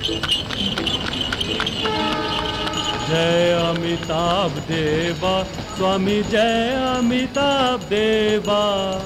जय अमिताभ देवा स्वामी जय अमिताभ देवा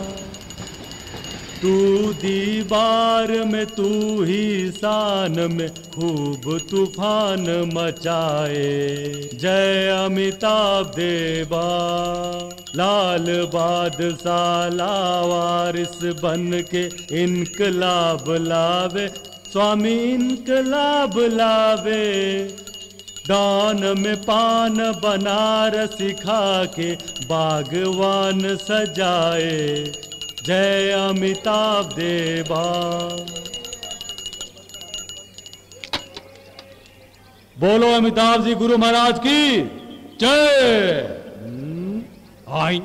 तू दीवार में तू ही शान में खूब तूफान मचाए जय अमिताभ देवा लाल बादशाह लावारिस बन के इनकलाब लावे स्वामी इनकलाब लावे दान में पान बनारस खा के बागवान सजाए जय अमिताभ देवा बोलो अमिताभ जी गुरु महाराज की जय आई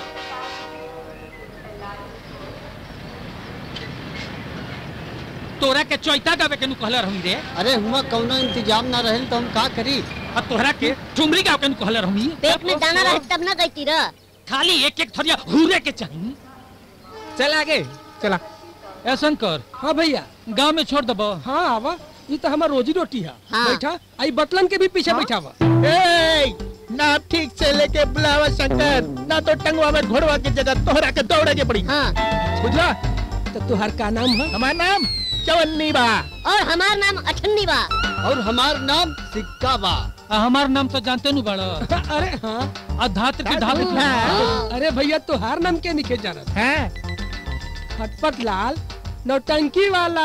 तोरा के चौता गावे के नु कहले रहूं रे अरे हुआ कौनो इंतजाम ना रहल तो हम का करी और तोहरा के ठुमरी गावे के नु कहले रहूं पेट में दाना रहे तब ना गई रह खाली एक एक थरिया हुरे के चाहिए चल आगे चला ए शंकर हाँ भैया गांव में छोड़ दबो हाँ आवा ये तो हमार रोजी रोटी है हाँ। बैठा आई बतलन के भी पीछे बैठा हुआ ए, ना ठीक से लेके बुलावा शंकर ना तो टंगवा में घोड़वा की जगह तोहरा के दौड़े के पड़ी हाँ बुझला तो तुहार का नाम है हमारा नाम चवन्नी बा और हमार नाम अठन्नी बा और हमार नाम सिक्का बा आ, हमार नाम तो जानते नु बड़ा अरे हाँ अधात्र की ढाल हाँ। अरे भैया तुहार नाम के निके जाना हैं? फटफट लाल नौटंकी वाला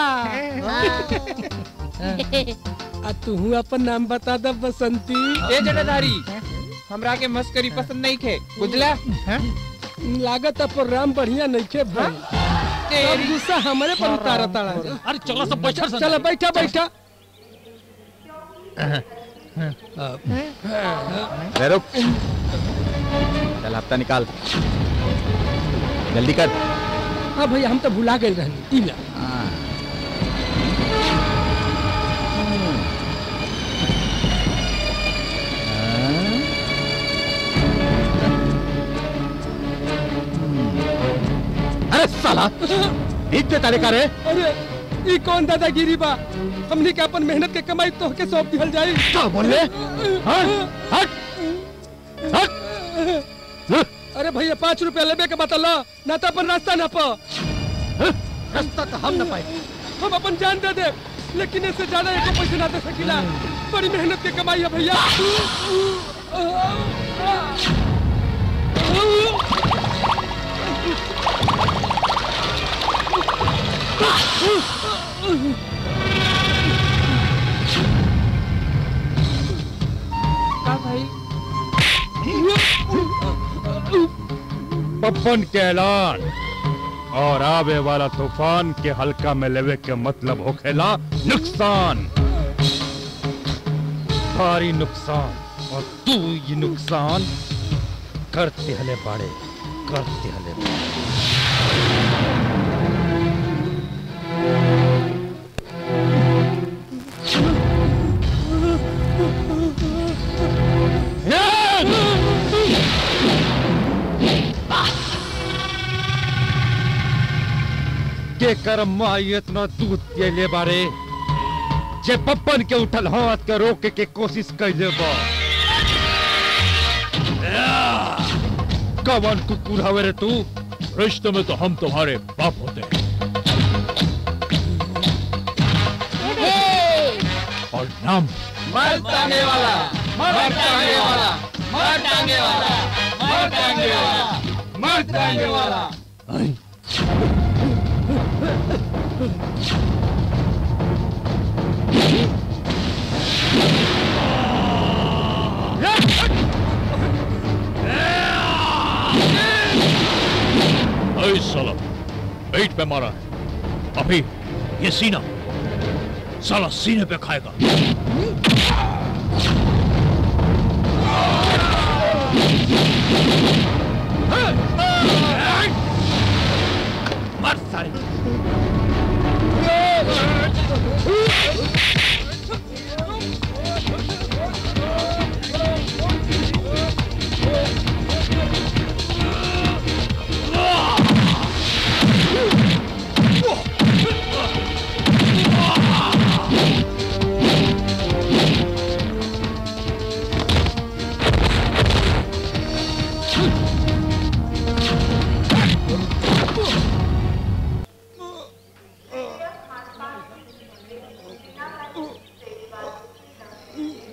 आ तू अपन नाम बता दे बसंती ए जटाधारी हमरा के मस्करी पसंद नहीं खे बुझला लागत है प्रोग्राम बढ़िया नहीं खे भाई सब गुस्सा हमारे पर उतारा ताड़ा अरे चलो सब बैठ चलो बैठा बैठा अरे रुक चल हफ्ता निकाल जल्दी कर हाँ भैया हम तो भुला गए रहनी इला अरे साला इतने तारे का रे अरे ई कौन दादागिरी बा हमनी के अपन मेहनत के कमाई तो के सौंप दिहल जाई क्या बोल रहे हट हट हट अरे भैया पाँच रुपया लेबे के बता ला ना तो अपन रास्ता ना पा रास्ता तो हम न पाए हम अपन जान दे दे लेकिन इससे ज्यादा एको पैसे ना दे सकीला बड़ी मेहनत के कमाई है भैया का भाई पप्पन के ऐलान और आवे वाला तूफान के हल्का में लेवे के मतलब होखेला नुकसान भारी नुकसान और तू ये नुकसान करते हले बाड़े करते हले बाड़े के कर्म माई इतना दूध पियले बारे जे पप्पन के उठल हाथ के रोके के कोशिश कैले बा कवन कुकुर हवे रे तू रिश्ते में तो हम तुम्हारे बाप होते हैं और नाम मर टांगे वाला मर टांगे वाला मर टांगे वाला मर टांगे वाला मर टांगे वाला ऐ साला पेट पे मारा है अभी ये सीना साला सीने पे खाएगा मर साले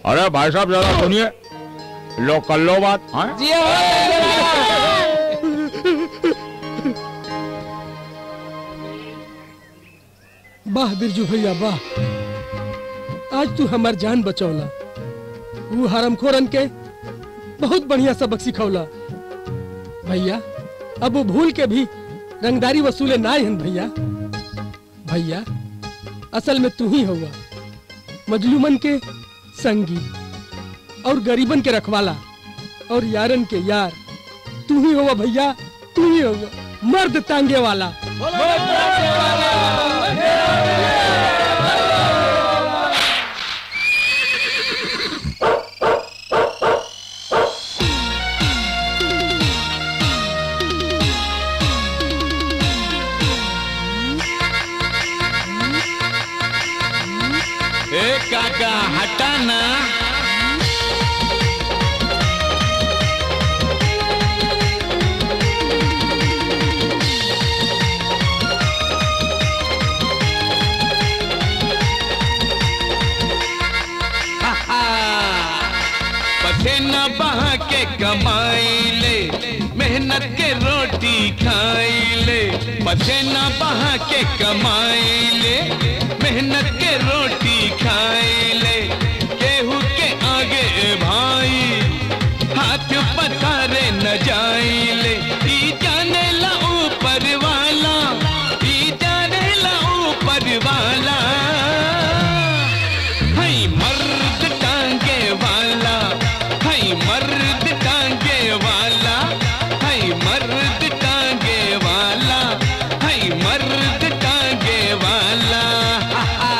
अरे भाई साहब जरा सुनिए लो कर लो बात हाँ? जी हो वाह बिरजू भैया वाह आज तू हमार जान बचौला वो हरमखोरन के बहुत बढ़िया सबक सिखौला भैया अब वो भूल के भी रंगदारी वसूले ना हन भैया भैया असल में तू ही हुआ मजलूमन के संगी और गरीबन के रखवाला और यारन के यार तू ही होगा भैया तू ही होगा मर्द तांगे वाला ए काका हटा ना पसीना बहा के कमाई ले मेहनत के रोटी खाई ले पसीना बहा के कमाई ले मेहनत के रोटी खाई ले केहू के आगे भाई हाथ पसारे न जाई ले ई जाने ला ऊपर वाला ई जाने ला ऊपर वाला हई मर्द टांगे वाला हई मर्द टांगे वाला हई मर्द टांगे वाला हई मर्द टांगे वाला हा, हा।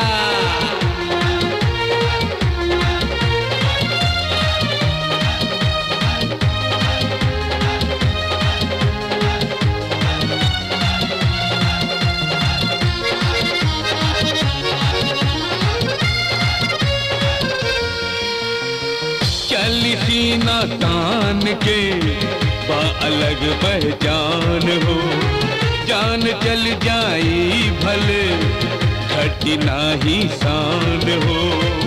चली सीना तान के बा अलग पहचान हो जान चल जाई भले घटी नाही शान हो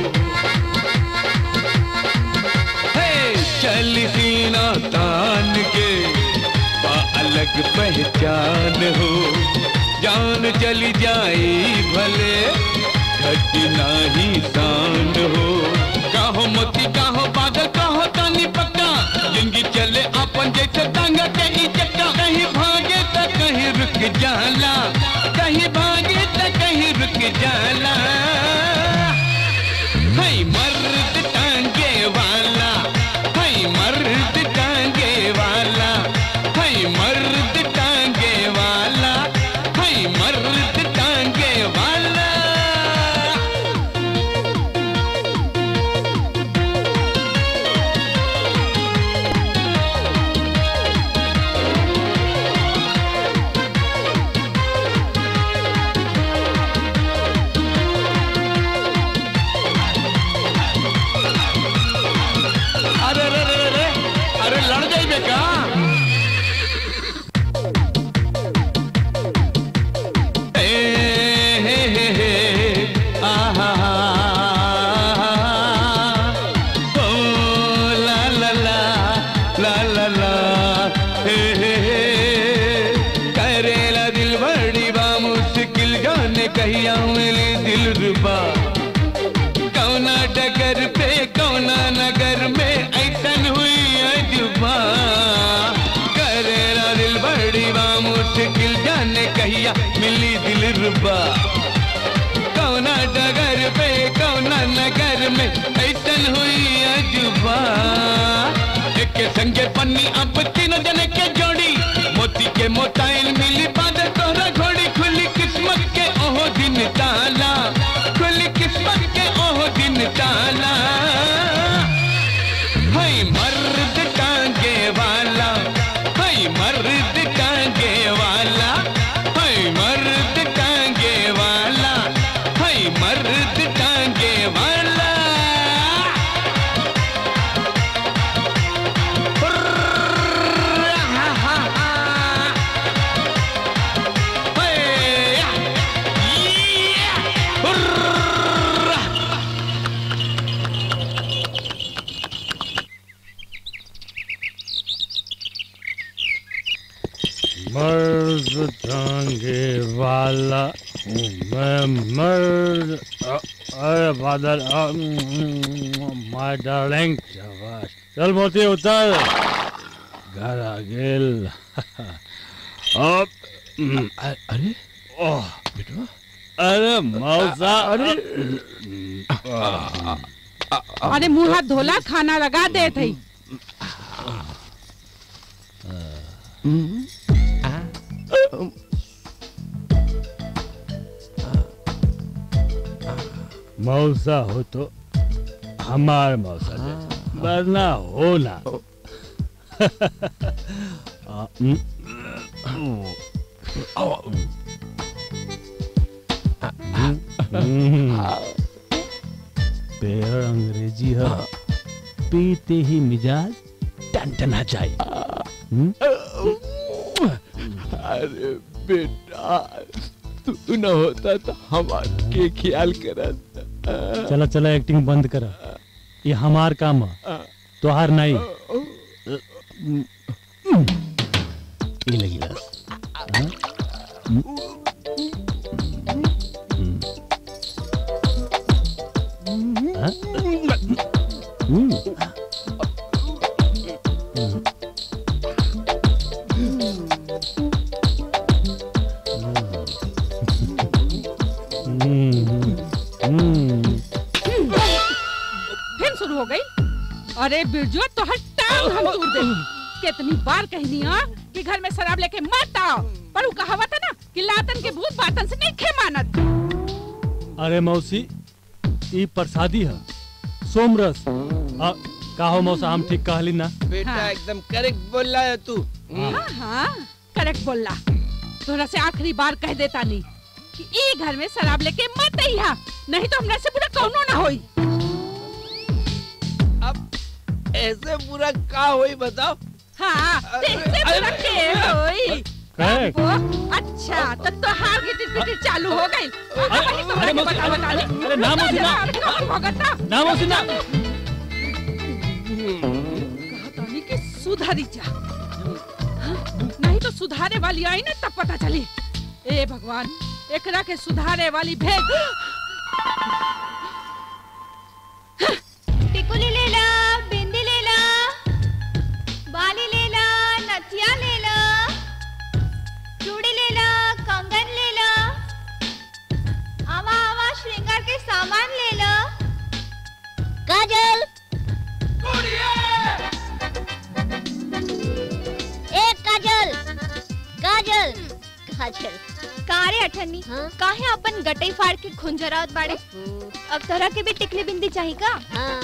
हे चल सीना तान के बा अलग पहचान हो जान चली जाई भले घटी नाही शान हो काहो मोती काहो बादल काहो तानी पक्का जिंदगी चले अपन जैसे टांगा के ई चक्का कहीं भागे त कहीं रुक जाला कहीं भागे त कहीं रुक जाला हई मर्द टांगे वाला हई मर्द टांगे वाला हई मर्द टांगे वाला हई मर्द टांगे वाला अरे अरे अरे अरे अरे लड़ जाइए का ए, हे, हे, हे, आहा, ओ, ला, ला, ला, ला, ला, ला, हे, हे, हे, करेला दिल बड़ी बा मुश्किल जाने कहिया मिली दिल रुबा कौना डगर पे कौना नगर में ऐसन हुई अजुबा करेला दिल बड़ी बा मुश्किल जाने कहिया मिली दिल रुबा कौना डगर पे कौना नगर में ऐसन हुई अजुबा एक संगे पन्नी अब तीनों जने के जोड़ी मोती के मोताइल मिली बादल तोहरा घोड़ी खुली किस्मत के ओहो दिन ताला खुली किस्मत के ओहो दिन ताला हई मर्द टांगे वाला हई मर्द टांगे वाला हई मर्द टांगे वाला हई मर्द टांगे वाला मैं मर अरे फादर माय डार्लिंग शाबाश चल मोती उतर घर आ गेल अब हम्म, अ- अरे ओह बेटा अरे मौसा अरे अरे मुंह हाथ धोला खाना लगा दे थई मौसा हो तो हमार मौसा जैसा वरना हो ना आ, हम्म, हम्म, पेड़ अंग्रेजी है पीते ही मिजाज टनटना चाहिए हम्म? अरे बेटा तू न होता तो हमार के ख्याल करत चला चला एक्टिंग बंद कर ये हमार काम है तोहार नहीं ये लगी बस हाँ? हम्म? हम्म। हाँ? हम्म। हम्म। हम्म। फिर शुरू हो गई अरे बिरजू तो हर टांग हम तोड़ दे कितनी बार कहनी है कि घर में शराब लेके मत आओ पर वो कहावत है ना कि लातन के भूत बातन से नहीं खे मानत अरे मौसी ई प्रसादी है सोमरस आ, काहो मौसा हम ठीक कहली ना बेटा हाँ। एकदम करेक्ट बोल रहा है तू हाँ हाँ करेक्ट बोला तोरा से आखिरी बार कह देता नहीं कि ई घर में शराब लेके मत अइहा नहीं तो हमरा से बुरा कौनो ना होई अब ऐसे बुरा का होई बताओ हाँ देखते बुरा के होई करेक्ट वो अच्छा तो तोहार गिटिर पिटिर चालू हो गई वही तो अरे मुझे मौसी, बता बता अरे, अरे, ना मौसी, ना। भगत ना मौसी ना कहतानी कि सुधरी जा हाँ? नहीं तो सुधारे वाली आई ना तब पता चली ए भगवान एकरा के सुधारे वाली भेज टिकुली ले ला बिंदी ले ला बाली ले ला नथिया ले ला चूड़ी ले ला कंगन ले ला आवा आवा श्रृंगार के सामान ले ला काजल ए काजल काजल काजल कारे अठन्नी हाँ? काहे अपन गटई फाड़ के खुंजरावत बाड़े अब तोरा के भी टिकली बिंदी चाहिए का हाँ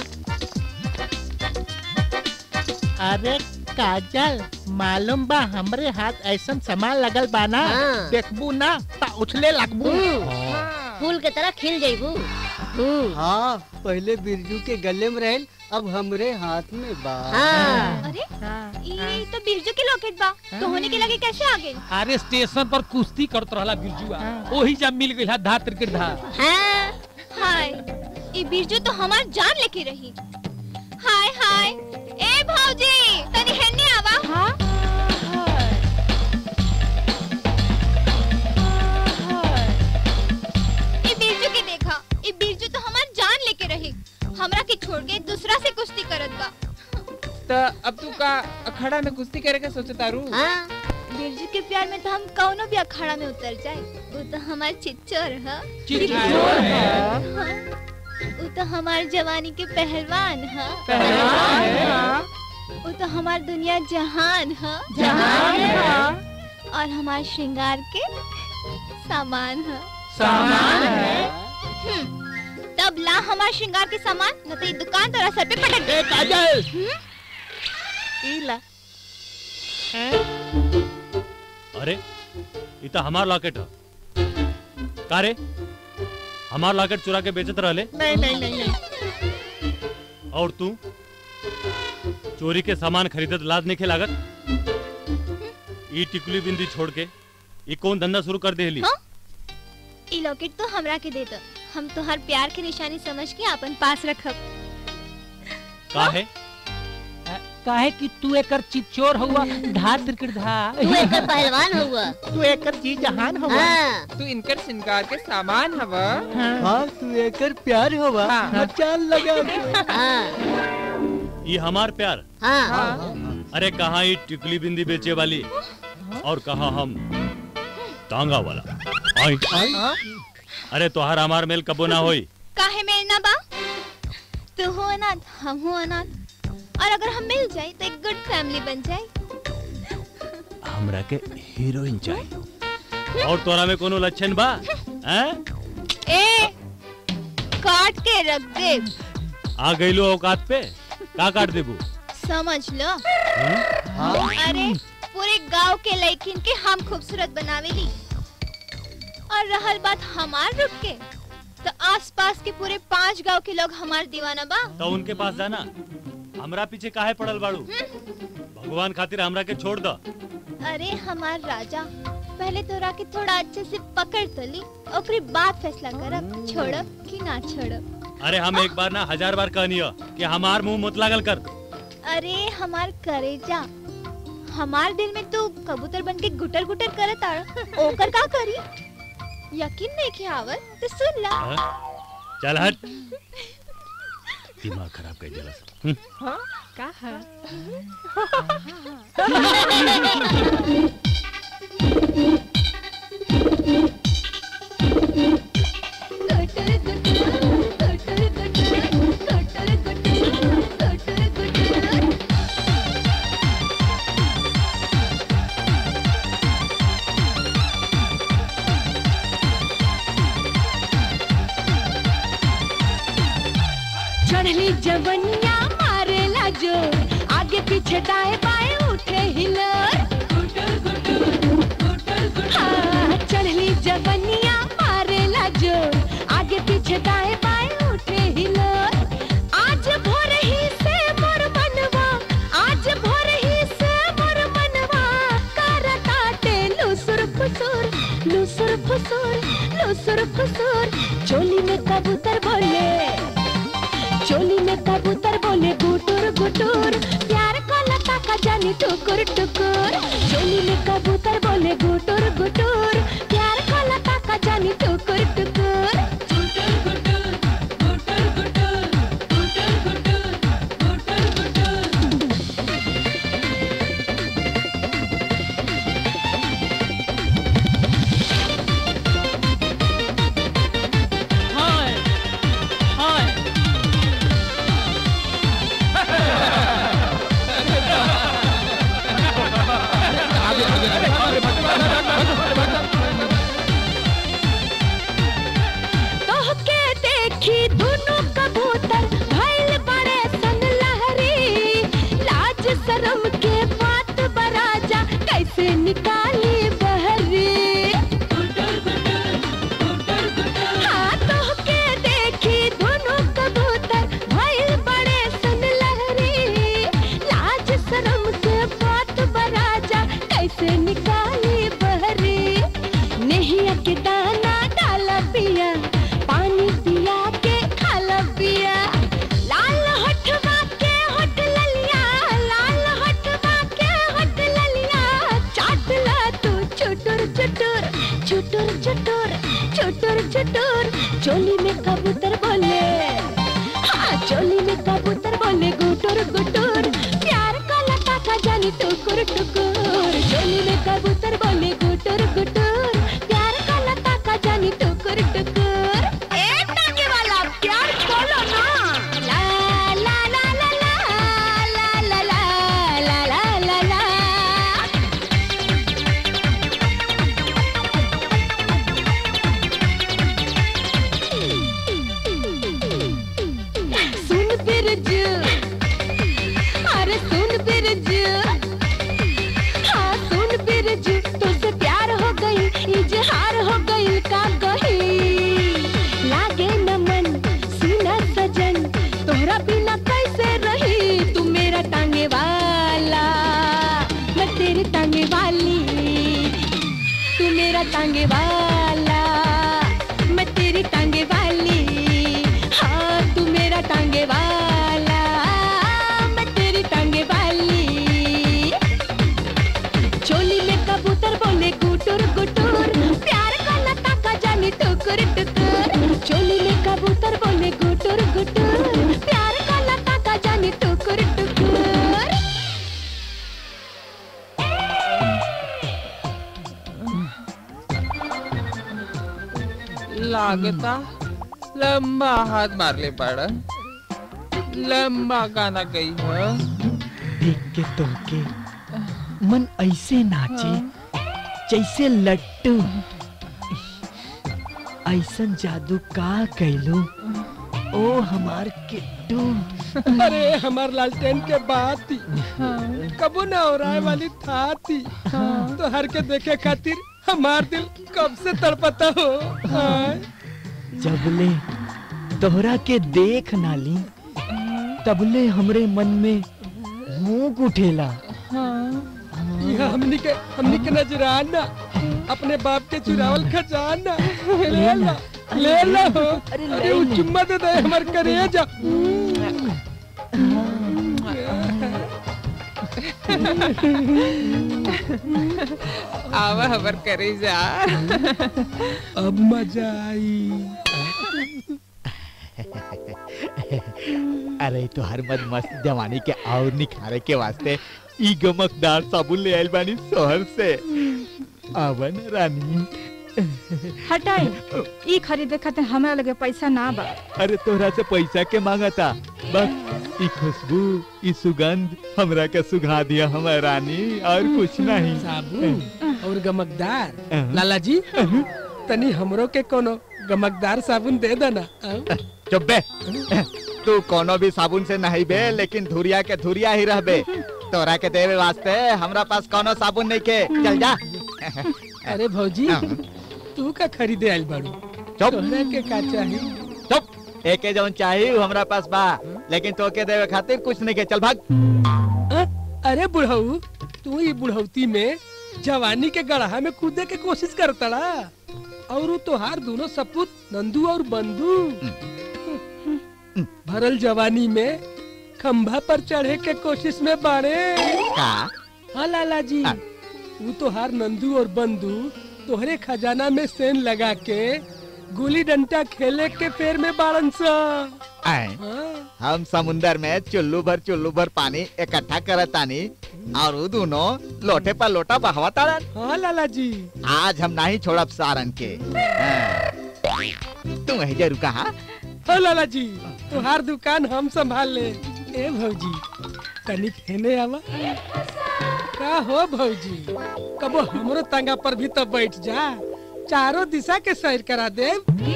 अरे काजल मालूम बा हमरे हाथ ऐसा सामान लगल बा ना हाँ। देखबू ना ता उछले लगबू फूल के तरह खिल जाइबू हम्म, हाँ पहले बिरजू के गले में रहल अब हमरे हाथ में बा हाँ अरे ये तो बिरजू के लॉकेट बा तो होने के लगे कैसे आ गए अरे स्टेशन पर कुश्ती करत रहला बिरजुआ ओही जब मिल गइल धा त्रिकेट धा हाँ हाय ये बिरजू तो हमार जान लेके रही हाय हाय ए भौजी तनी हेने आवा हाँ ये बिरजू के देखा ये बिरजू तो हमार जान लेके रही हमरा के छोड़ के दूसरा से कुश्ती करत बा तो अब तू का अखाड़ा में कुश्ती करे के सोचता रू हाँ बिरजू के प्यार में तो हम कौनो भी अखाड़ा में उतर जाए वो तो हमार चिच्चोर है चिच्चोर वो तो हमार जवानी के पहलवान है पहलवान है। वो तो हमार दुनिया जहान है जहान है। और हमार श्रृंगार के सामान है सामान है। हम्म, तब ला हमार श्रृंगार के सामान न तो ये दुकान तेरा सर पे पटक दे काजल हम्म? इला अरे ये तो हमार लॉकेट है का रे हमार लॉकेट चुरा के बेचत रहले नहीं नहीं नहीं नहीं और तू चोरी के सामान खरीदत लाज नहीं लागत ई टिकुली बिंदी छोड़ के ई कौन धंधा शुरू कर देली हाँ? ई लॉकेट तो हमरा के दे दो हम तो हर प्यार की निशानी समझ के अपन पास रखब का है काहे कि तू एकर चिचोर हुआ धा त्रिकट धा तू एकर पहलवान हुआ तू एकर जी जहान हुआ हाँ तू इनकर श्रृंगार के सामान हवा हाँ तू एकर प्यार होवा हाँ। मचान लगा के हाँ ये हमार प्यार हाँ अरे कहाँ ये टिकली बिंदी बेचे वाली और कहाँ हम तांगा वाला आई अरे तोहार हमार मेल कबो ना होई काहे मेल ना बा तू हो अनाथ हम हो अनाथ और अगर हम मिल जाए तो एक गुड फैमिली बन जाए हमरा के हीरोइन चाहिए और तोरा में कोनो लक्षण बा हैं ए काट के रख दे आ गईलो औकात पे का काट देबू समझ लो अरे पूरे गांव के लड़किन के हम खूबसूरत बनावेली और रहल बात हमार रुक के तो आसपास के पूरे पांच गांव के लोग हमार दीवाना बा तो उनके पास जाना हमरा पीछे काहे पड़ल बाड़ू भगवान खातिर हमरा के छोड़ दो अरे हमार राजा पहले तोरा के थोड़ा अच्छे से पकड़ तो ली ओकरे बाद फैसला करब छोड़ब कि ना छोड़ब अरे हम एक बार ना हजार बार कहनियो कि हमार मुंह मत लागल कर अरे हमार करेजा हमार दिल में तू कबूतर बन के गुटर गुटर करत आड़ ओकर का करी यकीन नहीं कि आवत तो सुन ला हाँ? चल हट दिमाग खराब कर दिला हम्म। हाँ का है चढ़ली जवनिया मारेला जो आगे पीछे दाएं बाएं उठे हिलर हाँ, चढ़ली जवनिया मारेला जो आगे पीछे दाएं बाएं उठे हिलर आज भोर ही से मोर मनवा आज भोर ही से मोर मनवा करताटे लुसुर फुसुर लुसुर फुसुर लुसुर फुसुर चोली में कबूतर बोले चोली में कबूतर बोले गुटुर गुटुर प्यार का लता का जानी टुकुर टुकुर चोली में कबूतर बोले गुटुर गुटुर प्यार का लता का जानी टुकुर टुकुर हाय हाय तोहके देखी दुनु कबूतर भइल बड़े सन लहरी लाज शरम के बात बराजा कैसे निकाली बहरी हाँ तोहके देखी दुनु कबूतर भइल बड़े सन लहरी लाज शरम के बात बराजा कैसे निकाली बहरी नहीं के दाना डाला पिया पानी पिया के खाला पिया लाल होठवा के होठ ललिया लाल होठवा के होठ ललिया चाट ला तू चुटुर चुटुर चुटुर चुटुर चुटुर चुटुर चोली में कबूतर बोले हाँ चोली में कबूतर बोले गुटुर गुटुर प्यार का लता का जानी टुकुर टुकुर चोली में कबूतर बोले गुटुर गुटुर प्यार का लता का जानी टुकुर टुकुर ए टांगे वाला प्यार खोलो ना ला ला ला ला ला ला ला ला ला ला ला सुन बिरजू अरे सुन बिरजू हाँ सुन बिरजू तुझसे प्यार हो गई इजहार हो गई का गही लागे न मन सीना सजन तोहरा बिना कैसे रही तू मेरा टांगे वाला मैं तेरी टांगे वाली तू मेरा टांगे वाला मैं तेरी टांगे वाली हाँ तू मेरा टांगे वाला मैं तेरी टांगे वाली गुटुर गुटुर प्यार का लता का जाने टुकुर टुकुर लागता लंबा हाथ मार ले पड़ा लंबा गाना गई है देख के तोहके मन ऐसे नाचे जैसे लट्टू ऐसन जादू का कैलो ओ हमार किट्टू अरे हमार लालटेन के बात थी कबो ना हो रहा वाली था थी तो हर के देखे खातिर हमार दिल कब से तड़पता हो हाँ। जबले तोहरा के देख नाली तबले हमरे मन में भूख उठेला यह हमनी के हमनी के नजराना अपने बाप के चुरावल खजाना ले ला ले ला हो अरे वो चुम्मा दे दे हमर करेजा आवा हबर करे जा अब मजा आई अरे तो हर मत मस्त जवानी के और निखारे के वास्ते ई गमकदार साबुन ले आइल बानी शहर से आवन रानी हटाई ई खरीदे खातिर हमरा लगे पैसा ना बा अरे तोहरा से पैसा के मांगा था बस ई खुशबू ई सुगंध हमरा के सुघा दिया हमार रानी और कुछ नहीं साबुन और गमकदार लाला जी तनी हमरो के कोनो गमकदार साबुन दे देना चुप बे तू कोनो भी साबुन से नहीं बे लेकिन धुरिया के धुरिया ही रहबे तोरा के देवे वास्ते हमरा पास कोनो साबुन नहीं के चल जा अरे भौजी तू का खरीदे आइल बाड़ू चुप तोहरा के का चाही चुप एके जौन चाहिए उ हमरा पास बा लेकिन तो के देवे खातिर कुछ नहीं के चल भाग अ? अरे बुढ़ऊ तू ई बुढ़ौती में जवानी के गढ़ा में कूदे के कोशिश करतड़ा और उ तोहार दोनों सपूत नंदू और बंधु भरल जवानी में खंभा पर चढ़े के कोशिश में बाड़े का हाँ लाला जी वो तोहार नंदू और बंधु तोहरे खजाना में सेन लगा के गुली डंडा खेले के पेड़ में बाड़न सा आए हम समुंदर में चुल्लू भर चुल्लू भर पानी इकट्ठा करतानी और उ दोनों लोटे पर लोटा बहवा तारन हाँ लाला जी आज हम नहीं छोड़ब सारन के हाँ। तू वही जरूर कहा हाँ लाला जी तुहार दुकान हम संभाल ले ए भौजी तनिक हेने आवा का हो भौजी कबो हमरो तंगा पर भी तो बैठ जा चारों दिशा के सैर करा दे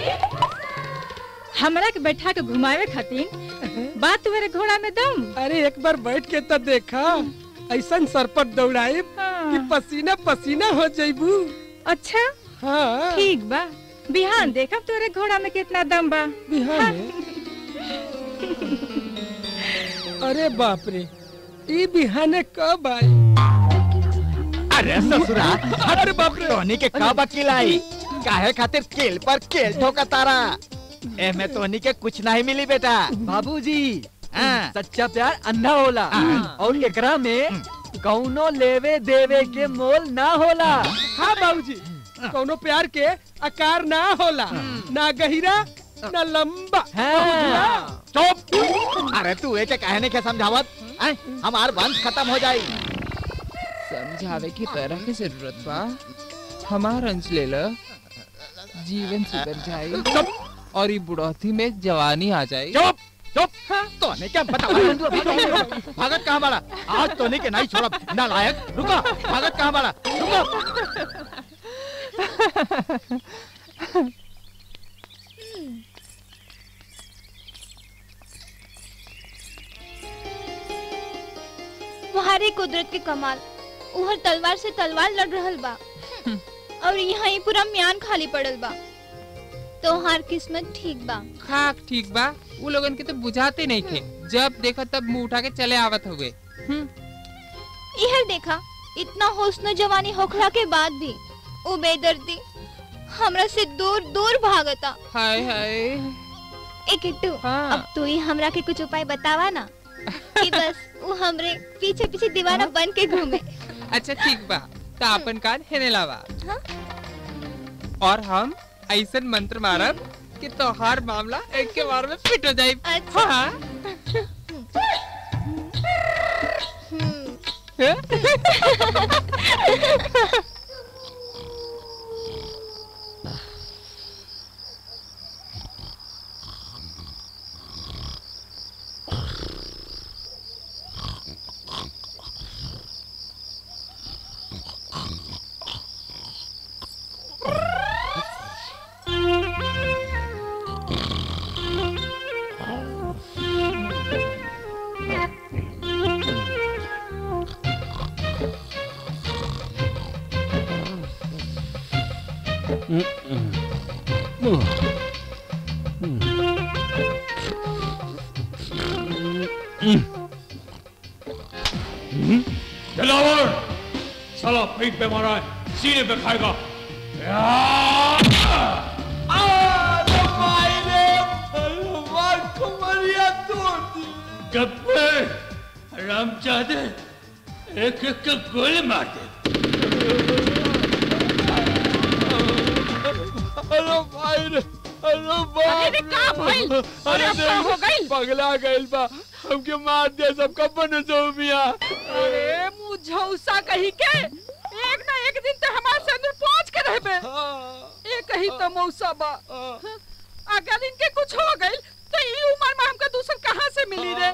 हमरा के बैठा के घुमावे खातिर बात तुम्हारे घोड़ा में दम अरे एक बार बैठ के तो देखा ऐसा सरपट दौड़ाए कि पसीना पसीना हो जाइबू अच्छा हाँ ठीक बा बिहान देखब तोरे घोड़ा में कितना दम बा बिहान अरे बाप रे ई बिहाने कब आई अरे ससुरा अरे बाप रे टोनी के कब अकेल आई काहे खातिर केल पर केल ठोका तारा ए में टोनी के कुछ नहीं मिली बेटा बाबूजी हाँ। सच्चा प्यार अंधा होला और एकरा में कौनो लेवे देवे के मोल ना होला हाँ बाबूजी कोनो प्यार के आकार ना होला ना गहिरा ना लंबा चुप अरे तू एक कहने के समझावत हैं? हमार वंश खत्म हो जाई समझावे की तरह की जरूरत बा हमार अंश ले ल जीवन सुधर जाए और ये बुढ़ौती में जवानी आ जाए चुप चुप तो ने क्या बता भागत कहाँ बड़ा आज तो नहीं के नहीं छोड़ा नालायक रुको भागत कहाँ बड़ा रुको तुम्हारे कुदरत के कमाल उहर तलवार से तलवार लड़ रहल बा और यहाँ ही पूरा म्यान खाली पड़ल बा तोहार किस्मत ठीक बा खाक ठीक बा वो लोगन के तो बुझाते नहीं थे जब देखा तब मुंह उठा के चले आवत हुए इहर देखा इतना हुस्न जवानी होखला के बाद भी वो बेदर्दी हमरा से दूर दूर भागता हाय हाय ए किट्टू अब तू ही हमरा के कुछ उपाय बतावा ना कि बस वो हमरे पीछे पीछे दीवाना बन के घूमे अच्छा ठीक बा तो अपन कान हेने लावा हाँ? और हम ऐसन मंत्र मारब कि तोहार मामला एक के बार में फिट हो जाए हाँ दिलावर साला पेट पे मारा है सीने पे खाएगा गप्पे राम चाहते एक एक का गोली मार दे अरे भाई रे अरे बाप अरे का भइल? अरे अब का हो गइल? पगला गइल बा हमके मार दिया सबका बने जो मिया अरे मुँह झौसा कही के एक ना एक दिन तो हमारे से अंदर पहुंच के रहबे एक कही तो मौसा बा अगर इनके कुछ हो गइल तो ई उम्र में हमका दूसर कहाँ से मिली रे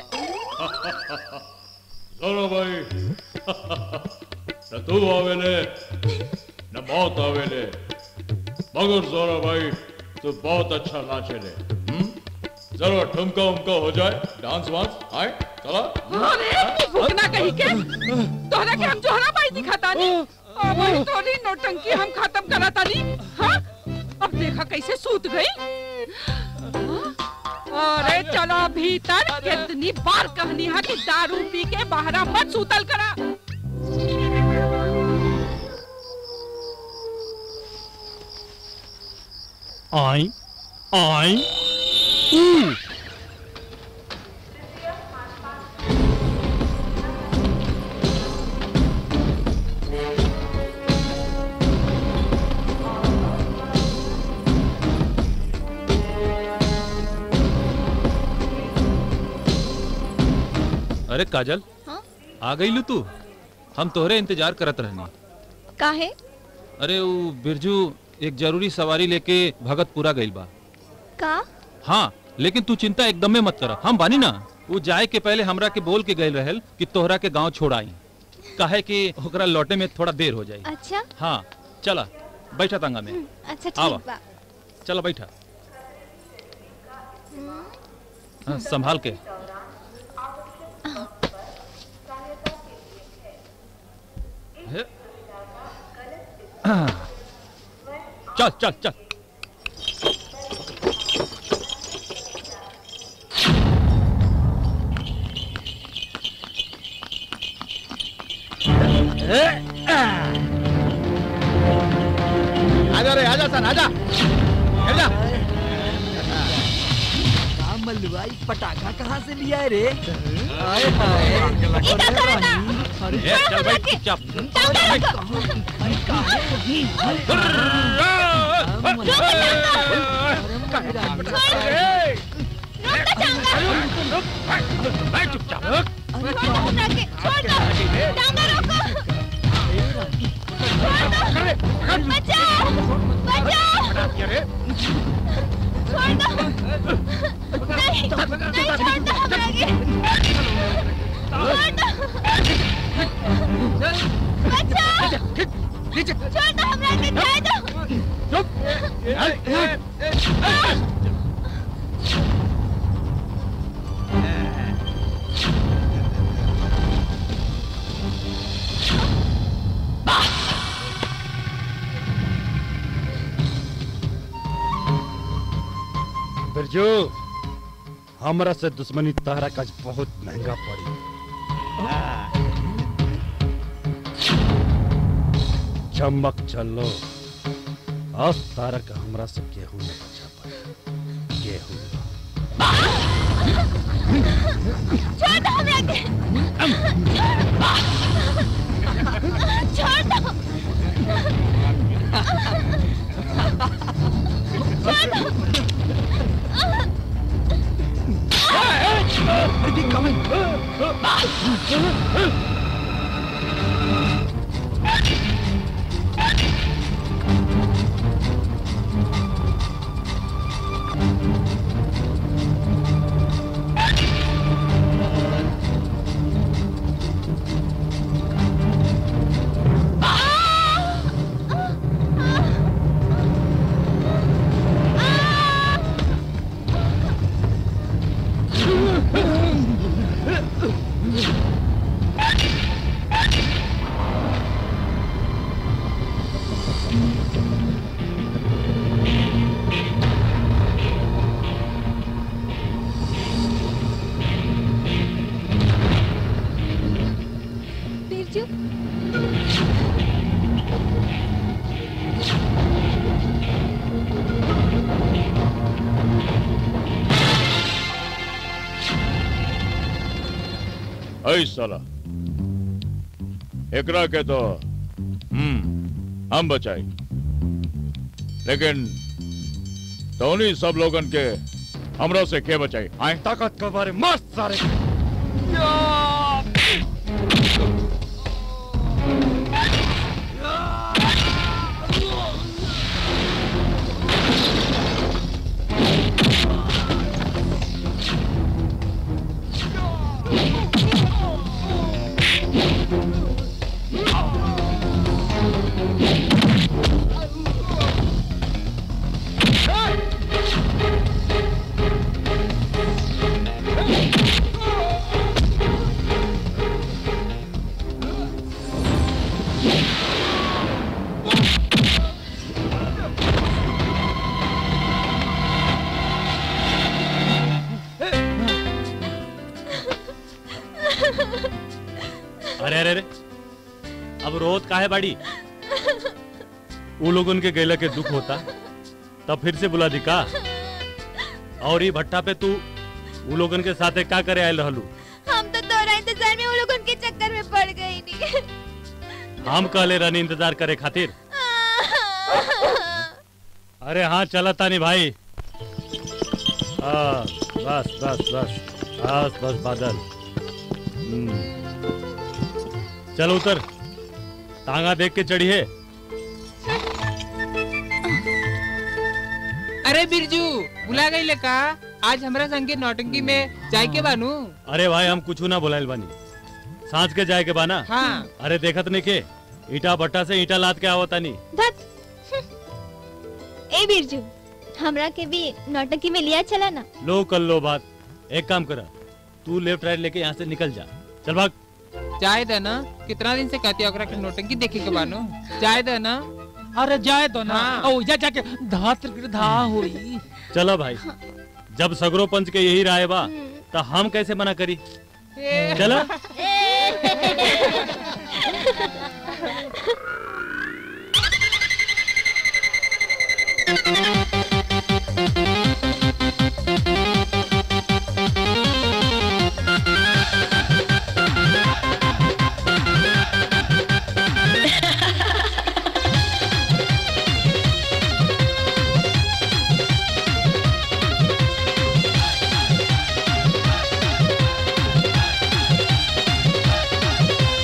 चलो भाई न तू आवेले न मौत आवेले मगर जोरा भाई तू बहुत अच्छा नाचेले हम्म? जरा ठुमका उमका हो जाए डांस वांस आए चला अरे मुँह फूकना कही के तोहरा के हम जोहरा बाई दिखातानी अब वही तोरी नौटंकी हम खत्म करातानी हाँ अब देखा कैसे सूत गई अरे चलो भीतर कितनी बार कहनी है कि दारू पी के बाहरा मत सूतल करा आई आई अरे काजल हाँ? आ गई लू तू हम तोहरे इंतजार करत रहनी काहे अरे वो बिरजू एक जरूरी सवारी लेके भगतपुरा गइल बा का हाँ लेकिन तू चिंता एकदम में मत कर हम बानी ना वो जाए के पहले हमरा के बोल के गइल रहल कि तोहरा के गांव छोड़ आई काहे कि ओकरा लौटे में थोड़ा देर हो जाई अच्छा हाँ चला बैठा तंगा में अच्छा आवा। ठीक बा चला बैठा हाँ, संभाल के हे। चल चल चल आजा रे आजा सन आजा गिर जा मलवाई पटाखा कहाँ से लिया है रे हाय हाय ए, चल बैठ चुपचाप बिरजू हमरा से दुश्मनी तहरा का बहुत महंगा पड़ी चमक चलो अब तारा का हमरा से केहू न बचा पाए केहू छोड़ दो हमरा के छोड़ दो छोड़ दो somebody coming. बिरजू ऐ साला एकरा के तो हम्म हम बचाई लेकिन धोनी सब लोगन के हमरा से के बचाई आए ताकत के बारे मस्त सारे अरे अरे अरे अब रोत काहे बाड़ी उ लोगन के गैला के दुख होता तब फिर से बुला दी का और ये भट्टा पे तू उ लोगन के साथे का करे आयल रहलू हम तो तोरा इंतजार में वो लोग उनके चक्कर में पड़ गई नहीं हम कहले रहनी इंतजार करे खातिर अरे हाँ चला तानी भाई हाँ, बस बस बस बस बस बादल हम्म। चल उतर तांगा देख के चढ़ी है अरे बिरजू बुला गई ले का आज हमरा संगे नौटंकी में जाए के बानू अरे भाई हम कुछ ना बोलाइल बानी सांझ के जाए के बाना हाँ अरे देखत नहीं के ईटा भट्टा से ईटा लाद के आवत तानी धत ए बिरजू हमरा के भी नौटंकी में लिया चला ना लो कर लो बात एक काम करा तू लेफ्ट राइट लेके यहाँ से निकल जा चल भाग जाए दे ना कितना दिन से कहती है ओकरा के नौटंकी देखे के बानू जाए दे ना अरे जाए तो ना हाँ। ओ जा जाके धात धा होई चलो भाई जब सगरो पंच के यही राय बा तो हम कैसे मना करी चलो Thank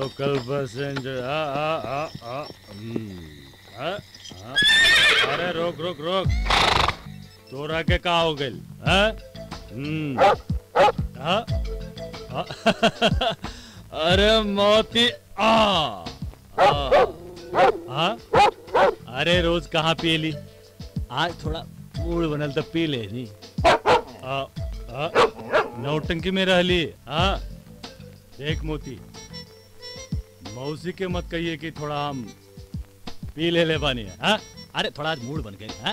लोकल पैसेंजर आ आ आ आ हम्म, आ, आ, अरे रोक रोक रोक तोरा के का हो गइल हैं हम्म, हाँ? हाँ? अरे मोती आ आ, हाँ? अरे रोज कहाँ पी ली आज थोड़ा मूड बनल तो पी ले नी आ, आ, नौटंकी में रह ली हाँ देख मोती मौसी के मत कहिए कि थोड़ा हम पी ले ले बानी हाँ अरे थोड़ा आज मूड बन गए हाँ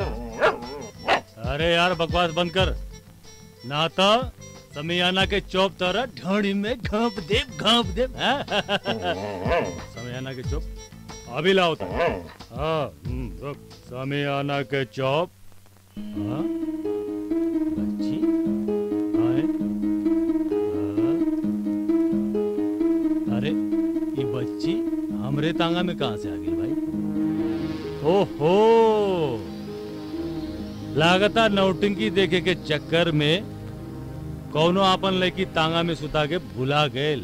अरे यार बकवास बंद कर ना तो समियाना के चौप तरह ढोड़ी में घाप दे घाप दे हाँ? समियाना के चौप अभी लाओ तो हाँ हम्म, रुक समियाना के चौप हाँ? बच्ची आए हाँ? अरे ये बच्ची हमरे तांगा में कहाँ से आ गई भाई ओहो लागता नौटंकी देखे के चक्कर में कौनो आपन लड़की तांगा में सुता के भुला गए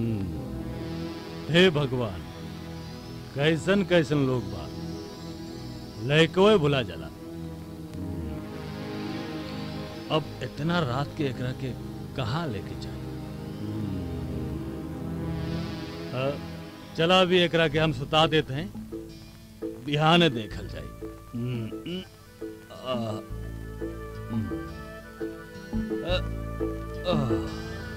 हे भगवान कैसन कैसन लोग बा लड़को भुला जाला अब इतना रात के एकरा के कहाँ लेके जाए अ, चला अभी एकरा के हम सुता देते हैं बिहान देखल जाए हम्म, हम्म, आ, हम्म, अ, आ,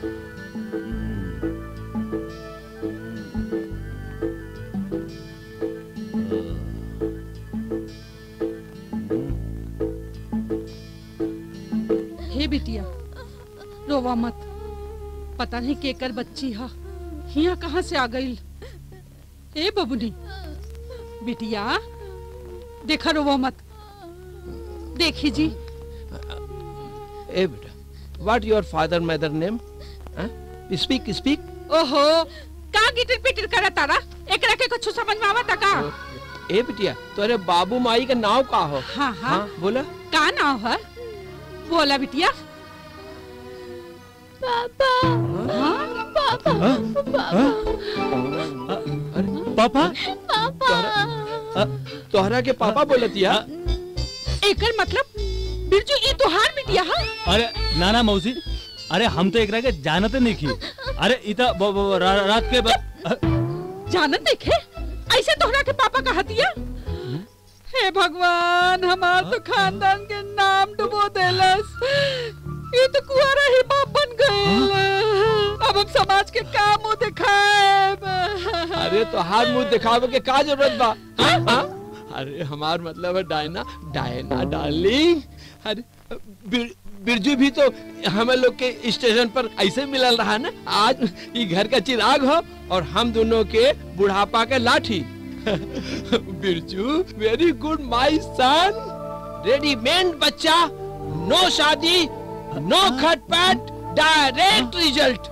हे बिटिया रोवा मत पता नहीं केकर बच्ची हा हिया कहाँ से आ गई ए बबुनी बिटिया देखा रोवा मत देखी जी ए बेटा what your father mother name speak speak ओहो का गिटिर पिटिर करे तारा एकरा के कुछ समझ में आवता का ए बिटिया तोरे बाबू माई का नाम का हो हाँ हाँ बोला का नाम है बोला बिटिया पापा पापा पापा पापा तोहरा के पापा बोलतिया एकर मतलब बिरजू ई तोहार बिटिया हा अरे नाना मौसी अरे हम तो एकरा के जानते नहीं की अरे इता ब- ब- रा, रात के ब- जानत देखे ऐसे तोहरा के पापा कहतिया हे भगवान हमार तो खानदान के नाम डुबो देलस ये तो कुआरा ही बाप बन गए अब हम समाज के का मुंह दिखाए अरे तो हाथ मुंह दिखावे के का जरूरत बा हाँ? हाँ? अरे हमार मतलब है डायना डायना डार्लिंग अरे बिर, बिरजू भी तो हमें लोग के स्टेशन पर ऐसे मिलल रहा ना आज ये घर का चिराग हो और हम दोनों के बुढ़ापा के लाठी Birju very good my son readymade बच्चा नो शादी नो खटपट डायरेक्ट रिजल्ट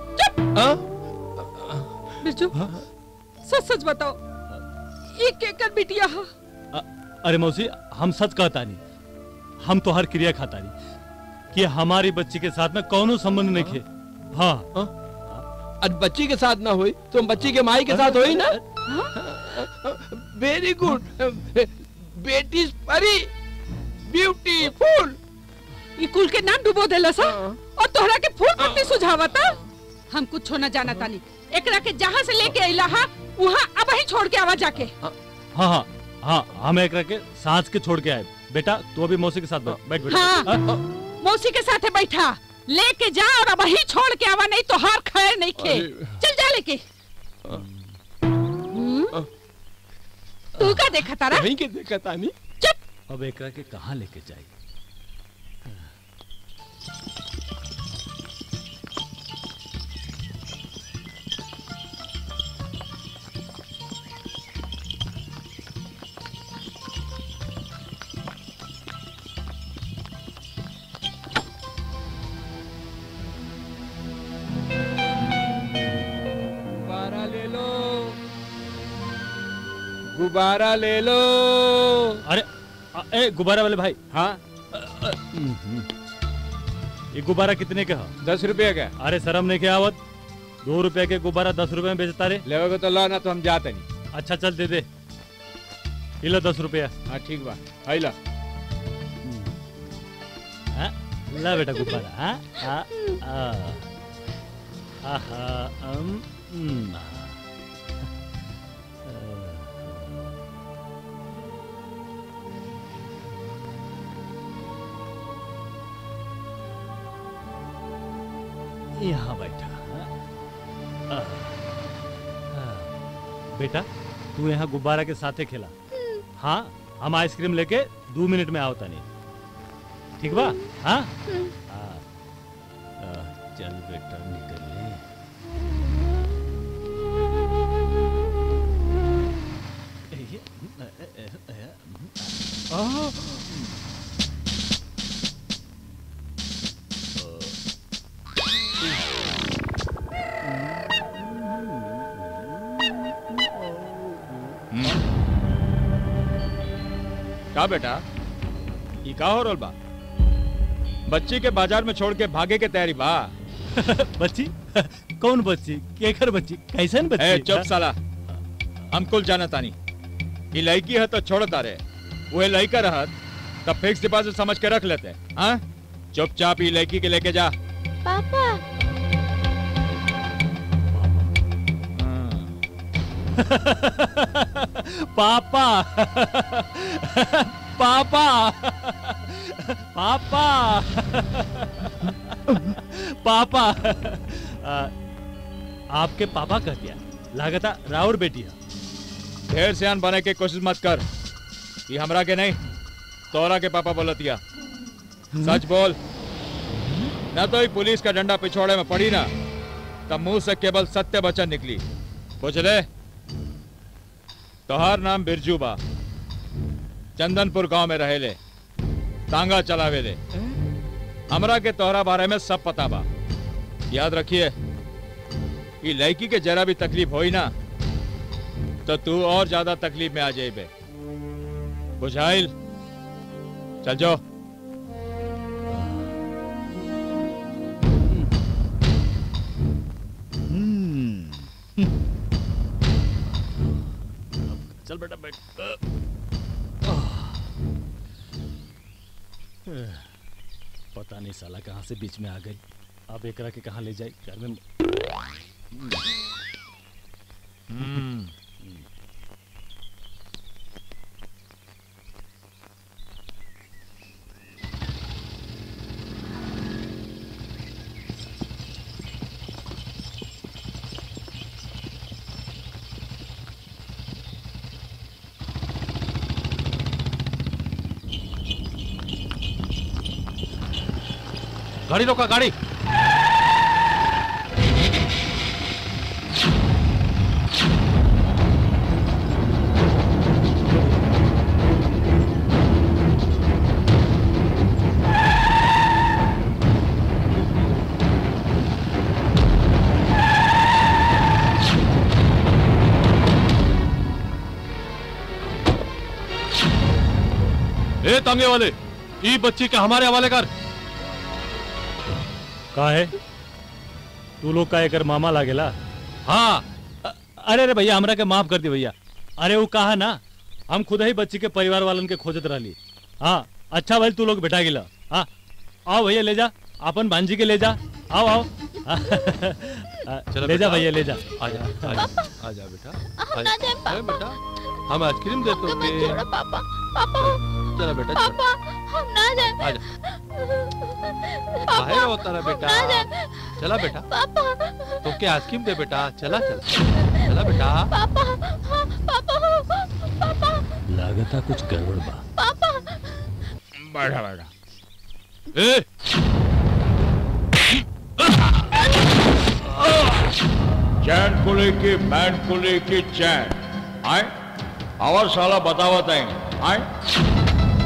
बिरजू सच सच बताओ ये केकर बिटिया हा अरे मौसी हम सच कहता नहीं हम तो हर क्रिया खाता नहीं कि हमारी बच्ची के साथ में कौनो संबंध नहीं खे हाँ और बच्ची के साथ ना हुई तो बच्ची के माई के साथ हुई ना वेरी गुड बेटी परी ब्यूटीफुल ये कुल के नाम डुबो देला सा और तोहरा के फूल पत्ती सुझावता हम कुछ ना जाना तानी एकरा के जहाँ से लेके अइला हा वहाँ अब ही छोड़ के आवा जाके हाँ हाँ हाँ हम एक के सांस के छोड़ के आए बेटा तू अभी मौसी के साथ बैठ बैठ बेटा हाँ हाँ? मौसी के साथ बैठा लेके जा और अब ही छोड़ के आवा नहीं तो हार खैर नहीं खे चल जा लेके हम्म? तू का देखा तारा वहीं के देखा तानी अब एक के कहाँ लेके जाए गुब्बारा ले लो गुब्बारा ले लो अरे अ, ए गुब्बारा वाले भाई हाँ ये गुब्बारा कितने का है दस रुपये का अरे शर्म नहीं क्या आवत दो रुपए के गुब्बारा दस रुपए में बेचता रे लेवे तो ला ना तो हम जाते नहीं अच्छा चल दे दे ये लो दस रुपया हाँ ठीक बा है ला हाँ, ला बेटा गुब्बारा हाँ हाँ आ, आहा अम हम्म, आ, यहाँ बैठा हाँ, आ, हाँ। बेटा तू यहाँ गुब्बारा के साथे खेला हाँ हम आइसक्रीम लेके दो मिनट में आओ तनी ठीक बा हाँ हाँ। आ, चल बेटा निकल ले आ, का बेटा ई का हो रोल बा बच्ची के बाजार में छोड़ के भागे के तैयारी बा बच्ची कौन बच्ची केकर बच्ची कैसन बच्ची ए चुप साला हम कुल जाना तानी ई लड़की है तो छोड़ तारे वो लड़का रहत तब फिक्स डिपॉजिट समझ के रख लेते हाँ चुपचाप ई लड़की के लेके जा पापा पापा पापा पापा पापा आ, आपके पापा कह दिया लागता राउर बेटी है ढेर सियान बने के कोशिश मत कर ये हमरा के नहीं तोरा के पापा बोलतिया सच बोल न तो ही पुलिस का डंडा पिछोड़े में पड़ी ना तब मुंह से केवल सत्य वचन निकली पूछ ले तोहार नाम बिरजू बा चंदनपुर गांव में रहेले तांगा चलावेले हमरा के तोहरा बारे में सब पता बा याद रखिए ये लड़की के जरा भी तकलीफ होई ना तो तू और ज्यादा तकलीफ में आ जाइबे बुझाइल चल जाओ चल बेटा बैठ पता नहीं साला कहाँ से बीच में आ गई अब एकरा के कहाँ ले जाए घर में गाड़ी रोका गाड़ी ए तांगे वाले ई बच्ची के हमारे हवाले कर का है तू लोग का एकर मामा लागेला हाँ अ- अरे अरे भैया हमरा के माफ कर दी भैया अरे वो कहा ना हम खुद ही बच्ची के परिवार वालन के खोजत रहली हाँ अच्छा भाई तू लोग बैठा गिला हाँ आओ भैया ले जा अपन भांजी के ले जा आओ आओ ले जा भैया ले जा आजा आजा आजा बेटा हम ना जाए अरे पापा बेटा हम आइसक्रीम देते हमें होंगे छोड़ो पापा पापा चलो बेटा चलो पापा हम ना जाए आजा पापा बाहर होता रहा बेटा हम ना जाए चला बेटा पापा तो क्या आइसक्रीम दे बेटा चला चला चला बेटा पापा हाँ, पापा पापा लागता कुछ गड़बड़ बा पापा बैठा बैठा ए चैन को लेके बैंड को लेके चैन आए आवाज साला बतावत है आए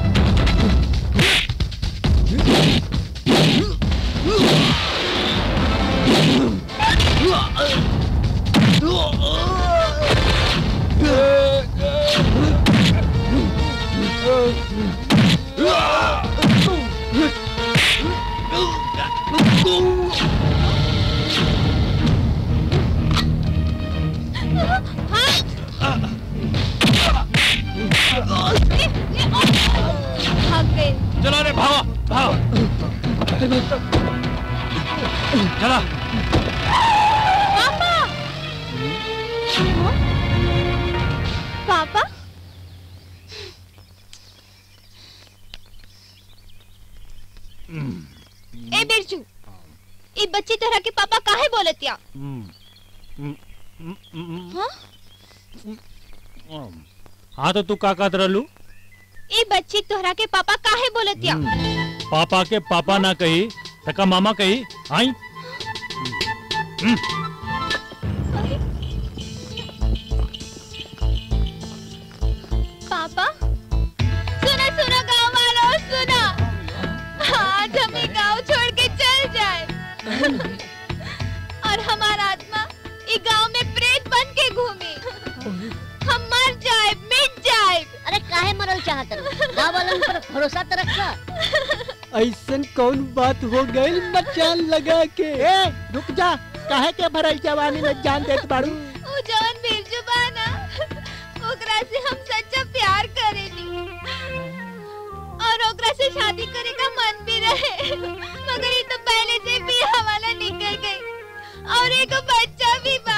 चला पापा पापा ए बिरजू ई बच्ची तरह के पापा काहे बोलतिया हाँ हाँ तो तू का कहत रहलू ई बच्ची तोहरा के पापा काहे बोलतिया पापा के पापा ना कही तका मामा कही आई पापा सुना सुना गांव वालों सुना आज हम ये गांव छोड़ के चल जाए और हमारा आत्मा ये गांव में प्रेत बन के घूमे हम मर जाए मिट जाए अरे काहे मरल चाहत रहो गाँव वालों पर भरोसा तो रखा ऐसन कौन बात हो गई मचान लगा के ए रुक जा काहे के भरल जवानी में जान देत बाड़ू वो जवन बिरजू बा ना ओकरा से हम सच्चा प्यार करेनी और ओकरा से शादी करे का मन भी रहे मगर ये तो पहले से भी हवाला निकल गई और एक बच्चा भी बा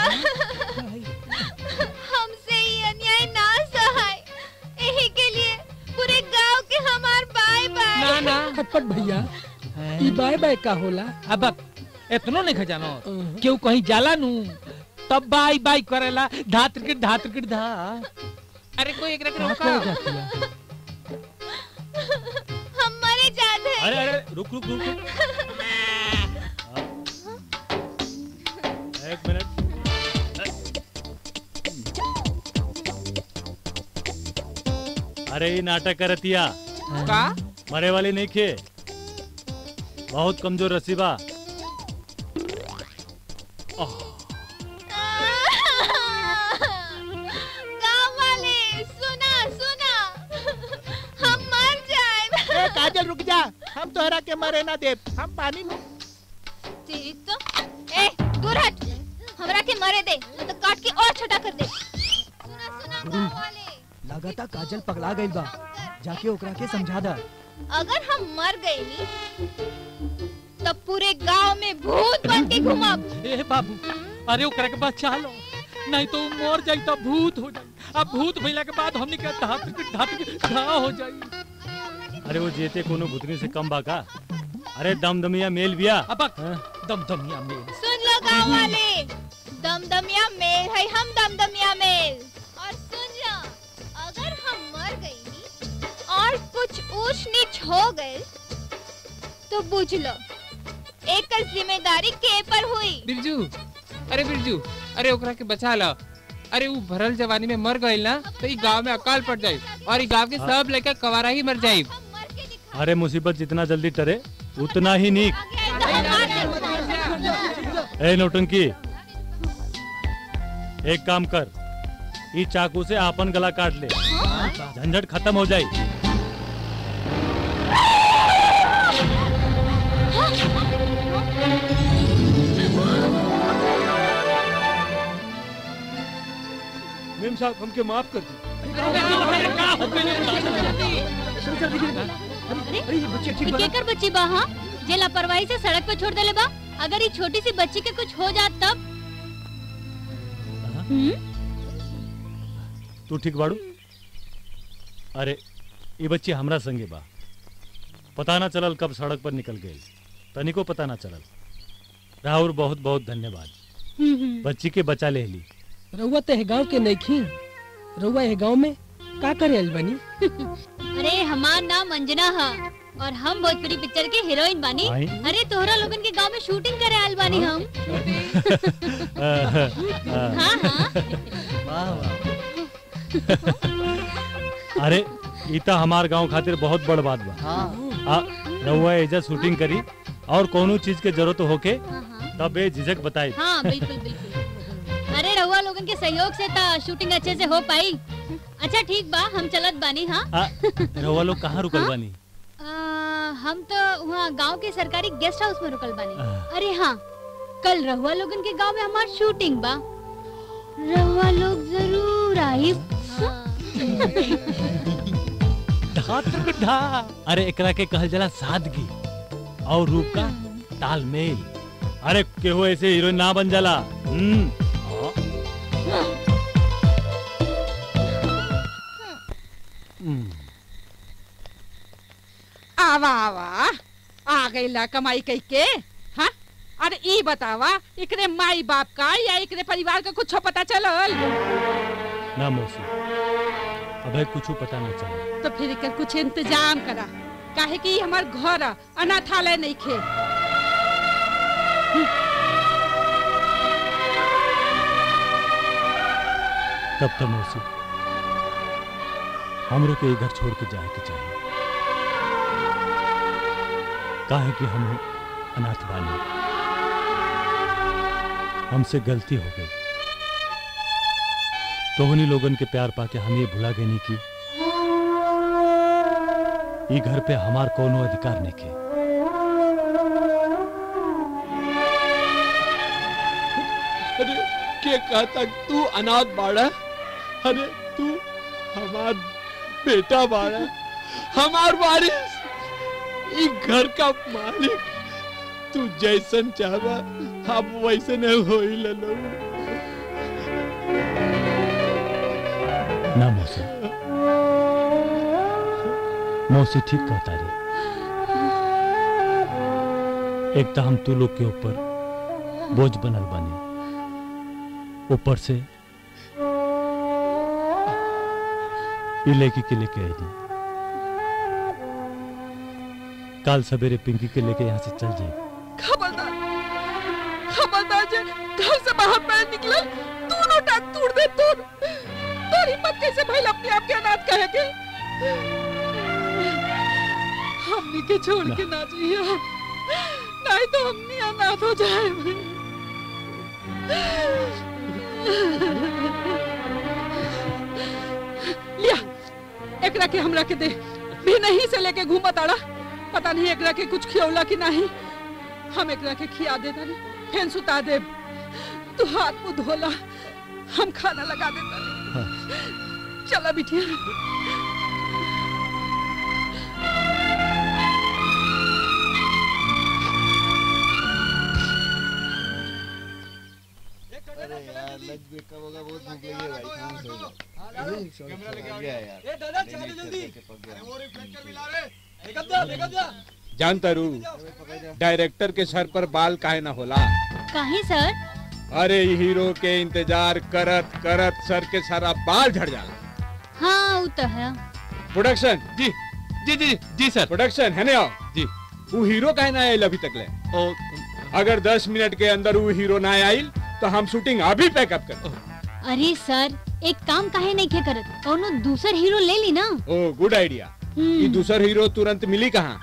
हमसे ये अन्याय ना सहाय यही के लिए पूरे गांव के हमार बाय बाय ना ना खटपट भैया ई बाय बाय का होला अब इतनो नहीं खजानो क्यों कहीं जाला नू तब बाई बाई करेला धात के धात के धा अरे कोई एक रख कहाँ रोका पे जाती है? हम मरे जाते हैं अरे अरे रुक रुक रुक रुक। एक मिनट अरे ये नाटक करतिया का मरे वाली नहीं खे बहुत कमजोर रसीबा गांव वाले सुना सुना हम मर जाए ए काजल रुक जा हम तोहरा के मरे ना दे हम पानी में तेरी तो ए दूर हट हमरा के मरे दे नहीं तो काट के और छोटा कर दे सुना सुना गांव वाले लगाता काजल पगला गइल बा जाके ओकरा के समझा दा अगर हम मर गए नी तब पूरे गांव में भूत बन के घुमाब ए बाबू अरे ओकरा के बचा लो नहीं तो उ मर जाई तो भूत हो जाई अब भूत भइला के बाद हमनी के धात के धात के धा हो जाई अरे वो जेते कोनो भुतनी से कम बाका अरे दमदमिया मेल बिया अब दमदमिया मेल सुन लो गांव वाले दमदमिया मेल है हम दमदमिया मेल और सुन लो अगर हम मर गई नी और कुछ ऊंच नीच हो गए तो बुझ लो एक जिम्मेदारी के पर हुई बिरजू अरे बिरजू अरे ओकरा के बचा ला अरे वो भरल जवानी में मर गइल ना तो ई गांव में अकाल पड़ जाई और ई गांव के सब लड़का कवारा ही मर जाई अरे मुसीबत जितना जल्दी टरे उतना ही नीक ए नौटंकी एक काम कर ई चाकू से आपन गला काट ले झंझट खत्म हो जाई मेम साहब हमके माफ कर दी केकर बच्ची बा हाँ जे लापरवाही से सड़क पे छोड़ देले बा अगर ये छोटी सी बच्ची के कुछ हो जात तब हम्म? तू ठीक बाड़ू अरे ये बच्ची हमरा संगे बा पता ना चलल कब सड़क पर निकल गई तनिको पता ना चलल राहुल बहुत बहुत धन्यवाद हम्म, हम्म। बच्ची के बचा ले ली रउआ तो है गांव के नईखी रउआ है गांव में का करे आइल बनी अरे हमार नाम अंजना है और हम भोजपुरी पिक्चर के हीरोइन बानी आई? अरे तोहरा लोगन के गांव में शूटिंग करे आयल बानी हम हाँ हाँ अरे ई त हमार गांव खातिर बहुत बड़ बात बा आ रउआ एजा शूटिंग करी और कोनो चीज के जरूरत होके तब बेझिझक बताई हाँ बिल्कुल बिल्कुल अरे रहुआ लोगन के सहयोग से ता शूटिंग अच्छे से हो पाई अच्छा ठीक बा हम चलत बानी हाँ आ, रउआ लोग कहाँ रुकल हाँ? बानी आ, हम तो वहाँ गांव के सरकारी गेस्ट हाउस में रुकल बानी अरे हाँ कल रहुआ लोगन के गांव में हमार शूटिंग बा रहुआ लोग जरूर आई धात धातु ढा अरे एकरा के कहल जला सादगी और रूप का तालमेल अरे केहू ऐसे हीरोइन ना बन जाला हम्म हाँ। आवा आवा आ गईला कमाई कई के हाँ अरे ई बतावा एकरे माई बाप का या एकरे परिवार का कुछ पता चलल ना मौसी अबे कुछ पता न चला तो फिर एकर कुछ इंतजाम करा काहे कि ई हमार घर ह, अनाथालय नहीं खे तब तो मौसी हमरो के ये घर छोड़ के जाए के चाहिए काहे कि हम अनाथ बानी हमसे गलती हो गई तोहनी लोगन के प्यार पाके हम ये भुला गए नहीं कि ई घर पे हमार कोनो अधिकार नहीं के अरे के कहता तू अनाथ बाड़ा अरे तू हमार बेटा बाड़ा हमार वारिस ई घर का मालिक तू जैसन चाहबा हम वैसे नहीं होई ललो ना मौसी मौसी ठीक कहता रे एक तो हम तू लोग के ऊपर बोझ बनल बने ऊपर से ई लेके के लेके आई काल सवेरे पिंकी के लेके यहाँ से चल जाए खबरदार खबरदार जे घर से बाहर पैर निकलल दोनों टांग तोड़ दे तोड़ तोरी मत कैसे भइल अपने आप के अनाथ कहे के हमनी के छोड़ के ना जाइए नहीं तो हमनी अनाथ हो जाए लिया एकरा के हमरा के दे भी नहीं से लेके घूमत आड़ा पता नहीं एकरा के कुछ खियौला कि नहीं हम एकरा के खिया दे दानी फेन सुता दे तू हाथ मुंह धोला हम खाना लगा दे दानी चला बिटिया अरे यार लग भी कब होगा बहुत भूख लगी है भाई कहाँ से होगा अरे सॉरी पक गया यार ए दादा चाय नहीं, जल्दी करके पक गया। अरे वो रे फेंक के मिला रे एक जा एक जा जानता रू डायरेक्टर के सर पर बाल काहे ना होला काहे सर अरे ई हीरो के इंतजार करत करत सर के सारा बाल झड़ जाला हाँ वो तो है प्रोडक्शन जी जी जी जी सर प्रोडक्शन है ना जी वो हीरो काहे ना आयल अभी तक ले अगर 10 मिनट के अंदर वो हीरो ना आयल तो हम शूटिंग अभी पैकअप कर अरे सर एक काम काहे नहीं खे करत कोनो दूसर हीरो ले ली ना ओ गुड आइडिया ये दूसर हीरो तुरंत मिली कहाँ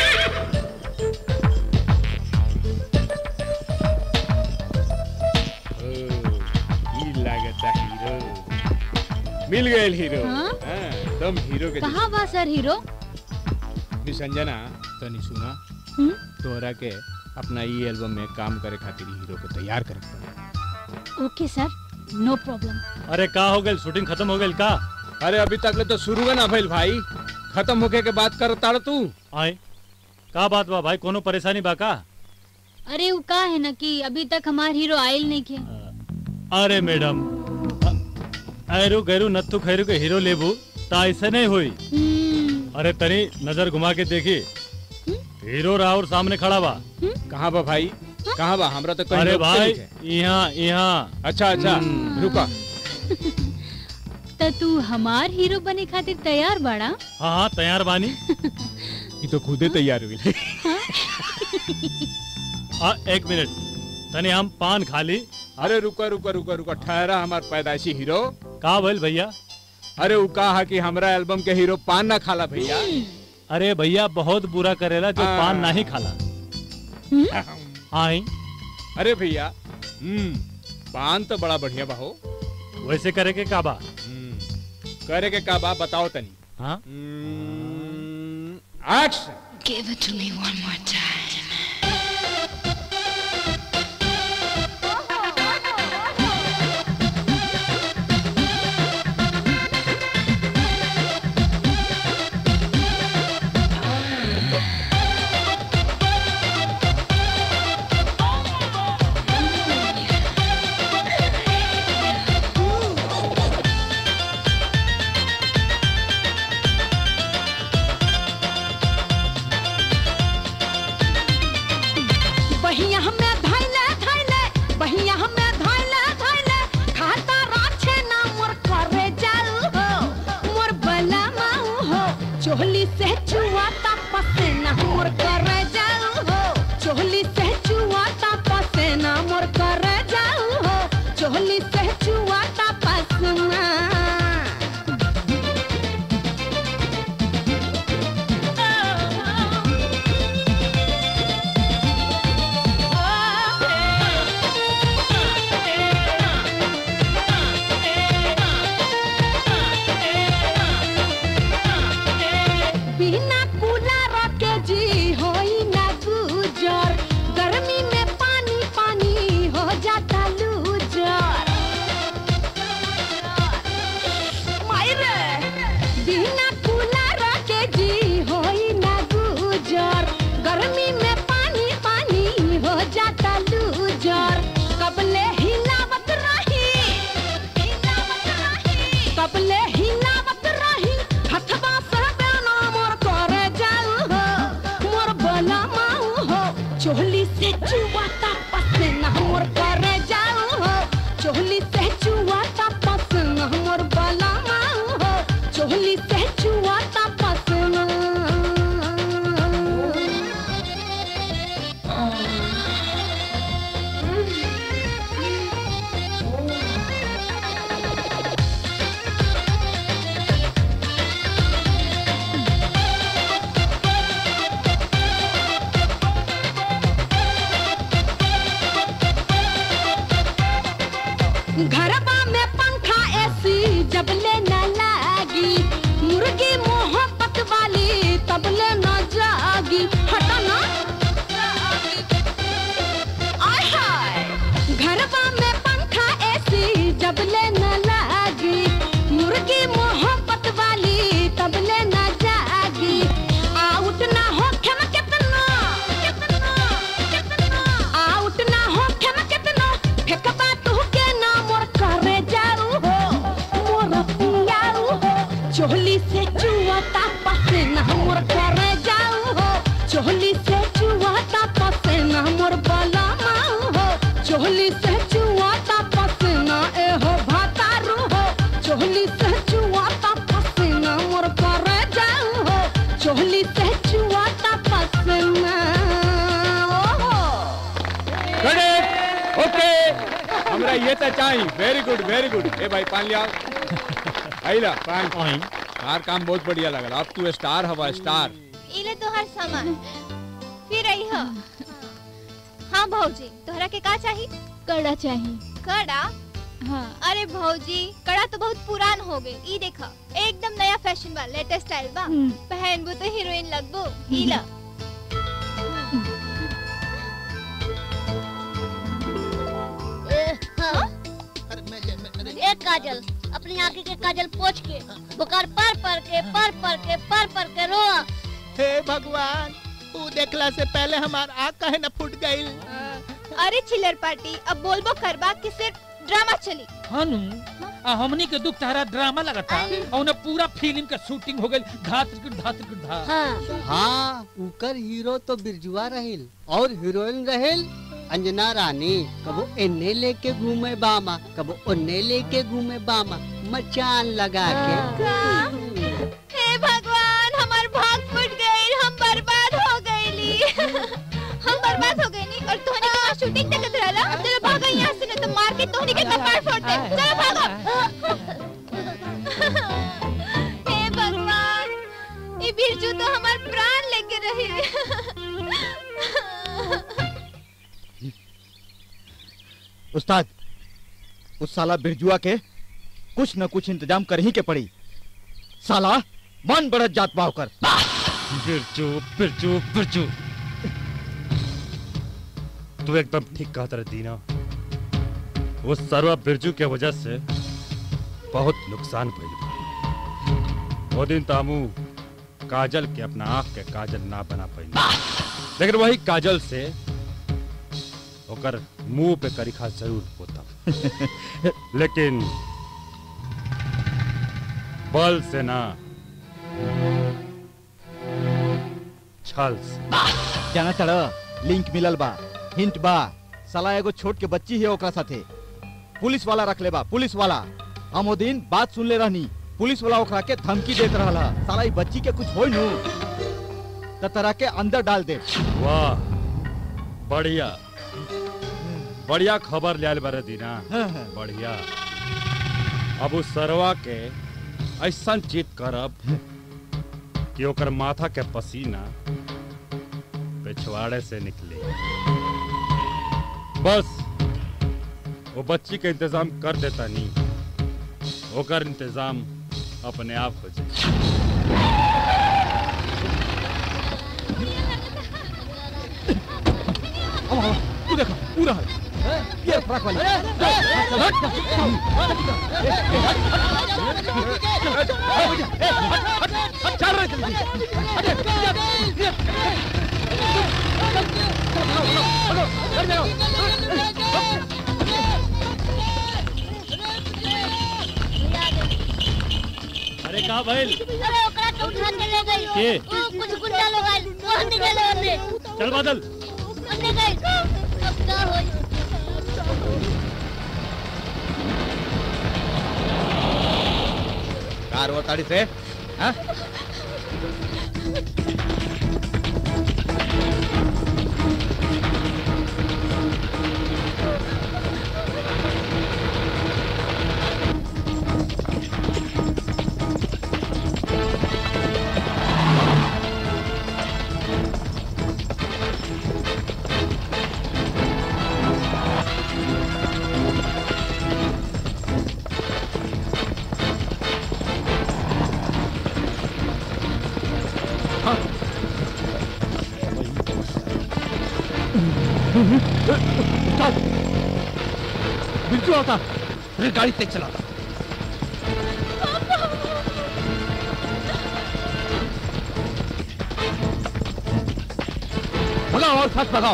ओ, ई लागता हीरो मिल गए हीरो हाँ? हाँ, एकदम हीरो के कहाँ बा सर हीरो जैसे। संजना तनी सुना हम्म? तोहरा के अपना ई एल्बम में काम करे खातिर हीरो के तैयार करे के पड़ी। ओके सर नो प्रॉब्लम अरे का हो गई शूटिंग खत्म हो गई का अरे अभी तक ले तो शुरू का ना भइल भाई खत्म होके के बात कर ताड़ तू आए का बात बा भाई कोनो परेशानी बा का अरे वो का है ना कि अभी तक हमार हीरो आयल नहीं खे अरे मैडम ऐरू गैरू नत्थु खैरू के हीरो लेबू ता ऐसे नहीं हुई अरे तनी नजर घुमा के देखी हीरो राहुल सामने खड़ा बा कहाँ बा भाई कहाँ बा हमरा तो कहीं अरे लोग भाई से यहाँ यहाँ अच्छा अच्छा रुका तो तू हमार हीरो बने खातिर तैयार बाड़ा हाँ हाँ तैयार बानी ये तो खुदे तैयार हुई आ, एक मिनट तनी हम पान खा ली अरे रुका रुका रुका रुका ठहरा हमार पैदाइशी हीरो का भइल भैया अरे वो कहा कि हमरा एल्बम के हीरो पान ना खाला भैया अरे भैया बहुत बुरा करेला जो हाँ। पान नहीं खाला आई अरे भैया हम्म पान तो बड़ा बढ़िया बा हो वैसे करे के का बा करे के का बा बताओ तनी हाँ action Give it to me one more time. बिना कूलर के जी होई ना गुजर गर्मी में पानी पानी हो जाता लूजर कबले हिलावत रही कबले हिलावत रही हथवा से बेना मोर करे जाऊ हो मोर बला माऊ हो चोली से चुवाता पसीना मोर करे जाऊ हो चोली से चुवाता पसीना मोर बला माऊ हो चोली से चुवाता पसीना घरबा में पंखा एसी जब ले न लागी मुर्गी मोहब्बत वाली तब ले न जागी हटा ना आय हाय घरबा में पंखा एसी जब ले न लागी मुर्गी मोहब्बत वाली तब ले न जागी आउट ना हो खेम कितना कितना कितना आउट ना हो खेम कितना फेंकबा तू के ना मोर करे जाऊ हो मोर पियाऊ हो चोली से चुआता पसीना मोर करे जाऊ हो चोली से चुआता पसीना मोर बला माऊ हो चोली से चुआता पसीना ए हो भातारू हो चोली से चुआता पसीना मोर करे जाऊ हो चोली से चुआता पसीना ओहो करेक्ट ओके हमरा ये तो चाहिए वेरी गुड वेरी गुड ए भाई पान लिया आइला पान यार काम बहुत बढ़िया लगल अब तू स्टार हवा स्टार इले तोहर सामान फिर आई हो हाँ भौजी तोहरा के का चाही कड़ा चाहिए कड़ा हाँ अरे भौजी कड़ा तो बहुत पुरान हो गए ई देखा एकदम नया फैशन बा लेटेस्ट स्टाइल बा पहनबू तो हीरोइन लगबू ई ला एक काजल अपनी आंखें के काजल पोछ के बुखार पर पर के पर पर के पर पर के रो हे भगवान तू देखला से पहले हमार आँख काहे न फूट गई अरे चिल्लर पार्टी अब बोलबो करबा कि सिर्फ ड्रामा चली हनु आ हमनी के दुख तारा ड्रामा लगता और उन्हें पूरा फिल्म के शूटिंग हो गई धात की धात की धा हाँ उकर हीरो तो बिरजुआ रहेल और हीरोइन रहेल अंजना रानी कबो एने लेके घूमे बामा कबो ओने लेके घूमे बामा मचान लगा के हे भगवान हमार भाग फूट गई हम बर्बाद हो गईली हम बर्बाद हो गईली और तोहनी के पास शूटिंग देखत रहला चलो भागो यहाँ से नहीं तो मार के तोहनी के कपाड़ फोड़ दे चलो भागो हे भगवान ये बिरजू तो हमार प्राण लेके रही उस्ताद उस साला बिरजुआ के कुछ न कुछ इंतजाम कर ही के पड़ी साला मन बढ़त जात पाव कर बिरजू बिरजू बिरजू तू एकदम ठीक कहत रहे दीना वो सर्वा बिरजू के वजह से बहुत नुकसान भइल बा। वो दिन तामू काजल के अपना आंख के काजल ना बना पाई लेकिन वही काजल से ओकर मुंह पे करिखा जरूर होता लेकिन बल से ना छल से जाना चढ़ लिंक मिलल बा हिंट बा साला एगो छोट के बच्ची है ओकरा साथे पुलिस वाला रख ले बा पुलिस वाला हम ओ दिन बात सुन ले रहनी पुलिस वाला ओकरा के धमकी देत रहला साला ई बच्ची के कुछ होई नु त तरह के अंदर डाल दे वाह बढ़िया बढ़िया खबर लियाल बारे दीना बढ़िया अब उस सरवा के ऐसा चित करब कि ओकर माथा के पसीना पिछवाड़े से निकले बस वो बच्ची के इंतजाम कर देता नहीं ओकर इंतजाम अपने आप हो जाए तू देखो पूरा है ये फ्रॉक वाली अरे कहा भइल अरे ओकरा के उठा के ले गई के? ओ, कुछ गुंडा लोग आए वो हमने गए ओने चल बादल हमने गए अब का होई कार वो ताड़ी से हाँ? बिल्कुल होता अरे गाड़ी तेज चलाता भगाओ और साथ भगाओ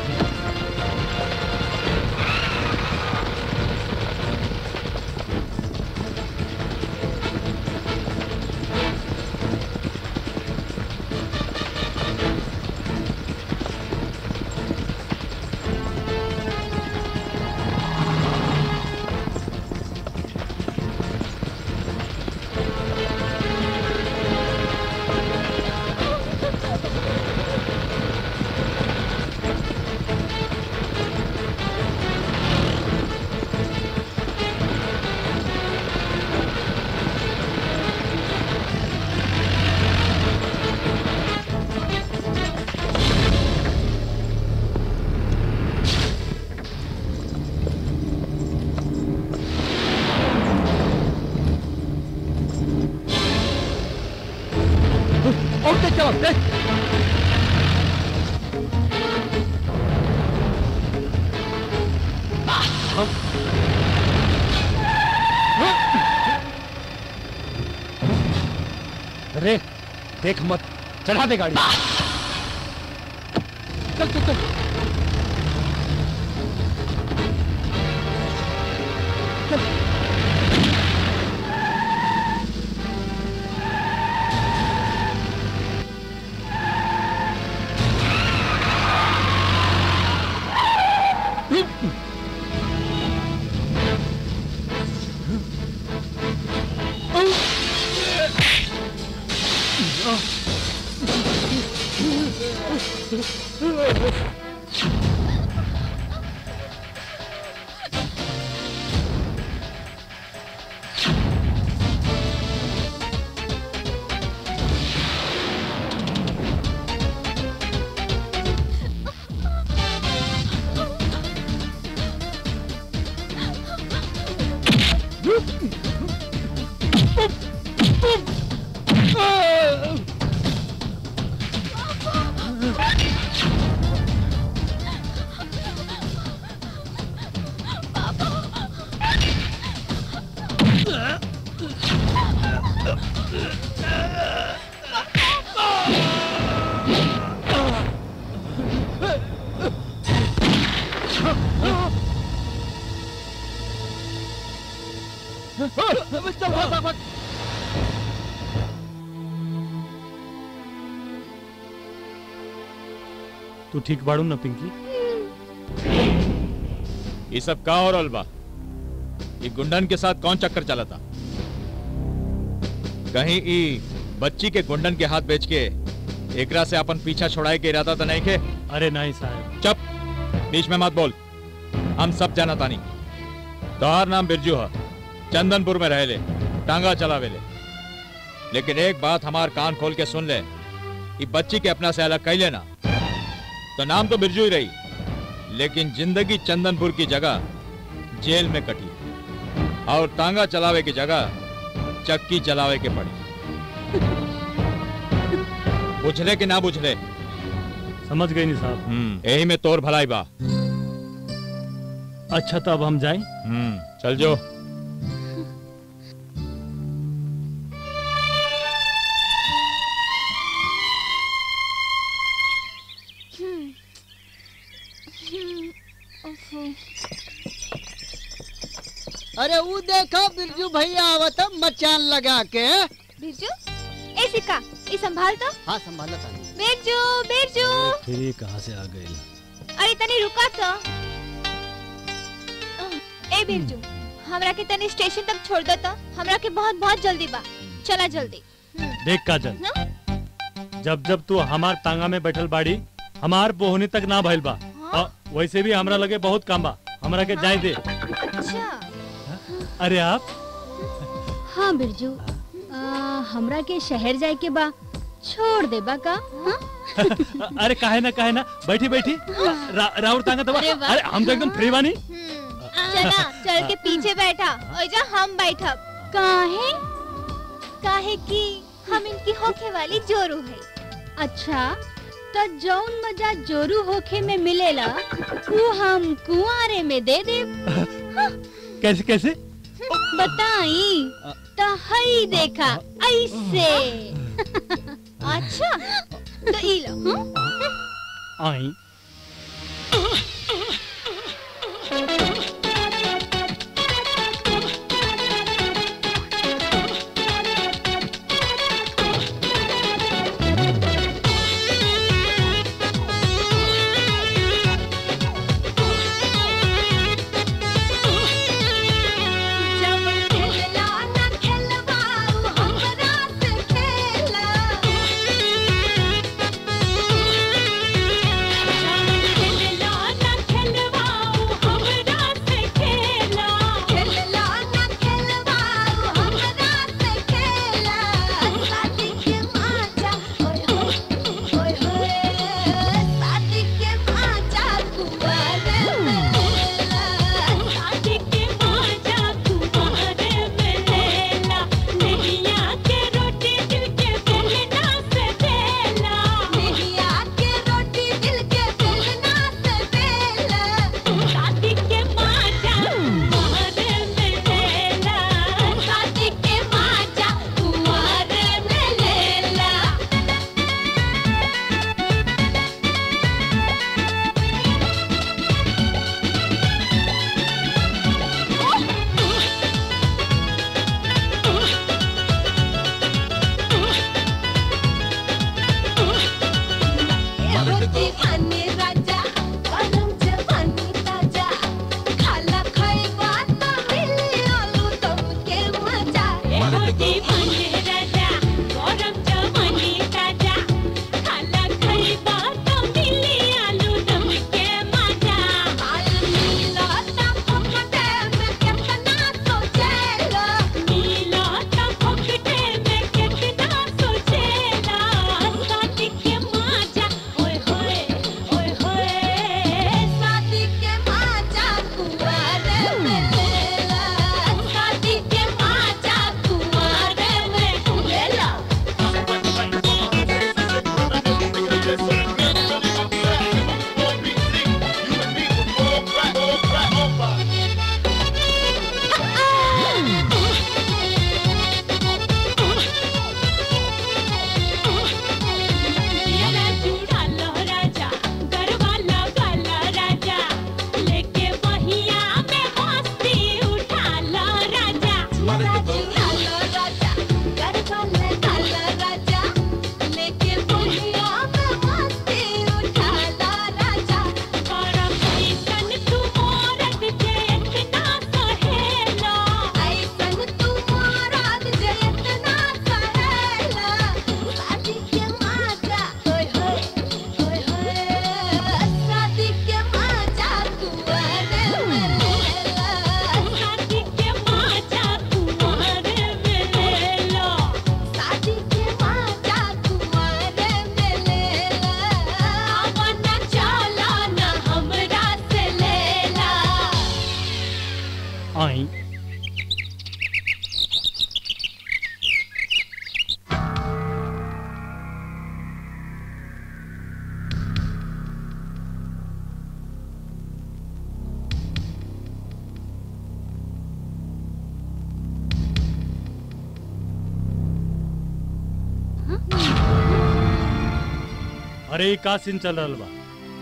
और तेज चलाओ तेज अरे देख मत चढ़ा दे गाड़ी चल चल चल चल भाग भाग तू ठीक बाड़ू ना पिंकी ये सब का और अलबा ये गुंडन के साथ कौन चक्कर चला था कहीं ई बच्ची के गुंडन के हाथ बेच के एकरा से अपन पीछा छोड़ाए के इरादा तो नहीं के अरे नहीं साहब चुप बीच में मत बोल हम सब जाना तानी तोहार नाम बिरजू है चंदनपुर में रहे ले टांगा चलावे ले लेकिन एक बात हमार कान खोल के सुन ले ये बच्ची के अपना से अलग कह लेना तो नाम तो बिरजू ही रही लेकिन जिंदगी चंदनपुर की जगह जेल में कटी और टांगा चलावे की जगह चक्की चलावे के पड़ी बुझले कि ना बुझले समझ गई नहीं साहब हम्म यही में तोर भलाई बा अच्छा तो अब हम जाएं हम्म चल जो अरे वो देखो बिरजू भैया आवत है मचान लगा के बिरजू ए सिक्का ये संभाल तो हाँ संभाला था बिरजू बिरजू फिर ये कहाँ से आ गई अरे तनी रुका तो ए बिरजू हमरा के तनी स्टेशन तक छोड़ दो तो हमरा के बहुत बहुत जल्दी बा चला जल्दी देख काजल हाँ? जब जब तू हमार तांगा में बैठल बाड़ी हमार बोहनी तक ना भइल बा अ, वैसे भी हमरा लगे बहुत काम बा हमरा के जाए दे अच्छा अरे आप हाँ बिरजू आ, हमरा के शहर जाए के बा छोड़ दे बा का हाँ? अरे काहे ना काहे ना बैठी बैठी रा, राउर तांगा दबा अरे वाह। अरे हम तो एकदम फ्री बानी चला चल के पीछे बैठा और जा हम बैठब काहे काहे कि हम इनकी होखे वाली जोरू है अच्छा तो जौन मजा जोरू होखे में मिलेला वो हम कुआरे में दे दे कैसे कैसे बताई तो हई देखा ऐसे अच्छा तो ई लो हाँ? आई आई अरे ई का सीन चल रहल बा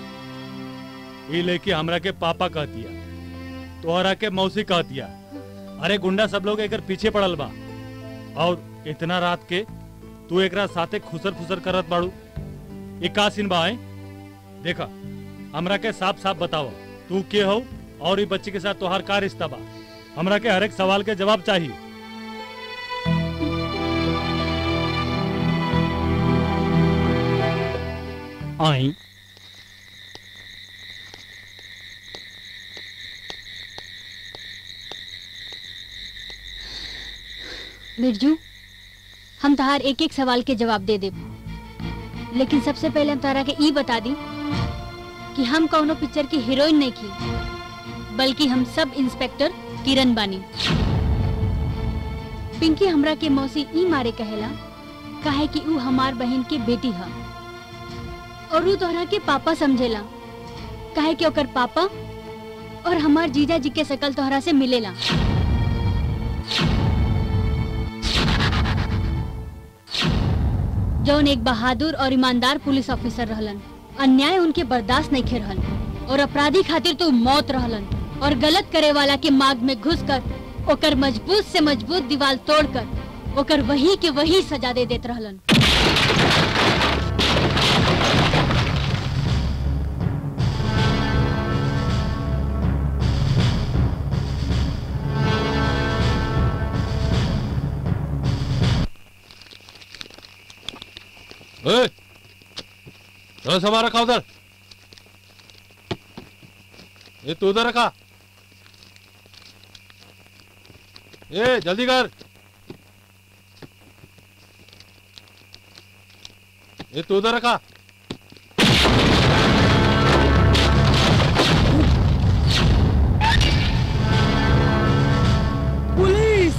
ई लेके हमरा के पापा कह दिया तोहरा के मौसी कह दिया अरे गुंडा सब लोग एकर पीछे पड़ल बा और इतना रात के तू एकरा साथे खुसर फुसर करत बाड़ू ये का सीन बा है देखा हमरा के साफ साफ बताओ तू के हो और ये बच्चे के साथ तोहार का रिश्ता बा हमरा के हर एक सवाल के जवाब चाहिए आई बिरजू हम तहार एक एक सवाल के जवाब दे देब लेकिन सबसे पहले हम तारा के ई बता दी कि हम कौनो पिक्चर की हीरोइन नहीं की बल्कि हम सब इंस्पेक्टर किरण बानी पिंकी हमरा के मौसी ई मारे कहेला काहे कि ऊ हमार बहन के बेटी है और ऊ तोहरा के पापा समझेला काहे कि ओकर पापा और हमार जीजा जी के शकल तोहरा से मिलेला जौन एक बहादुर और ईमानदार पुलिस ऑफिसर रहलन अन्याय उनके बर्दाश्त नहीं खे रहल और अपराधी खातिर तो मौत रहलन और गलत करे वाला के मार्ग में घुस कर ओकर मजबूत से मजबूत दीवार तोड़कर ओकर वही के वही सजा दे देत रहलन ए, थोड़ा सामान रखा उधर ये तू उधर रखा ए जल्दी कर ये तू उधर रखा पुलिस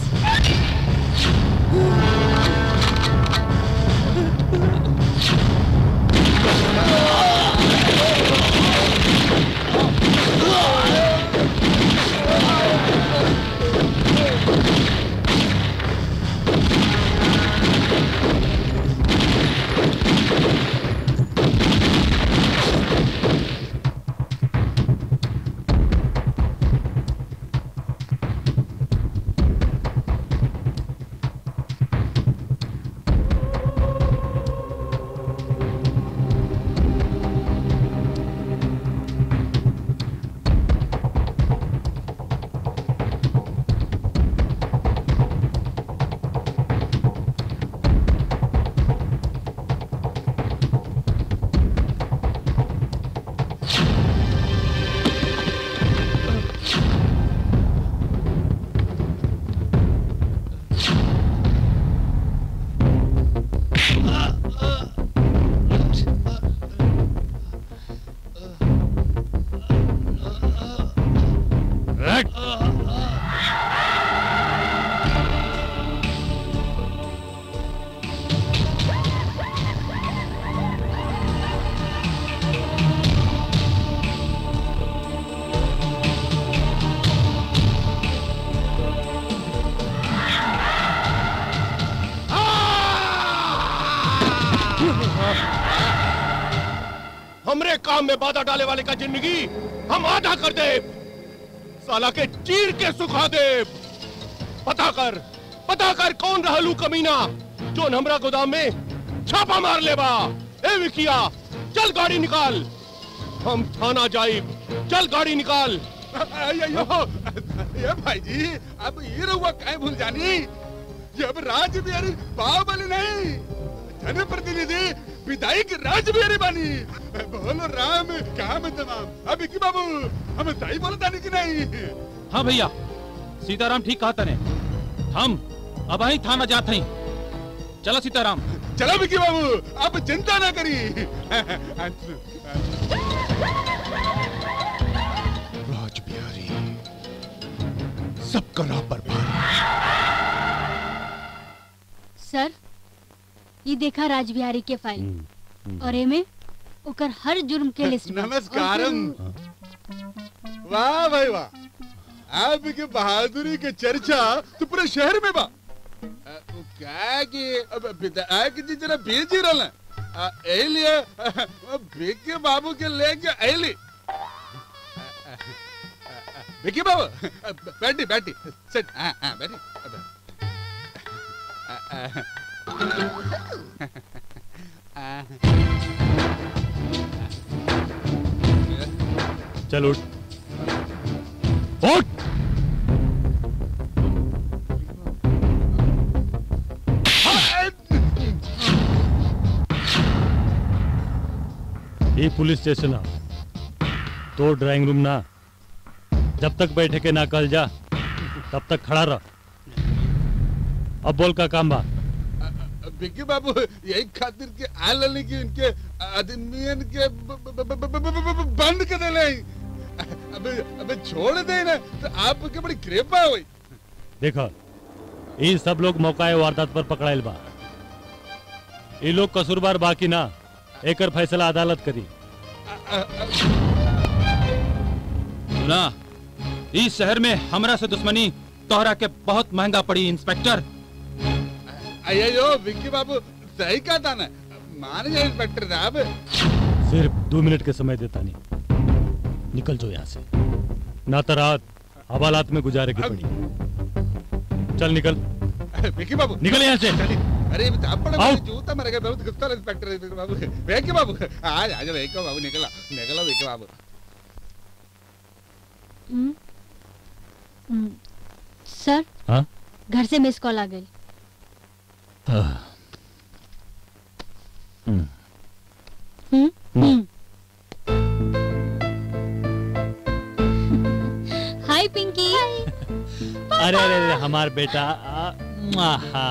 हमरे काम में बाधा डाले वाले का जिंदगी हम आधा कर दे साला के चीर के सुखा दे पता कर पता कर कौन रहलू कमीना जो हमरा गोदाम में छापा मार लेबा ए विकिया चल गाड़ी निकाल हम थाना जाइब चल गाड़ी निकाल अयो ये भाई जी अब ये रहुआ काय भूल जानी जब राज बिहारी बाहुबली नहीं जनप्रतिनिधि विधायक राज बिहारी बानी बोलो राम काम तमाम अब की बाबू हम सही बोलता नहीं कि नहीं हाँ भैया सीताराम ठीक कहा तने हम अब ही थाना जात हई चलो सीताराम चलो विकी बाबू अब चिंता ना करी राज बिहारी सब करा बर्बाद सर ये देखा राजबिहारी के फाइल और एमे ओकर हर जुर्म के लिस्ट बा। नमस्कारम वाह भाई वाह आपकी बहादुरी के चर्चा तो पूरे शहर में बा अ, वो क्या है कि अब विधायक जी जरा बिजी रहले अ, एही लिए वो भिक्की बाबू के लेके ऐली विकी बाबू बैठी बैठी सेट हाँ हाँ बैठी चल उठ उठ ये पुलिस स्टेशन है तो ड्राइंग रूम ना जब तक बैठे के ना कल जा तब तक खड़ा रह अब बोल का काम बा विकी बाबू यही खातिर के आल नहीं कि इनके आदमियन के ब- ब- ब- ब- ब- ब- ब- बंद कर देले अबे अबे छोड़ दे ना तो आपके बड़ी कृपा हुई देखो ये सब लोग मौका वारदात पर पकड़ाइल बा ये लोग कसूरबार बाकी ना एकर फैसला अदालत करी सुना इस शहर में हमरा से दुश्मनी तोहरा के बहुत महंगा पड़ी इंस्पेक्टर अयो विक्की बाबू सही कहा था ना मान गए इंस्पेक्टर साहब सिर्फ दो मिनट के समय देता नहीं निकल जाओ यहाँ से ना तो रात हवालात में गुजारे की पड़ी चल निकल विक्की बाबू निकल यहाँ से अरे ये आप बड़ा आओ। जूता मर गया बहुत गुस्सा इंस्पेक्टर है विक्की बाबू विक्की बाबू आज आज विक्की बाबू निकला निकला विक्की बाबू हम्म, हम्म, सर हाँ घर से मिस कॉल आ गई हम्म, हम्म, हम्म। हाय पिंकी अरे अरे अरे हमार बेटा आ, आहा।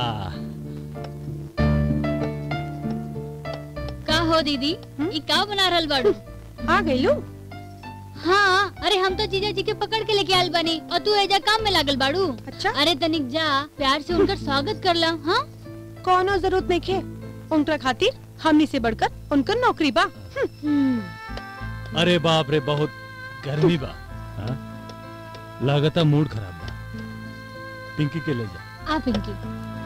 का हो दीदी ई का बना रहल बाड़ू आ गइलू हाँ अरे हम तो जीजा जी के पकड़ के लेके आयल बानी और तू एजा काम में लागल बाड़ू अच्छा अरे तनिक जा प्यार से उनकर स्वागत कर ला हाँ कोनो जरूरत नहीं खे उनका खातिर हमनी से बढ़कर उनकर नौकरी बा अरे बाप रे बहुत गर्मी बा हाँ? लागता मूड खराब बा पिंकी के ले जा आ पिंकी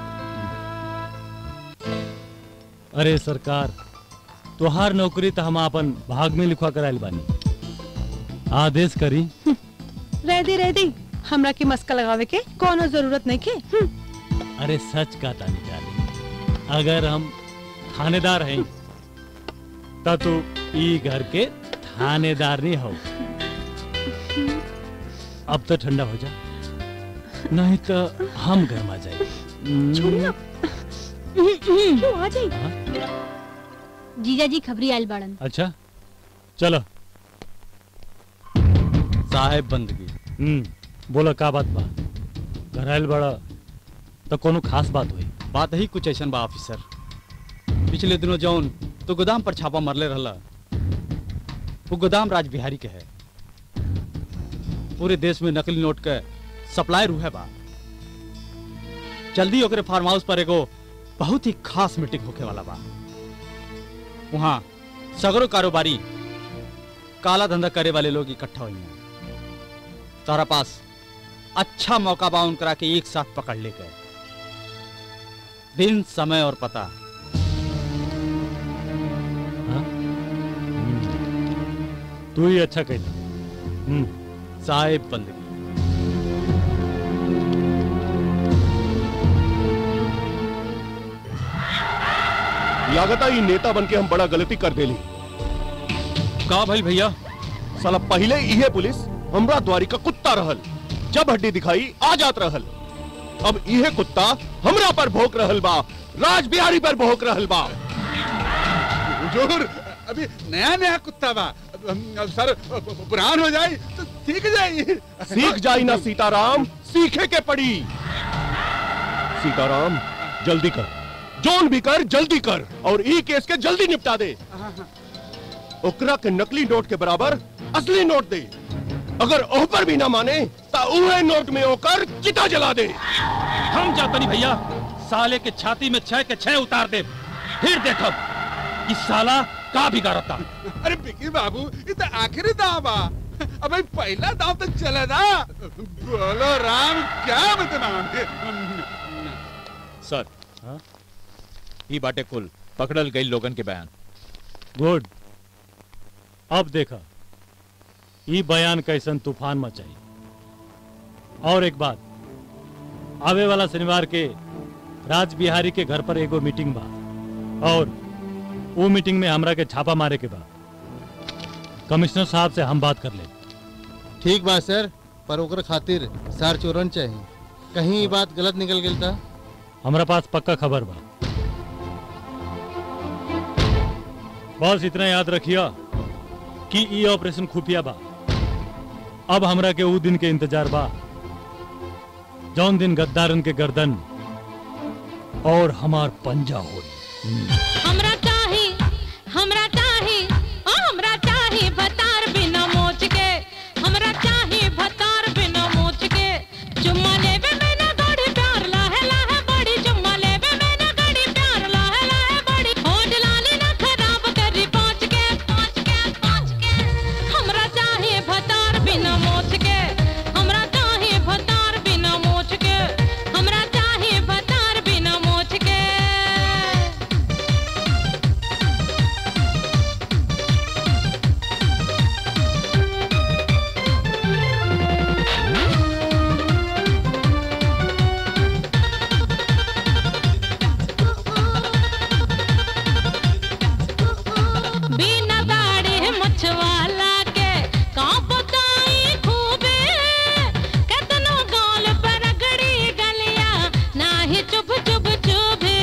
अरे सरकार तोहार नौकरी तो हम अपन भाग में लिखवा कराइल बानी आदेश करी रह दे रह दे हमरा के मस्का लगावे के कोनो जरूरत नहीं खे हम्म, अरे सच का तानी डाली अगर हम थानेदार हैं तो तू ई घर के थानेदार नहीं हो अब तो ठंडा हो जा नहीं तो हम गर्मा जाए छोड़ना क्यों आ जाई जीजा जी खबरी आयल बाड़न अच्छा चलो साहेब बंदगी हम्म बोला का बात बा घर आयल बड़ा तो कोनो खास बात हुई बात ही कुछ ऐसा बा ऑफिसर पिछले दिनों जौन तो गोदाम पर छापा मरले रहला वो गोदाम राज बिहारी के है पूरे देश में नकली नोट के सप्लाई रूहे बा जल्दी ओकरे फार्म हाउस पर एगो बहुत ही खास मीटिंग होके वाला बा वहाँ सगरो कारोबारी काला धंधा करे वाले लोग इकट्ठा हुई हैं तारा पास अच्छा मौका बा उनकरा के एक साथ पकड़ ले गए दिन समय और पता तू ही अच्छा कहला हम्म साहेब बंदगी लागता ये नेता बन के हम बड़ा गलती कर देली का भाई भैया साला पहले इहे पुलिस हमरा द्वारी का कुत्ता रहल जब हड्डी दिखाई आ जात रहल अब इहे कुत्ता हमरा पर भोंक रहल बा राज बिहारी पर भोंक रहल बा हुजूर अभी नया नया कुत्ता बा अब हम- अब सर पुरान हो जाए तो सीख जाइए सीख जाई ना सीताराम सीखे के पड़ी सीताराम जल्दी कर जोन भी कर जल्दी कर और ई केस के जल्दी निपटा दे ओकरा के नकली नोट के बराबर असली नोट दे अगर ओह पर भी ना माने तो उहे नोट में होकर चिता जला दे हम जातनी भैया साले के छाती में छह के छह उतार दे फिर देखब कि साला का बिगाड़ता अरे बिकी बाबू ये तो आखिरी दाव बा अबे पहला दाव तो चले ना बोलो राम क्या बदनाम सर ई बाटे कुल पकड़ल गई लोगन के बयान गुड अब देखा ई बयान कैसन तूफान मचाई और एक बात आवे वाला शनिवार के राज बिहारी के घर पर एगो मीटिंग बा और वो मीटिंग में हमरा के छापा मारे के बा कमिश्नर साहब से हम बात कर ले ठीक बा सर पर ओकर खातिर सार चोरन चाहिए कहीं ई बात गलत निकल गई था हमरा पास पक्का खबर बा बस इतना याद रखिया कि ई ऑपरेशन खुफिया बा अब हमरा के ऊ दिन के इंतजार बा जौन दिन गद्दारन के गर्दन और हमार पंजा हो हमरा चाही हमरा चाही ओ हमरा चाही भतार बिना मोच के हमरा चाही भतार बिना मोच के चुम्मा लेवे में ना गड़ी प्यार लाहे लाहे बड़ी चुम्मा लेवे में ना गड़ी प्यार लाहे लाहे बड़ी होठ लाली ना खराब करी पाँच के पाँच के पाँच के हमरा चाही भतार बिना मोच के हमरा चाही भतार बिना मोच के हमरा चाही भतार बिना मोच के बिना दाढ़ी मछवाला के का बताई खूबे कतनो गाल पर रगड़ी गलिया नाही चुभ चुभ चुभे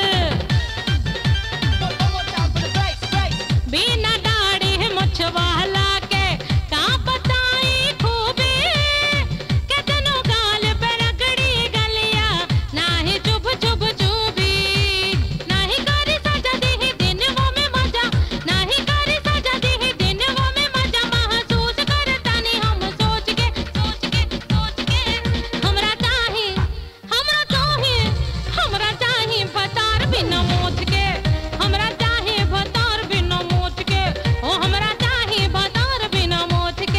बिना दाढ़ी मछवाला के का बताई खूबे कतनो गाल पर रगड़ी गलिया नाही चुभ चुभ चुभी नाही करी सजा दी दिनवा में मजा नाही करी सजा दी दिनवा में मजा महसूस करतानी हम सोच के सोच के सोच के हमरा चाही हमरा चाही हमरा चाही भतार बिना मोच के हमरा चाही भतार बिना मोच के ओ हमरा चाही भतार बिना मोच के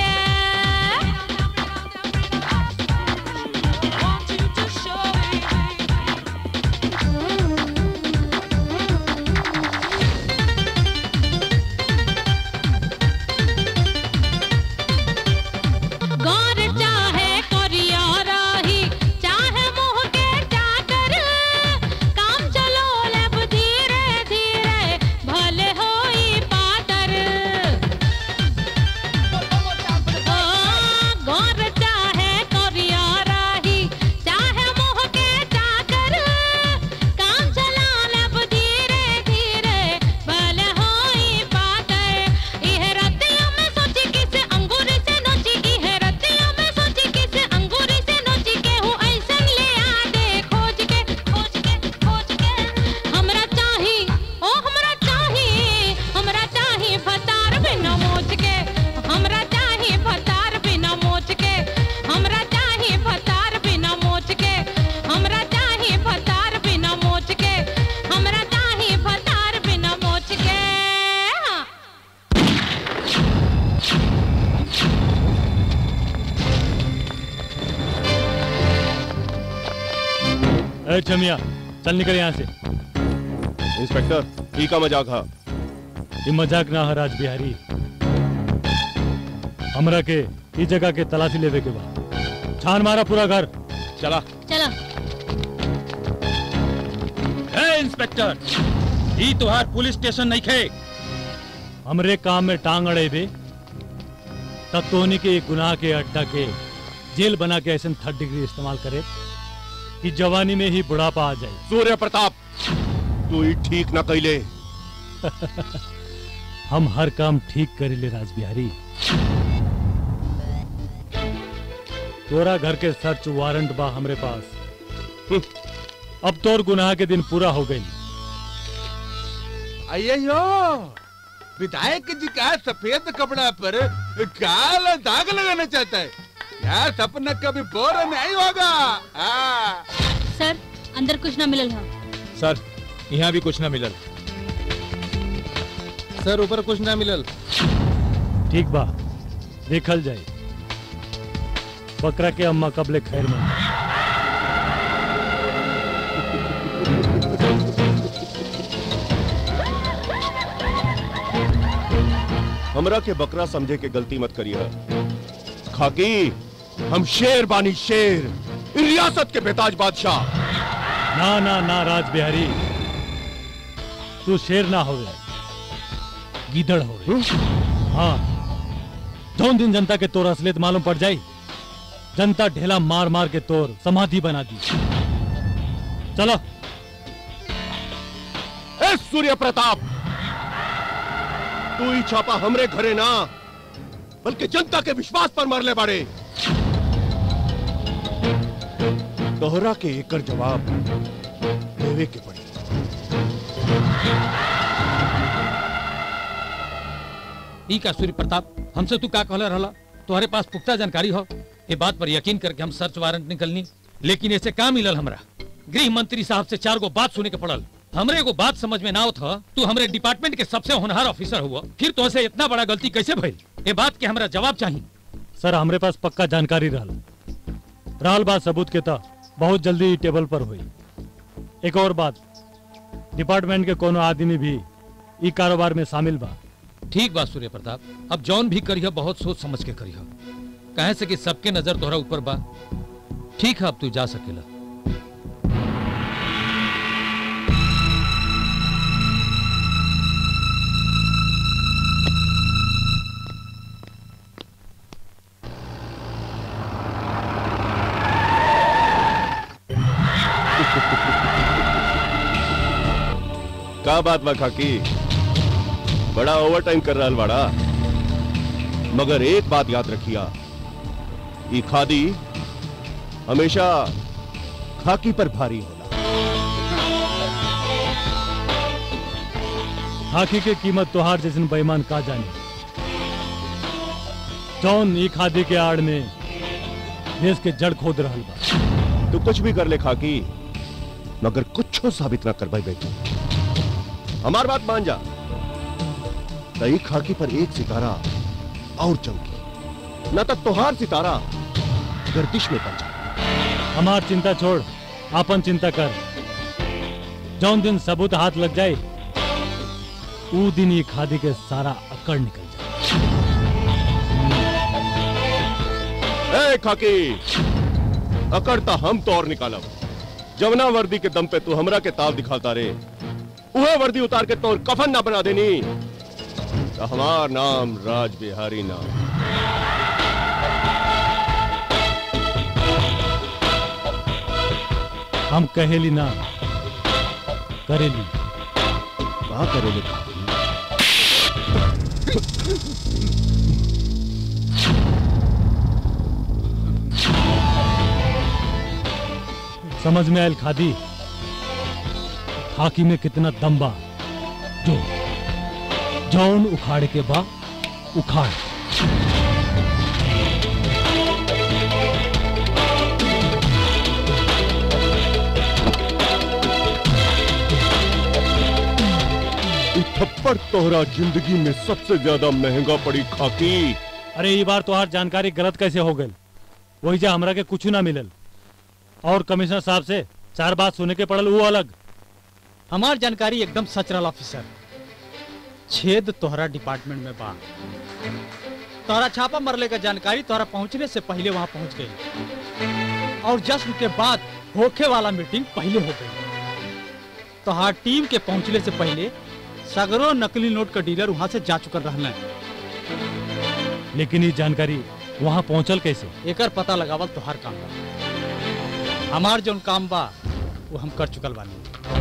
गौर चाहे करिया राही चाहे मुँह के चाकर काम चलो लब धीरे धीरे भले होई पातर ओ, गौर चाहे करिया राही चाहे मुँह के चाकर काम चला लब धीरे धीरे भले होई पातर इह रतिया में सोची किसे अंगूर से नोची इह रतिया में सोची किसे अंगूर से नोची केहू ऐसन ले आ दे खोज के खोज के खोज के हमरा चाही ओ हमरा चाही हमरा चाही भतार बिना मोच के हमरा चाही भतार बिना मोच के हमरा चाही भतार बिना मोच के हमरा चाही भतार बिना मोच के हमरा चाही भतार बिना मोच के हाँ। ए चमिया चल निकल यहाँ से इंस्पेक्टर ई का मजाक हा ये मजाक ना है राज बिहारी हमरा के इस जगह के तलाशी लेवे के बाद छान मारा पूरा घर चला चला ए इंस्पेक्टर ई तुहार पुलिस स्टेशन नहीं खे हमरे काम में टांग अड़े बे तब तो उन्हीं के एक गुनाह के अड्डा के जेल बना के ऐसे थर्ड डिग्री इस्तेमाल करे कि जवानी में ही बुढ़ापा आ जाए सूर्य प्रताप तू ही ठीक ना कैले हम हर काम ठीक करेले राज बिहारी तोरा घर के सर्च वारंट बा हमरे पास अब तोर गुनाह के दिन पूरा हो गई आइए यो विधायक जी का सफेद कपड़ा पर काला दाग लगाना चाहता है यार सपना कभी बोर नहीं होगा हाँ। सर अंदर कुछ ना मिलल है सर यहाँ भी कुछ ना मिलल सर ऊपर कुछ ना मिलल ठीक बा देखल जाए बकरा के अम्मा कबले खैर में हमरा के बकरा समझे के गलती मत करिए खाकी हम शेर बानी शेर इन रियासत के बेताज बादशाह ना ना ना राज बिहारी तू शेर ना हो गीदड़ हो गए हाँ जौन दिन जनता के तोर असलियत मालूम पड़ जाई जनता ढेला मार मार के तोर समाधि बना दी चलो ए सूर्य प्रताप तू ही छापा हमरे घरे ना बल्कि जनता के विश्वास पर मरले बाड़े दोहरा के एकर जवाब देवे के पड़ी ई का सूर्य प्रताप हमसे तू का कहले रहला तुम्हारे पास पुख्ता जानकारी हो ये बात पर यकीन करके हम सर्च वारंट निकलनी लेकिन ऐसे का मिलल हमरा गृह मंत्री साहब से चार गो बात सुने के पड़ल हमरे एगो बात समझ में ना आवत ह तू हमरे डिपार्टमेंट के सबसे होनहार ऑफिसर हुआ फिर तो से इतना बड़ा गलती कैसे भइल ये बात के हमरा जवाब चाहिए सर हमरे पास पक्का जानकारी रहल रहल बात सबूत के था बहुत जल्दी ई टेबल पर हुई एक और बात डिपार्टमेंट के कोनो आदमी भी ई कारोबार में शामिल बा ठीक बात सूर्य प्रताप अब जौन भी करिह बहुत सोच समझ के करिह कहे से कि सबके नजर तोहरा ऊपर बा ठीक है अब तू जा सकेला का बात बा खाकी बड़ा ओवर टाइम कर रहा बाड़ा मगर एक बात याद रखिया ई खादी हमेशा खाकी पर भारी होला खाकी के कीमत तोहार जैसन बेईमान का जाने जौन ई खादी के आड़ में देश के जड़ खोद रहल बा तू कुछ भी कर ले खाकी मगर कुछ साबित ना कर भाई बेटू हमार बात मान जा तई खाकी पर एक सितारा और चमकी न तक तोहार सितारा गर्दिश में बन जाए हमार चिंता छोड़ आपन चिंता कर जौन दिन सबूत हाथ लग जाए ऊ दिन ये खादी के सारा अकड़ निकल ए खाकी अकड़ता हम तो और निकालब जवना वर्दी के दम पे तू हमरा के ताव दिखाता रे उहे वर्दी उतार के तोर कफन ना बना देनी तो हमार नाम राज बिहारी नाम हम कहेली ना करेली कहा करेले समझ में आयल खादी खाकी में कितना दम बा जो जौन उखाड़ के बा उखाड़ ई थप्पड़ तोहरा जिंदगी में सबसे ज्यादा महंगा पड़ी खाकी अरे ये बार तोहार जानकारी गलत कैसे हो गई वही जा हमरा के कुछ ना मिलल और कमिश्नर साहब से चार बात सुने के पड़ल वो अलग हमार जानकारी एकदम सच रहा ऑफिसर छेद तोहरा डिपार्टमेंट में बा तोहरा छापा मरले का जानकारी तोहरा पहुंचने से पहले वहां पहुंच गई और जश्न के बाद होखे वाला मीटिंग पहले हो गई तोहार टीम के पहुंचने से पहले सगरो नकली नोट का डीलर वहां से जा चुकल रहना लेकिन ये जानकारी वहां पहुंचल कैसे एकर पता लगावल तोहार काम बा हमार जौन काम बा वो हम कर चुकल बानी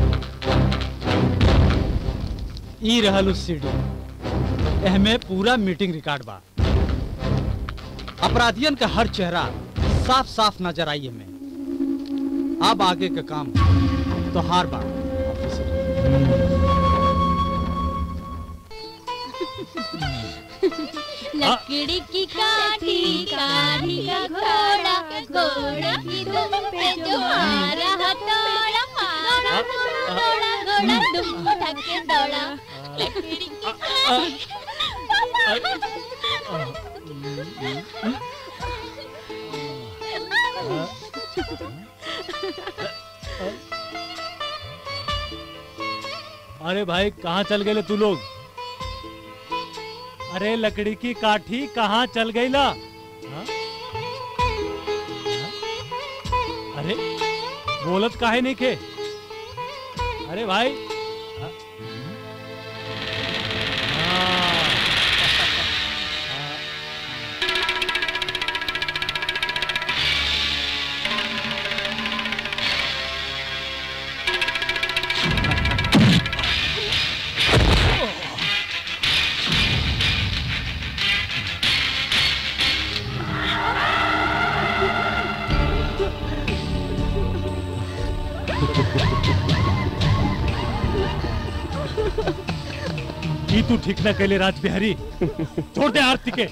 ई रहल उस सीडी एहमे पूरा मीटिंग रिकॉर्ड बा अपराधियन का हर चेहरा साफ साफ नजर आई हमें अब आगे का काम तो हार बा लकड़ी की काठी काठी का घोड़ा घोड़ा की दुम पे जो मारा हथौड़ा मारा घोड़ा घोड़ा दुम उठा के दौड़ा लकड़ी की अरे भाई कहाँ चल गए तू लोग अरे लकड़ी की काठी कहाँ चल गई ला हाँ? बोलत काहे नहीं खे अरे भाई ई तू ठीक ना कैले राज बिहारी छोड़ दे आरती के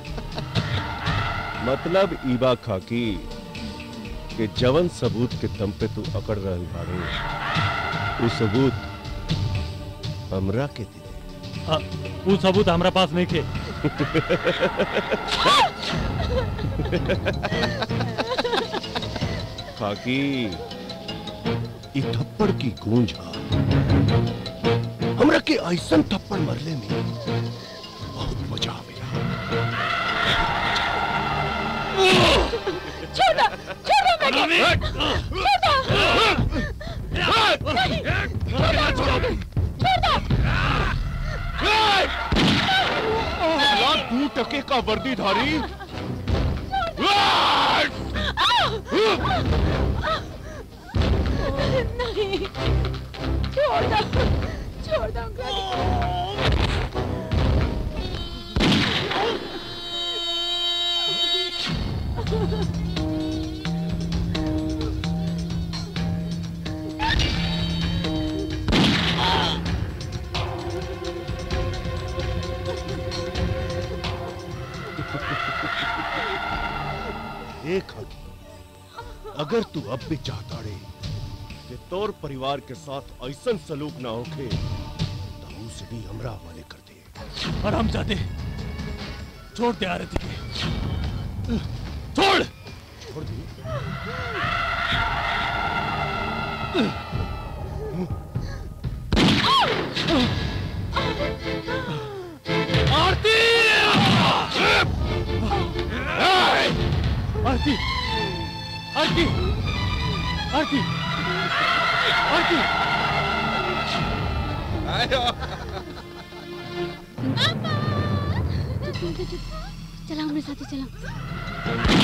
मतलब ईबा खाकी के जवन सबूत के दम पे तू अकड़ रहल बाड़े उ सबूत हमरा के दे आ, ऊ सबूत हमरा पास नहीं खे खाकी ई थप्पड़ की गूंज हा हमरा के ऐसन थप्पड़ मरले में बहुत मजा आवेला छोड़ो छोड़ो मैं छोड़ो छोड़ो साला तू टके का वर्दीधारी नहीं छोड़ दो छोड़ दो देख हगी, अगर तू अब भी चाहता रे कि तोर परिवार के साथ ऐसन सलूक ना होखे तो उसे भी हमरा हवाले कर दे और हम जाते छोड़ दे आरती के छोड़ छोड़ दी आरती आरती आरती आरती आरती चला हमारे साथ ही चला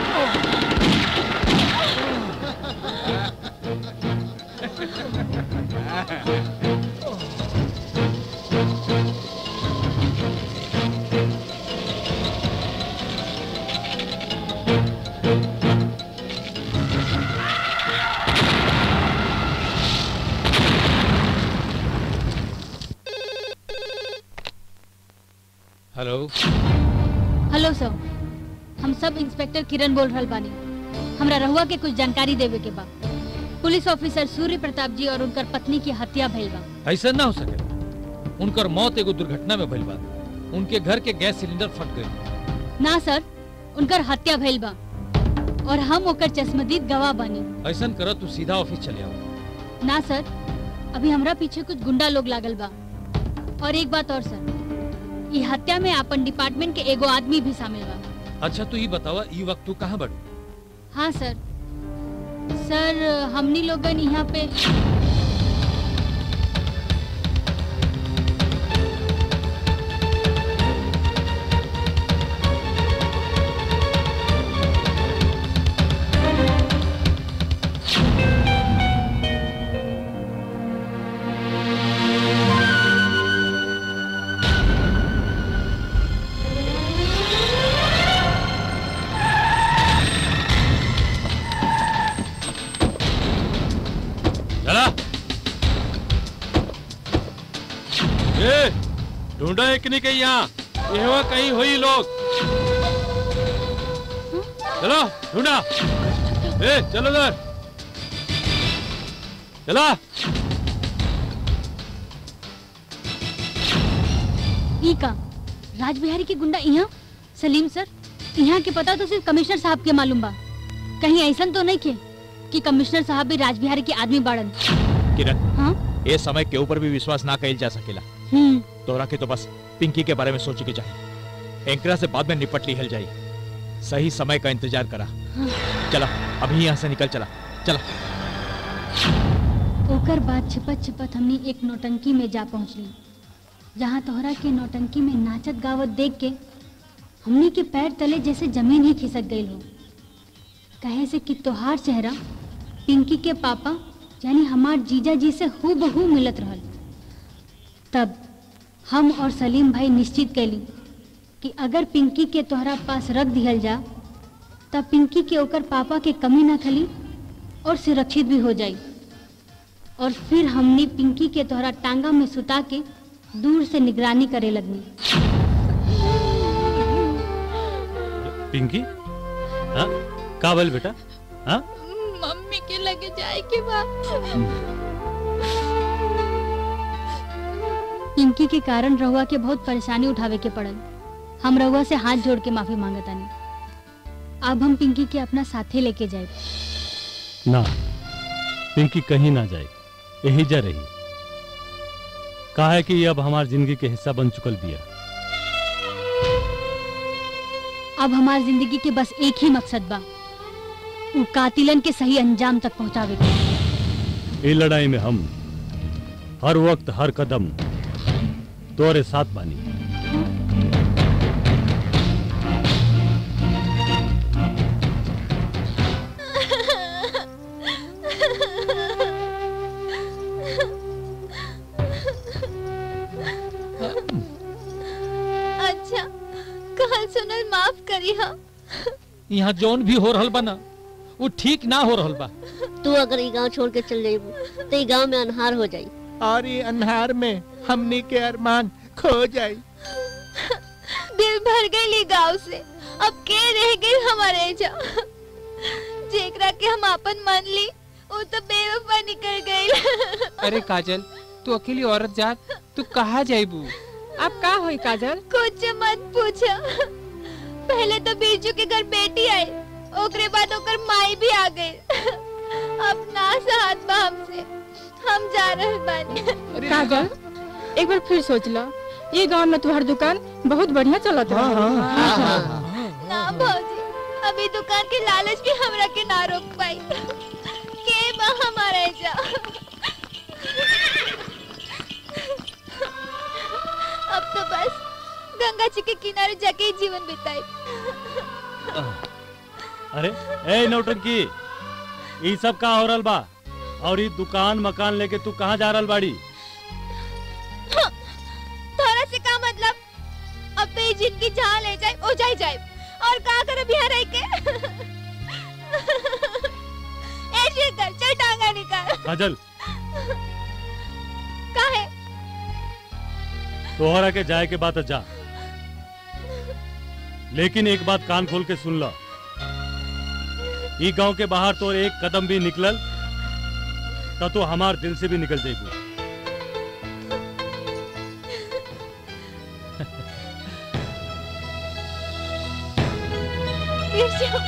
हेलो हेलो सर हम सब इंस्पेक्टर किरण बोल रहल बानी हमरा रहुआ के कुछ जानकारी देवे के बा पुलिस ऑफिसर सूर्य प्रताप जी और उनकर पत्नी की हत्या भइल बा ऐसा ना हो सके उनकर मौत एगो दुर्घटना में भइल बा उनके घर के गैस सिलेंडर फट गई ना सर उनकर हत्या भइल बा और हम ओकर चश्मदीद गवाह बानी ऐसा करो तू सीधा ऑफिस चले आओ ना सर अभी हमरा पीछे कुछ गुंडा लोग लागल बा और एक बात और सर ई हत्या में अपन डिपार्टमेंट के एगो आदमी भी शामिल बा अच्छा तू ये बतावा ई वक्त तू कहाँ बड़ू हाँ सर सर हमनी लोगन यहाँ पे चला ए ढूंढा एक नहीं कहीं यहाँ ये हुआ कहीं हुई लोग चलो ढूंढा ए चलो उधर चला ई का राज बिहारी के गुंडा यहाँ सलीम सर यहाँ के पता तो सिर्फ कमिश्नर साहब के मालूम बा कहीं ऐसा तो नहीं के कि कमिश्नर साहब भी राज बिहारी के आदमी बाड़न किरण हाँ ए समय के ऊपर भी विश्वास ना कइल जा सकेला हम्म तोरा के तो बस पिंकी के बारे में सोचे के चाहिए एंकरा से बाद में निपट लिहल जाई सही समय का इंतजार करा हाँ। चला अभी यहाँ से निकल चला चला ओकर बाद छिपत छिपत हमनी एक नौटंकी में जा पहुंचली जहाँ तोहरा के नौटंकी में नाचत गावत देख के हमनी के पैर तले जैसे जमीन ही खिसक गई हो कहे से कि तोहार चेहरा पिंकी के पापा यानी हमार जीजा जी से हूबहू मिलत रहल तब हम और सलीम भाई निश्चित कैली कि अगर पिंकी के तोहरा पास रख दिहल जा तब पिंकी के ओकर पापा के कमी ना खली और सुरक्षित भी हो जाई और फिर हमने पिंकी के तोहरा टांगा में सुता के दूर से निगरानी करे लगनी पिंकी हाँ का बोल बेटा हाँ मम्मी के लगे जाए के बाद पिंकी के कारण रहुआ के बहुत परेशानी उठावे के पड़ल हम रहुआ से हाथ जोड़ के माफी मांगतानी अब हम पिंकी के अपना साथे लेके जाए ना पिंकी कहीं ना जाए यही जा रही कहा है कि ये अब हमार जिंदगी के हिस्सा बन चुकल बिया अब हमार जिंदगी के बस एक ही मकसद बा उ कातिलन के सही अंजाम तक पहुंचावे के ये लड़ाई में हम हर वक्त हर कदम तोरे साथ बानी अच्छा कहल सुनल माफ करी हा यहाँ जौन भी हो रहल बा ना वो ठीक ना हो रहल बा तू अगर ये गांव छोड़ के चल जाइबू तो ये गांव में अनहार हो जाई और ये अन्हार में हमनी के अरमान खो जाई दिल भर गई गांव से अब के रह गई हमारे जा जेकरा के हम अपन मान ली वो तो बेवफा निकल गई अरे काजल तू अकेली औरत जात तू कहाँ जाइबू अब का होई काजल कुछ मत पूछो पहले तो बीजू के घर बेटी आई ओकरे बाद ओकर माई भी आ गई अब ना साथ बा हमसे हम जा रहे बानी काजल एक बार फिर सोच लो ये गांव में तुम्हारी दुकान बहुत बढ़िया चलत है ना भौजी अभी दुकान के लालच भी हमरा के ना रोक पाई के बा हमारा जा अब तो बस गंगा जी के किनारे जाके ही जीवन बिताई अरे ए नौटंकी ये सब का हो रहल बा और ये दुकान मकान लेके तू कहाँ जा रहल बाड़ी थोड़ा से का मतलब अब तो ये जिनकी जहाँ ले जाए वो जाए जाए और कहा कर बिहार रह के ऐसे कर चल टांगा निकाल काजल काहे तोहरा के जाए के बात जा लेकिन एक बात कान खोल के सुन लो ई गांव के बाहर तो एक कदम भी निकलल तो तो हमार दिल से भी निकल जाएगी बिरजू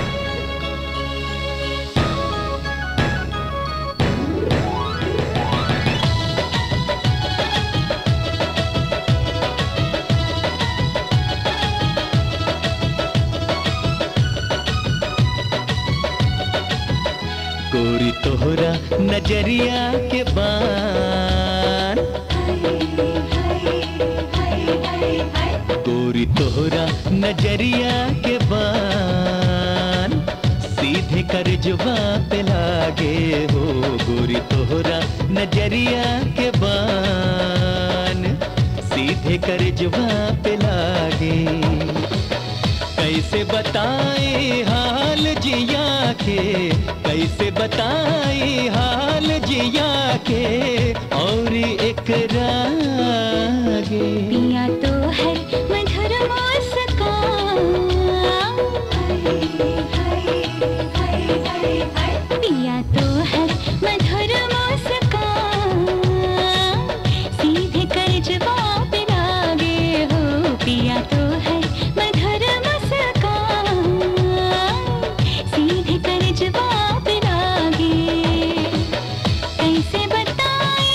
गोरी तोहरा नजरिया के बान गोरी तोहरा नजरिया के बान सीधे कर जुबा पे लागे हो गोरी तोहरा नजरिया के बान सीधे कर जुबा पे लागे कैसे बताए हाल जिया के कैसे बताए हाल जिया के और एक रागे पिया तो है मधुर पिया तो है मधुर मुस्कान सीधे कर जवाब लागे हो पिया तो है मधुर मुस्कान सीधे कर जवाब लागे कैसे बताए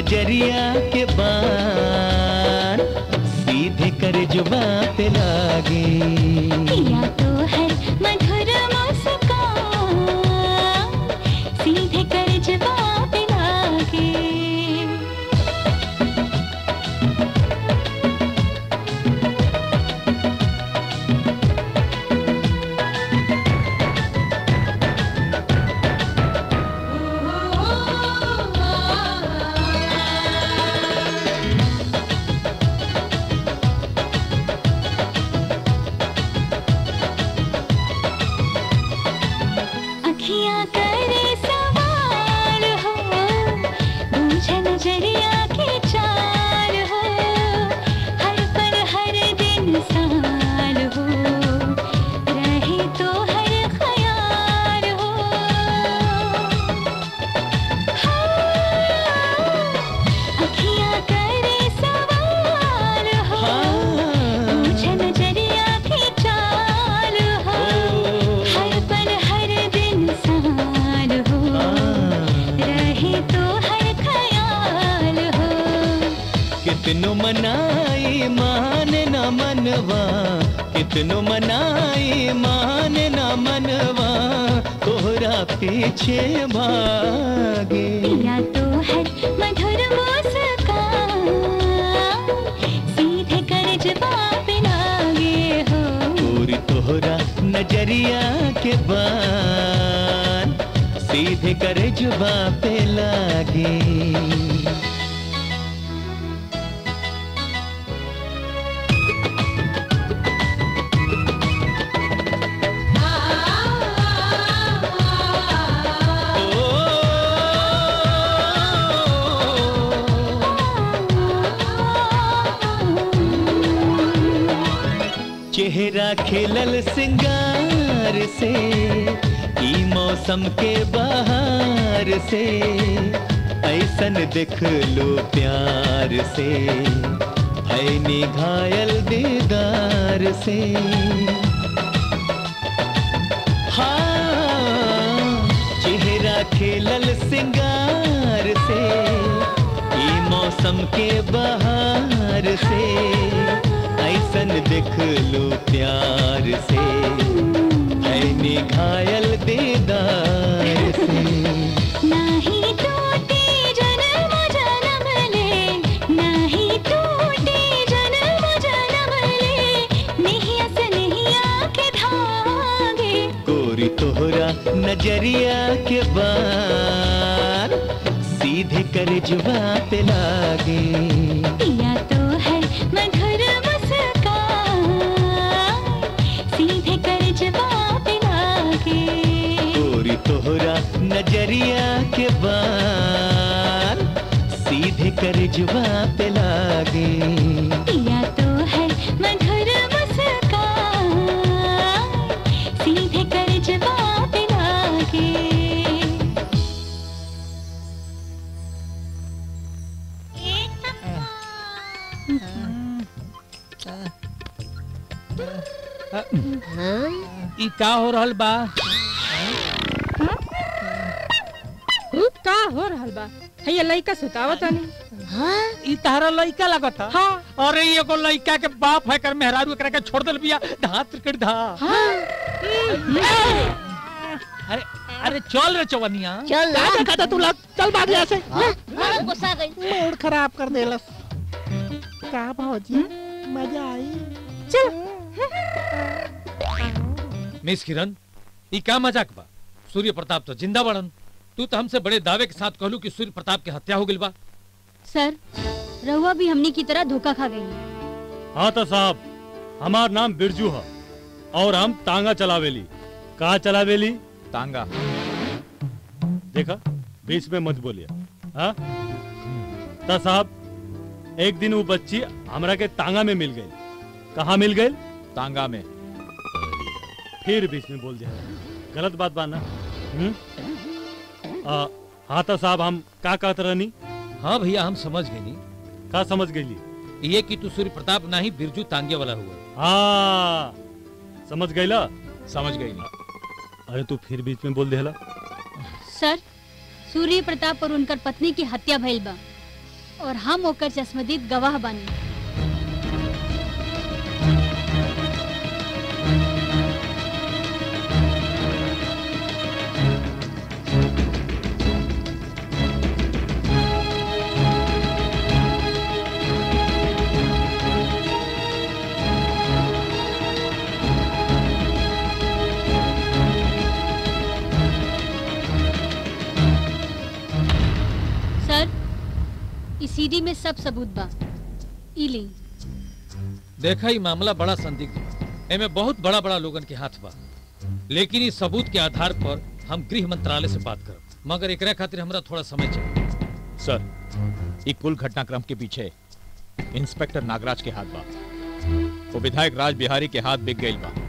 नजरिया के बान सीधे कर जुबा पे लागे किया तो है मधुर मुस्कान सीधे कर जवाब लागे अखियाँ करे सवार हो बूझे नजरिया के चार हो हर पल हर दिन साल हो रहे तो हर ख्याल हो अखियाँ करे सवार हो बूझे नजरिया के चार हो हर पल हर दिन साल हो रहे तो हर ख्याल हो कितनो मनाई मान न मनवा कितनो मनाई मान न मनवा तोहरा पीछे भागे या तो है मधुर मुस्कान सीधे कर जवाब लागे हो पूरी तोहरा नजरिया के बान सीधे कर जुबा पे लागे चेहरा खिलल सिंगार से ई मौसम के बहार से ऐसन देख लो प्यार से भैनी घायल दीदार से हाँ चेहरा खिलल सिंगार से ई मौसम के बहार से ऐसन देख लो प्यार से भैनी घायल दीदार से नाही टूटे जन्म जन्म ले नाही टूटे जन्म जन्म ले नहीं अस नहीं आके धागे गोरी तोहरा नजरिया के बार सीधे कर जुबा पे लागे या तो है मधुर मुस्कान सीधे कर जवाब लागे गोरी तोहरा नजरिया के बार सीधे कर जुबा पे लागे या तो है मधुर मुस्कान सीधे कर जवाब लागे ई का हो रहल बा का हो रहल बा है ये लइका सुतावत नहीं ई तारा लइका लगता हाँ अरे ई एगो लइका के बाप है कर मेहरारू एकरा के छोड़ देल बिया धा त्रिकट धा अरे अरे चल रे चवनिया चल ना। का कहता तू लग चल भाग यहाँ से हाँ, गुस्सा गई मूड खराब कर देलस का भौजी मजा आई मिस किरण ई का मजाक बा सूर्य प्रताप तो जिंदा बड़न तू तो हमसे बड़े दावे के साथ कहलू कि सूर्य प्रताप की हत्या हो गई बा सर रहुआ भी हमनी की तरह धोखा खा गई हाँ तो साहब हमार नाम बिरजू है और हम तांगा चलावेली कहा चलावेली तांगा देखा बीच में मत बोलिए हाँ तो साहब एक दिन वो बच्ची हमरा के तांगा में मिल गई कहाँ मिल गई तांगा में फिर बीच में बोल दिया गलत बात बा ना हम्म? आ, हाँ तो साहब हम का कहत रहनी हाँ भैया हम समझ गए का समझ गई ये कि तू सूर्य प्रताप नहीं बिरजू तांगे वाला हुआ हाँ समझ गईला समझ गई अरे तू फिर बीच में बोल देला सर सूर्य प्रताप और उनकर पत्नी की हत्या भइल बा और हम ओकर चश्मदीद गवाह बानी सर इस सीडी में सब सबूत बा ई ली देखा ही मामला बड़ा संदिग्ध बा एमे बहुत बड़ा बड़ा लोगन के हाथ बा लेकिन इस सबूत के आधार पर हम गृह मंत्रालय से बात करब मगर एकरा खातिर हमरा थोड़ा समय चाहिए सर ये कुल घटनाक्रम के पीछे इंस्पेक्टर नागराज के हाथ बा वो विधायक राज बिहारी के हाथ बिक गई बा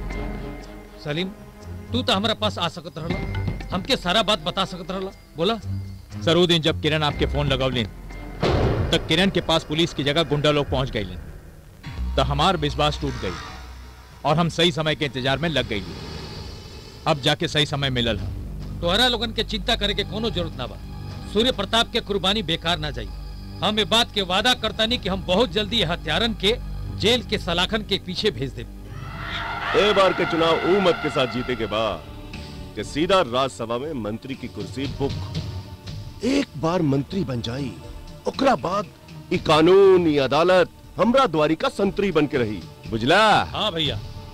सलीम तू तो हमारा पास आ सकत रहला हमके सारा बात बता सकत रहला बोला सर वो दिन जब किरण आपके फोन लगौलिन तब किरण के पास पुलिस की जगह गुंडा लोग पहुंच गए तो हमार विश्वास टूट गई और हम सही समय के इंतजार में लग गई अब जाके सही समय मिलल है तोहरा लोगन के चिंता करे के कोनो जरूरत ना बा सूर्य प्रताप के कुर्बानी बेकार ना जाई हम ये बात के वादा करता नहीं कि हम बहुत जल्दी ये हत्यारन के जेल के सलाखन के पीछे भेज दे ए बार के चुनाव ऊ मत के साथ जीते के बाद कि सीधा राज्यसभा में मंत्री की कुर्सी बुक एक बार मंत्री बन जाई ओकरा बाद ई कानून ई अदालत हमरा द्वारी का संतरी बन के रही बुझला हाँ भैया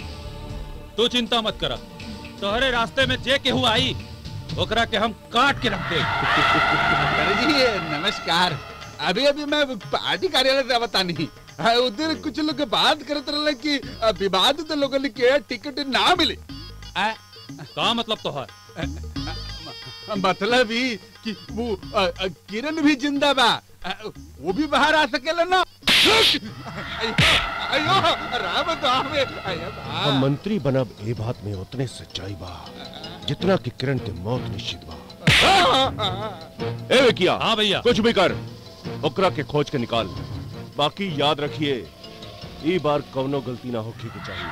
तू चिंता मत करा तोहरे रास्ते में जे केहू आई ओकरा के हम काट के रख दे अरे जी नमस्कार अभी अभी मैं पार्टी कार्यालय से बता नहीं उधर कुछ लोग बात करते रहे कि अ, विवादित लोगन के टिकट ना मिले का मतलब तोहर मतलब ही कि वो अ, अ, किरण भी जिंदा बा अ, वो भी बाहर आ सकेला ना अयो अयो राम तो आवे अयो बा। हम मंत्री बनब ए बात में उतने सच्चाई बा जितना कि किरण के मौत निश्चित बा ए विकिया हाँ भैया कुछ भी कर ओकरा के खोज के निकाल बाकी याद रखिए ई बार कौनो गलती ना होके के चाहिए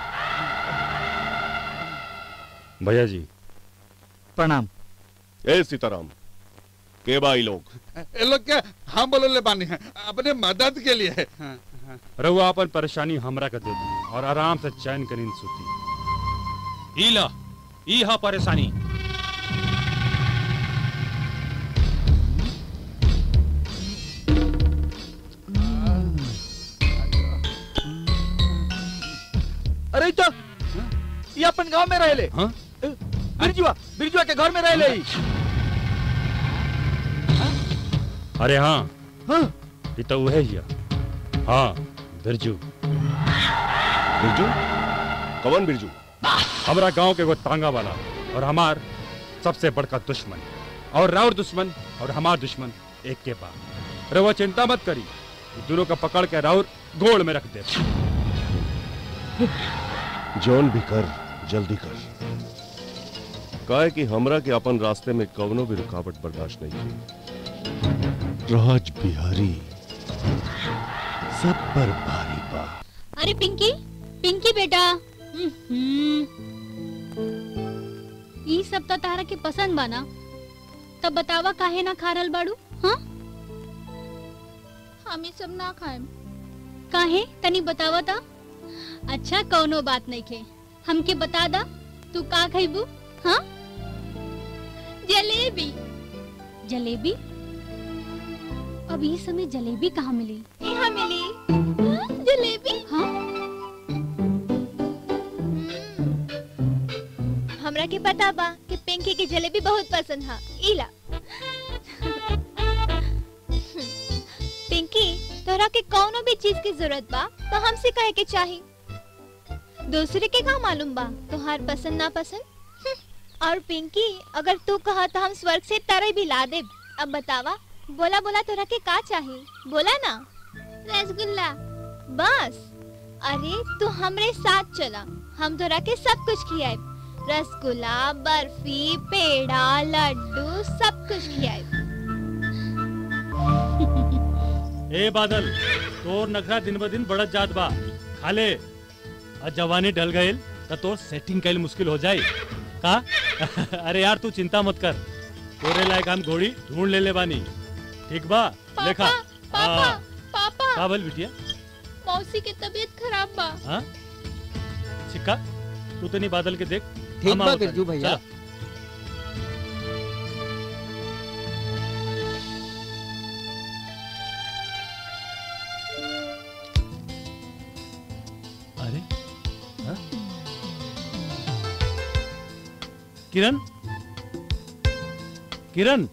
भैया जी प्रणाम ए सीताराम के बाई लोग ये लोग के हम बोले ले बानी है अपने मदद के लिए है हाँ, हाँ। रहुआ अपन परेशानी हमरा के दे दी और आराम से चैन के नींद सुती ई ला ई हा परेशानी अरे तो ये अपन गांव में रहले हाँ? बिरजुआ बिरजुआ के घर में रहले ही। अरे हाँ हाँ ये तो वह ही है हाँ बिरजू बिरजू कौन बिरजू हमारा गांव के वो तांगा वाला और हमार सबसे बड़का दुश्मन और राउर दुश्मन और हमार दुश्मन एक के पास रहुआ चिंता मत करी ये दोनों का पकड़ के राउर गोड़ में रख दे जौन भी कर जल्दी कर काहे कि हमरा के अपन रास्ते में कवनो भी रुकावट बर्दाश्त नहीं की राज बिहारी सब पर भारी बा अरे पिंकी पिंकी बेटा हम्म। ई सब तो तारा के पसंद बा ना तब बतावा काहे ना खा रहल बाड़ू हाँ हम ये सब ना खाएम काहे तनी बतावा ता अच्छा कौनो बात नहीं खे हमके बता दा तू का खइबू हाँ जलेबी जलेबी अब इस समय जलेबी कहाँ मिली यहाँ मिली हाँ, जलेबी हाँ हमरा के पता बा कि पिंकी की जलेबी बहुत पसंद है इला पिंकी तोरा के कौनो भी चीज की जरूरत बा तो हमसे कहे के चाही दूसरे के का मालूम बा तोहार पसंद ना पसंद हम्म, और पिंकी अगर तू कहा तो हम स्वर्ग से तरह भी ला दे अब बतावा बोला बोला तोरा के का चाही बोला ना रसगुल्ला बस अरे तू हमरे साथ चला हम तोरा के सब कुछ खियाए रसगुल्ला बर्फी पेड़ा लड्डू सब कुछ खियाए ए बादल तोर नखरा दिन ब दिन बढ़त जात बा खाले आ जवानी ढल गईल त तोर सेटिंग कैल मुश्किल हो जाई का अरे यार तू चिंता मत कर तोरे लायक हम घोड़ी ढूंढ ले ले बानी ठीक बा देखा पापा हाँ। पापा का बोल बिटिया मौसी के तबीयत खराब बा हाँ सिक्का तू तो नहीं बादल के देख ठीक हम बा आवत बिरजू हनी। भैया। चला। अरे हाँ? किरण किरण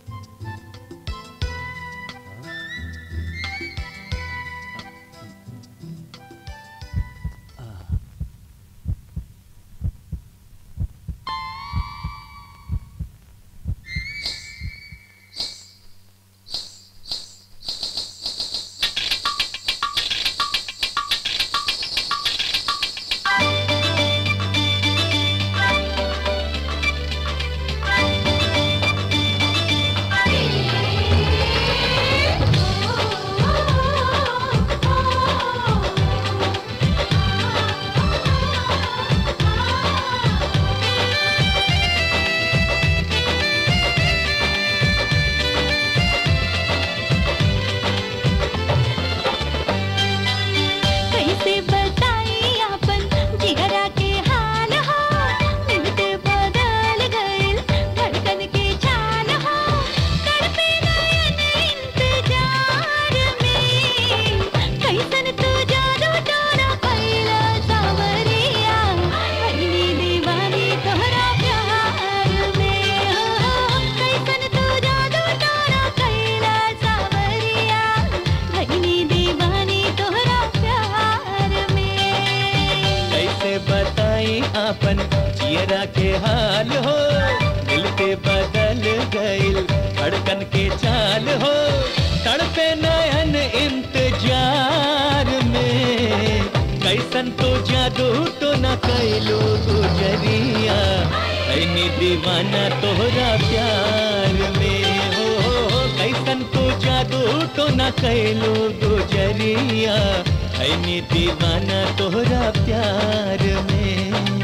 कैसे बताई अपन जिगरा के हाल हो मिलते बदल गइल धड़कन के चाल हो तड़पे नयन इंतजार में कैसन तू जादू टोना कैला सावरिया भइली दीवानी तोहरा प्यार में हो कैसन तू जादू टोना कैला सावरिया भइली दीवानी तोहरा प्यार में कैसे बताई आपन जियरा के हाल हो दिल पे बदल गइल धड़कन के चाल हो तड़पे नयन इंतजार में कैसन तो जादू तो न कैलो गुजरिया ऐनी दीवाना तोहरा प्यार में हो कैसन तो जादू तो न कैलो गुजरिया ऐनी दीवाना तोहरा प्यार में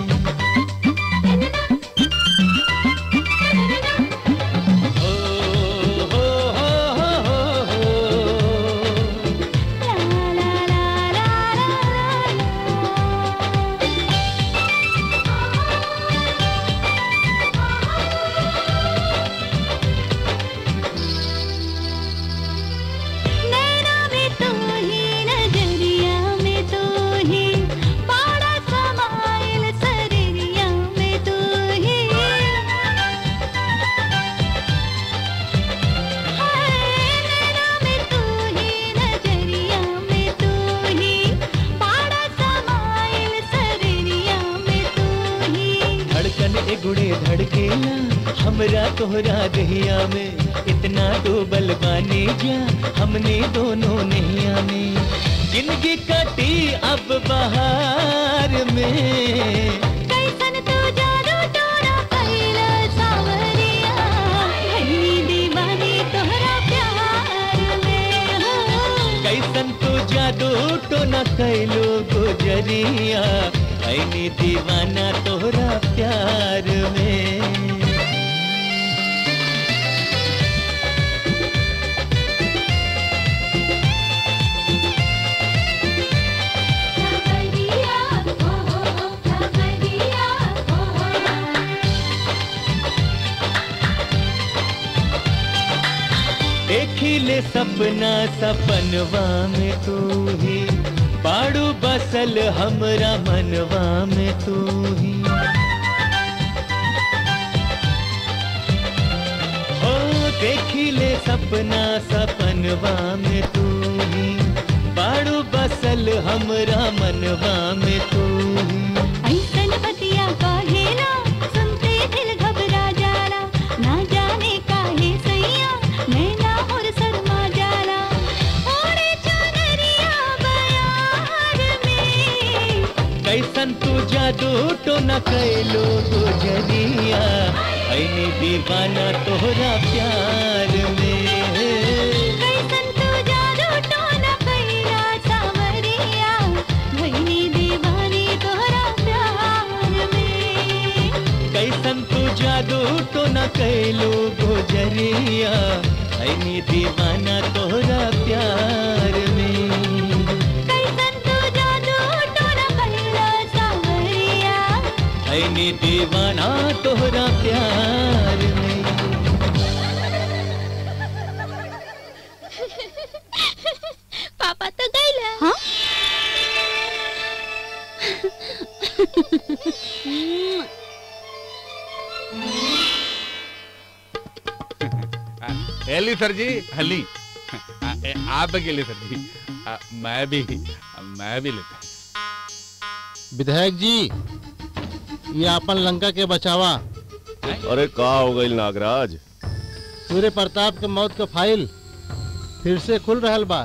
नैना में तू ही नजरिया में तू ही बड़ा समाइल सरिया में तू ही हाय नैना में तू ही नजरिया में तू ही बड़ा समाइल सरिया में तू ही धड़कन एगुड़े धड़केला हमरा तोहरा दहिया में इतना डूबल बानी जा हमने दोनों नैया में जिंदगी कटी अब बहार में कैसन तू जादू टोना कैला सावरिया भइली दीवानी तोहरा प्यार में हो कैसन तो जादू तो न कैलो गुजरिया ऐनी दीवाना तोहरा प्यार में देखी ले सपना सपनवा में तू ही बाड़ू बसल हमरा मनवा में तू ही हो देखी ले सपना सपनवा में तू ही बाड़ू बसल हमरा मनवा में तू ही ऐसन बतिया कहेला सुनते दिल घबरा जाला ना जाने काहे सैया नैना और शर्मा जाला ओरे चनरिया बयार में कैसन तू जादू तो न कैलो गुजरिया ऐनी दीवाना तोहरा प्यार में कैसन तू जादू टोना कैला सावरिया भइली दीवानी तोहरा प्यार में कैसन तू जादू तो न कैलो गुजरिया ऐनी दीवाना तोहरा प्यार भैनी दीवाना तोहरा प्यार में पापा तो गए हाँ हेली सर जी हली आ, ए, आप के लिए सर जी आ, मैं भी मैं भी लेता विधायक जी ये अपन लंका के बचावा अरे का हो गई नागराज सूर्य प्रताप के मौत का फाइल फिर से खुल रहल बा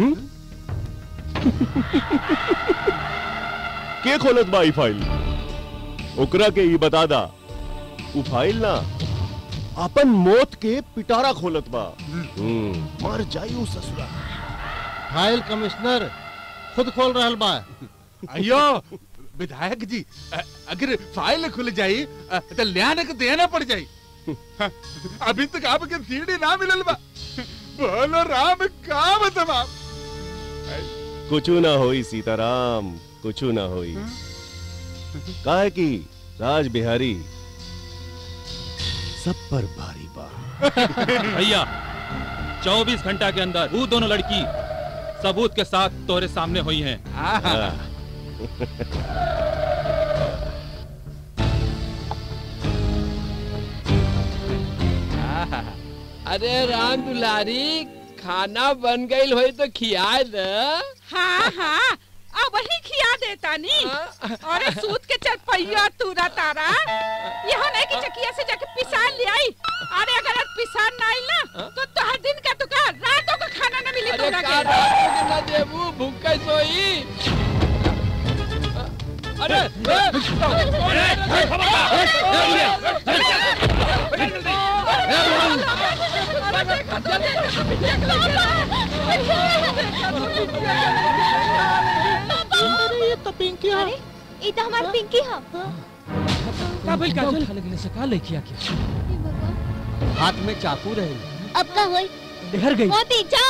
के खोलत बा ई फाइल ओकरा के ई बता दा उ फाइल ना अपन मौत के पिटारा खोलत बा हम्म, मर जाई उ ससुरा फाइल कमिश्नर खुद खोल रहल बा अयो विधायक जी अ, अगर फाइल खुल जाई अ, तो लियाने के देना पड़ जाई अभी तक आपके सीढ़ी ना मिलल बा बोलो राम का बतवा कुछ ना होई सीताराम कुछ ना होई काहे की राज बिहारी सब पर भारी बा भैया 24 घंटा के अंदर वो दोनों लड़की सबूत के साथ तोहरे सामने हुई हैं अरे राम दुलारी खाना बन गई होई तो खिया दे हाँ हाँ अब वही खिया देता नी अरे सूत के चरपैया तूरा तारा यहाँ नहीं कि चकिया से जाके पिसान ले आई अरे अगर आज पिसान ना आई ना तो तोहर दिन का तुका रातों का खाना ना मिली अरे तोरा का के रातों के ना देबू भूख के सोई अरे ये तो पिंकी अरे ये तो हमार पिंकी है का भइल काजल खा लगले से का लेखिया के हाथ में चाकू रहे अब का होई डर गई मोती जा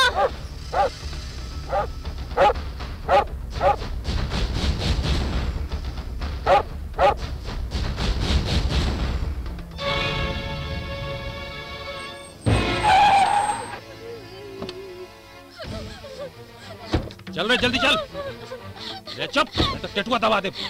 चल रे जल्दी चल रे चुप नहीं तो टेटुआ दबा दे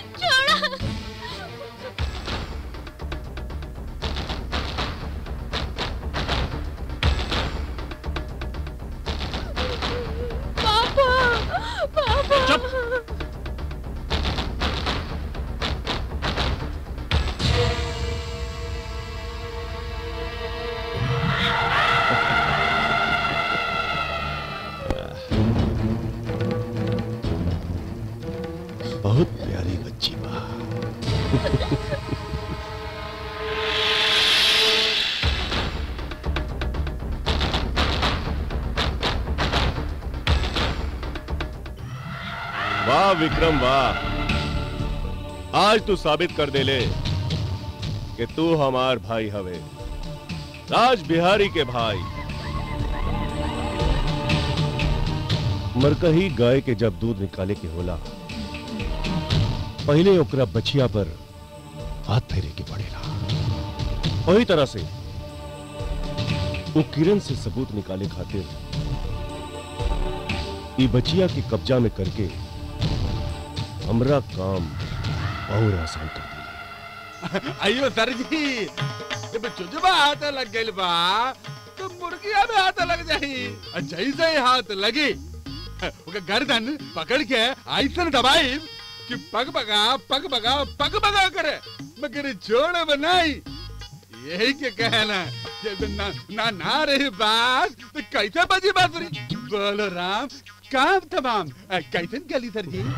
पापा पापा चुप बहुत प्यारी बच्ची बा वाह विक्रम वाह आज तू साबित कर दे ले कि तू हमार भाई हवे राज बिहारी के भाई मरकही गाय के जब दूध निकाले के होला पहले ओकरा बचिया पर हाथ फेरे के पड़ेला वही तरह से वो किरण से सबूत निकाले खातिर ई बचिया के कब्जा में करके हमरा काम और आसान कर अयो सर जी जब चुजबा हाथ लग गइल बा तो मुर्गिया में हाथ लग जाई और जैसे ही हाथ लगी ओके गर्दन पकड़ के ऐसन दबाई कि पग बगा पग बगा पग बगा करे मगर छोड़ बनाई यही के कहना जब ना ना, ना रही बात तो कैसे बजी बांसुरी बोलो राम काम तमाम अ, कैसन गली सर जी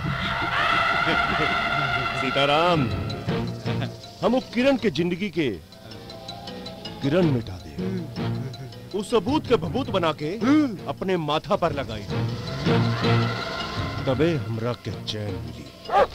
सीताराम हम वो किरण के जिंदगी के किरण मिटा दे उस सबूत के भभूत बना के अपने माथा पर लगाई तबे हमरा के चैन मिली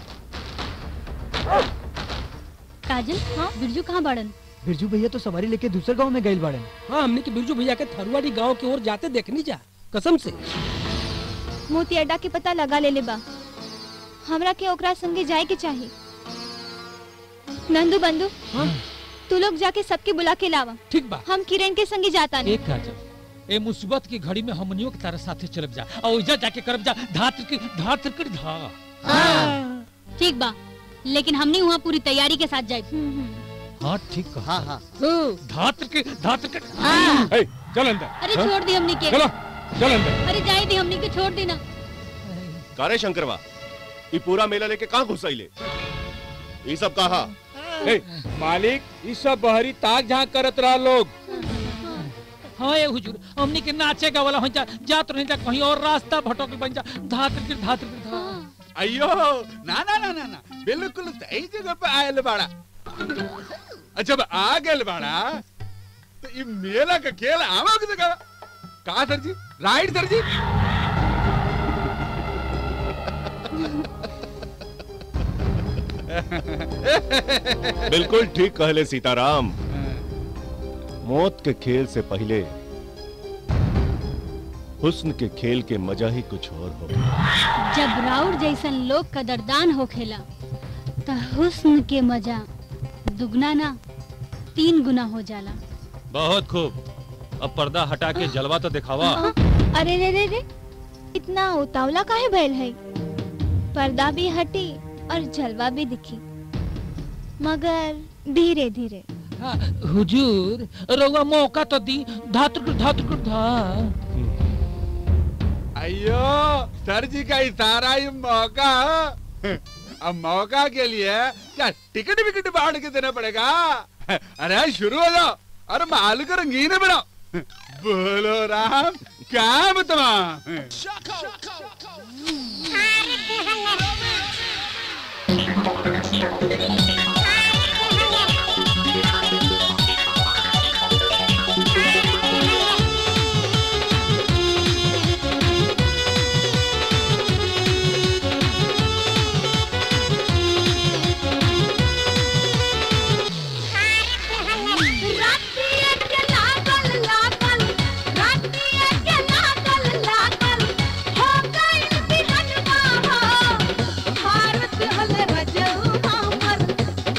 काजल हाँ बिरजू कहाँ बाड़न बिरजू भैया तो सवारी लेके दूसरे गांव में गए बाड़न हाँ हमने के बिरजू भैया के थरुआड़ी गांव की ओर जाते देखनी जा कसम से मोती अड्डा के पता लगा ले ले बा हमरा के ओकरा संगे जाए के चाहिए नंदू बंधु तू लोग जाके सबके बुला के लावा ठीक बा हम किरण के संगे जाता नहीं एक काजल ए मुसीबत की घड़ी में हमनियों के तारा साथे चलब जा और ओइजा जाके करब जा धात्र की धात्र कर धा ठीक बा लेकिन हमने वहाँ पूरी तैयारी के साथ जाए हाँ ठीक कहा हाँ हाँ धात्र के धात्र के ए, चल अंदर अरे छोड़ दी हमने के चलो चल अंदर अरे जाए दी हमने के छोड़ देना कारे शंकरवा ये पूरा मेला लेके कहाँ घुस आइले ये सब कहा ए, मालिक ये सब बहरी ताक झांक करत रहा लोग हाँ ये हुजूर हमनी के नाचे का वाला हो जा जात रही जा कहीं और रास्ता भटक बन जा धात्र के धात्र के धा अयो ना ना ना ना ना बिल्कुल सही जगह पे आयल बाड़ा जब आ गए बाड़ा तो ये मेला का खेल आवा की जगह कहा सर जी राइट सर जी बिल्कुल ठीक कहले सीताराम मौत के खेल से पहले हुस्न के खेल के मजा ही कुछ और हो जब राउर जैसन लोग कदरदान होखेला त हुस्न के मजा दुगना ना तीन गुना हो जाला बहुत खूब अब पर्दा हटा के जलवा तो दिखावा अरे रे रे रे इतना उतावला काहे भइल है पर्दा भी हटी और जलवा भी दिखी मगर धीरे धीरे हुजूर रउआ मौका तो दी धात्र के धात्र के धा अयो सर जी का इशारा ये मौका अब मौका के लिए क्या टिकट विकट बांट के देना पड़ेगा अरे शुरू हो जाओ अरे माल को रंगीन बनाओ बोलो राम क्या बतवा रातिया के लागल लागल रातिया के लागल लागल हो गइल बिहनवा हो भारत हल रजऊ हमर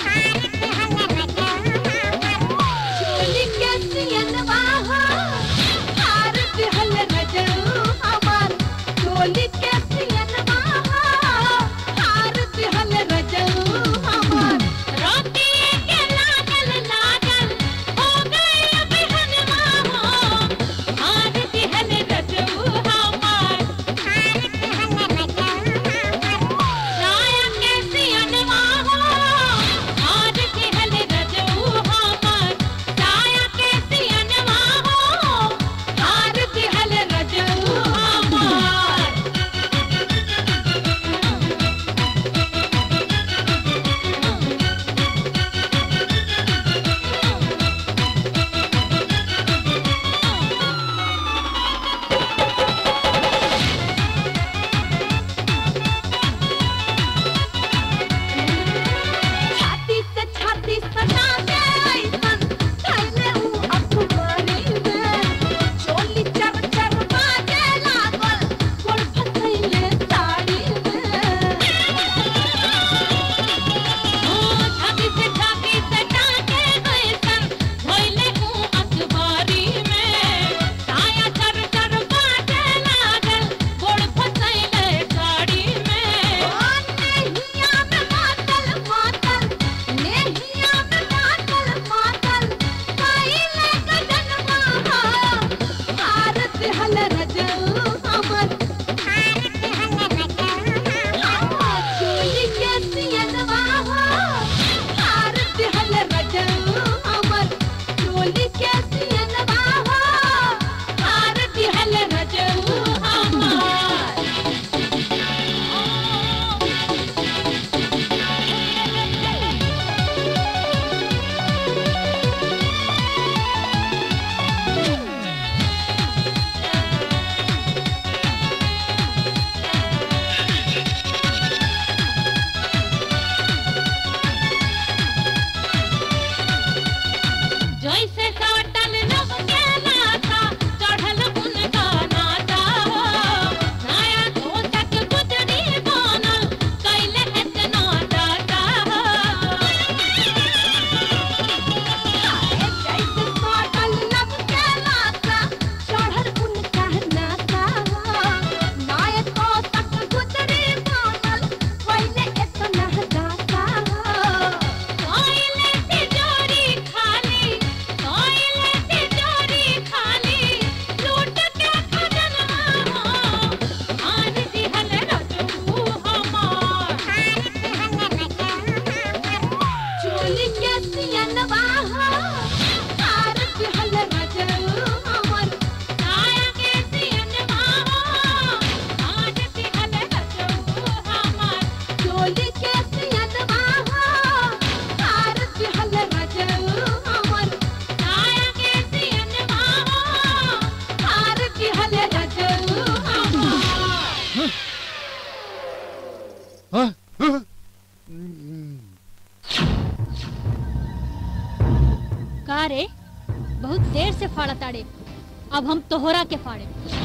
का रे बहुत देर से फाड़ा ताड़े अब हम तोहरा के फाड़े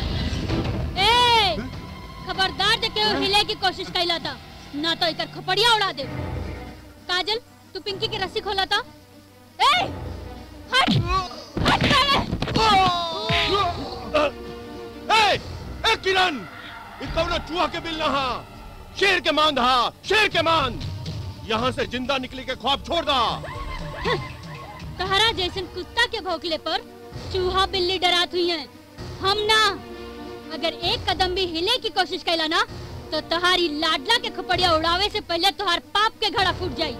ए खबरदार जे केहू हिले की कोशिश कैला था ना तो इकर खपड़िया उड़ा दे काजल तू पिंकी की रस्सी खोला था ए हट हट साले! ए, ए किरण ये कौनो चूहा के बिल ना हा शेर के मांद हा शेर के मांद यहाँ से जिंदा निकले के ख्वाब छोड़ दा तहरा जैसन कुत्ता के भौंकले पर चूहा बिल्ली डरात हुई है हम ना अगर एक कदम भी हिले की कोशिश कैला ना तो तुम्हारी लाडला के खपड़िया उड़ावे से पहले तुम्हार पाप के घड़ा फूट जाई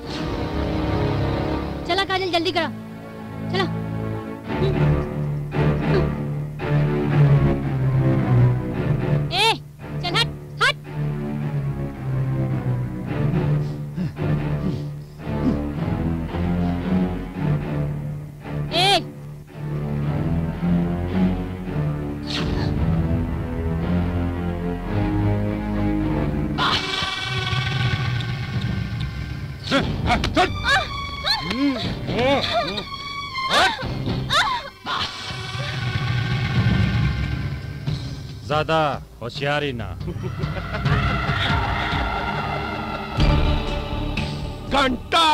चला काजल जल्दी करा चला ए चल हट हट ए ज्यादा होशियारी ना घंटा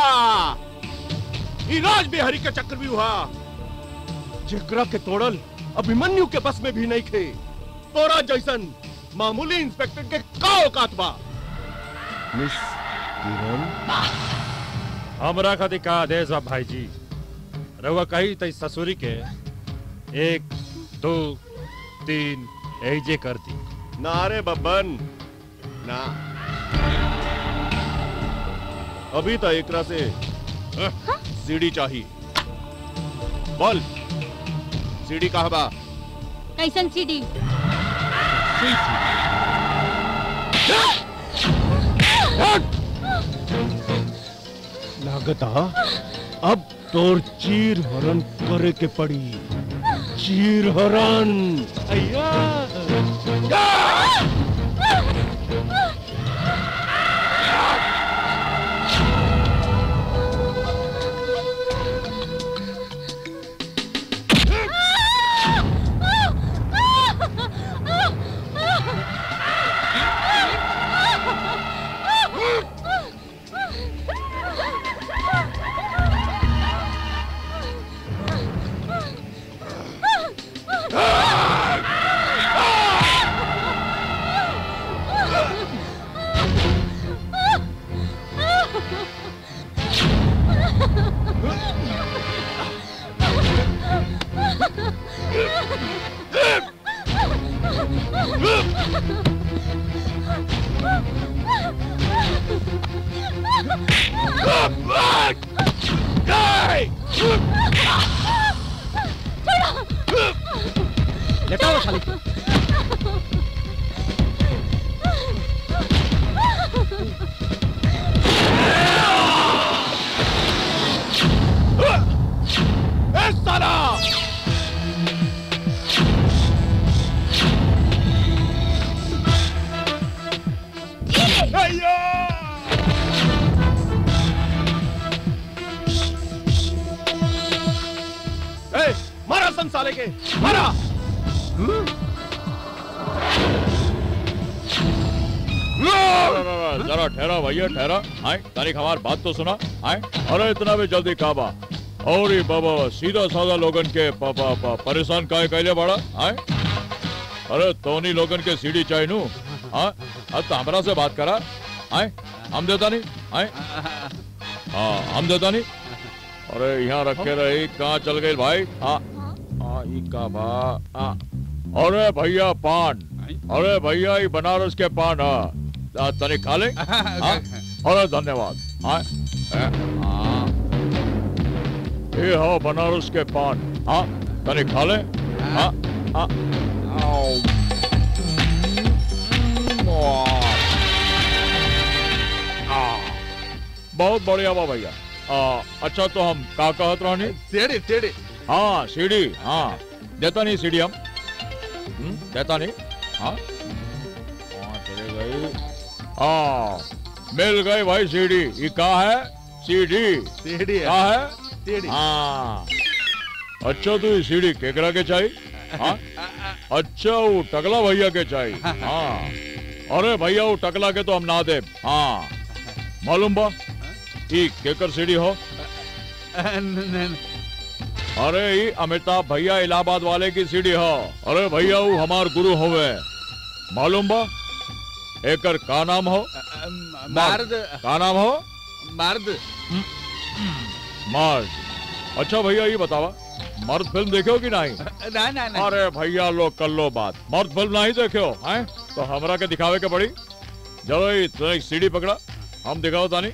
ई राज बिहारी के चक्र भी हुआ जेकरा के तोड़ल अभिमन्यु के बस में भी नहीं थे तोरा जैसन मामूली इंस्पेक्टर के का औकात बा मिस हमरा खातिर का आदेश बा भाई जी रउआ कही तई ससुरी के एक दो तीन एजे कर दी ना रे बब्बन ना अभी तो एकरा से अह, सीढ़ी चाहिए बोल सीढ़ी कहाँ बा कैसन सीढ़ी लागता अब तोर चीर हरण करे के पड़ी चीर हरण अय्या लेटाओ साली ए साला अय्या ए मारा सन साले के मारा जरा ठहरा भैया ठहरा आए तारीख हमार बात तो सुना आए अरे इतना भी जल्दी काबा और ही बाबा सीधा साधा लोगन के पापा पा, परेशान काहे कैले बड़ा आए अरे तोनी लोगन के सीढ़ी चाहिए नू हाँ अब तो हमरा से बात करा आए हम देता नहीं आए हाँ हम देता नहीं अरे यहाँ रखे रही कहाँ चल गई भाई हाँ हाँ ई का बा हाँ अरे भैया पान अरे भैया ये बनारस के पान हाँ आ, तनी खा ले हाँ? अरे धन्यवाद हाँ ए, हाँ। ये हो बनारस के पान हाँ तनी खा ले हाँ हाँ आओ। वाह। आ, बहुत बढ़िया बा भैया आ, अच्छा तो हम का कहत रहनी टेढ़े टेढ़े हाँ सीढ़ी हाँ देता नहीं सीढ़ी हम हम्म, देता नहीं हाँ हाँ चले गई हाँ मिल गई भाई सीढ़ी ये का है सीढ़ी सीढ़ी है। क्या है सीढ़ी। हाँ अच्छा तो ये सीढ़ी केकरा के चाहिए हाँ अच्छा वो टकला भैया के चाहिए हाँ अरे भैया वो टकला के तो हम ना दे हाँ मालूम बा ई केकर सीढ़ी हो अरे ई अमिताभ भैया इलाहाबाद वाले की सीढ़ी हो अरे भैया वो हमार गुरु होवे मालूम बा एकर का नाम हो मर्द का नाम हो मर्द मर्द अच्छा भैया ये बतावा मर्द फिल्म देखे हो कि नहीं ना ना ना अरे भैया लोग कर लो बात मर्द फिल्म नहीं देखे हो हैं तो हमरा के दिखावे के पड़ी चलो ये तो एक सीढ़ी पकड़ा हम दिखाओ तानी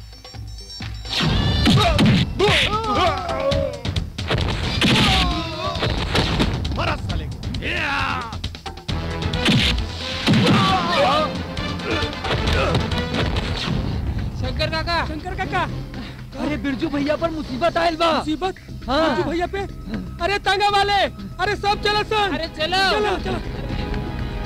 शंकर काका शंकर काका अरे बिरजू भैया पर मुसीबत आयल बा मुसीबत हाँ बिरजू भैया पे अरे तांगा वाले अरे सब चलो सन अरे चलो चलो चलो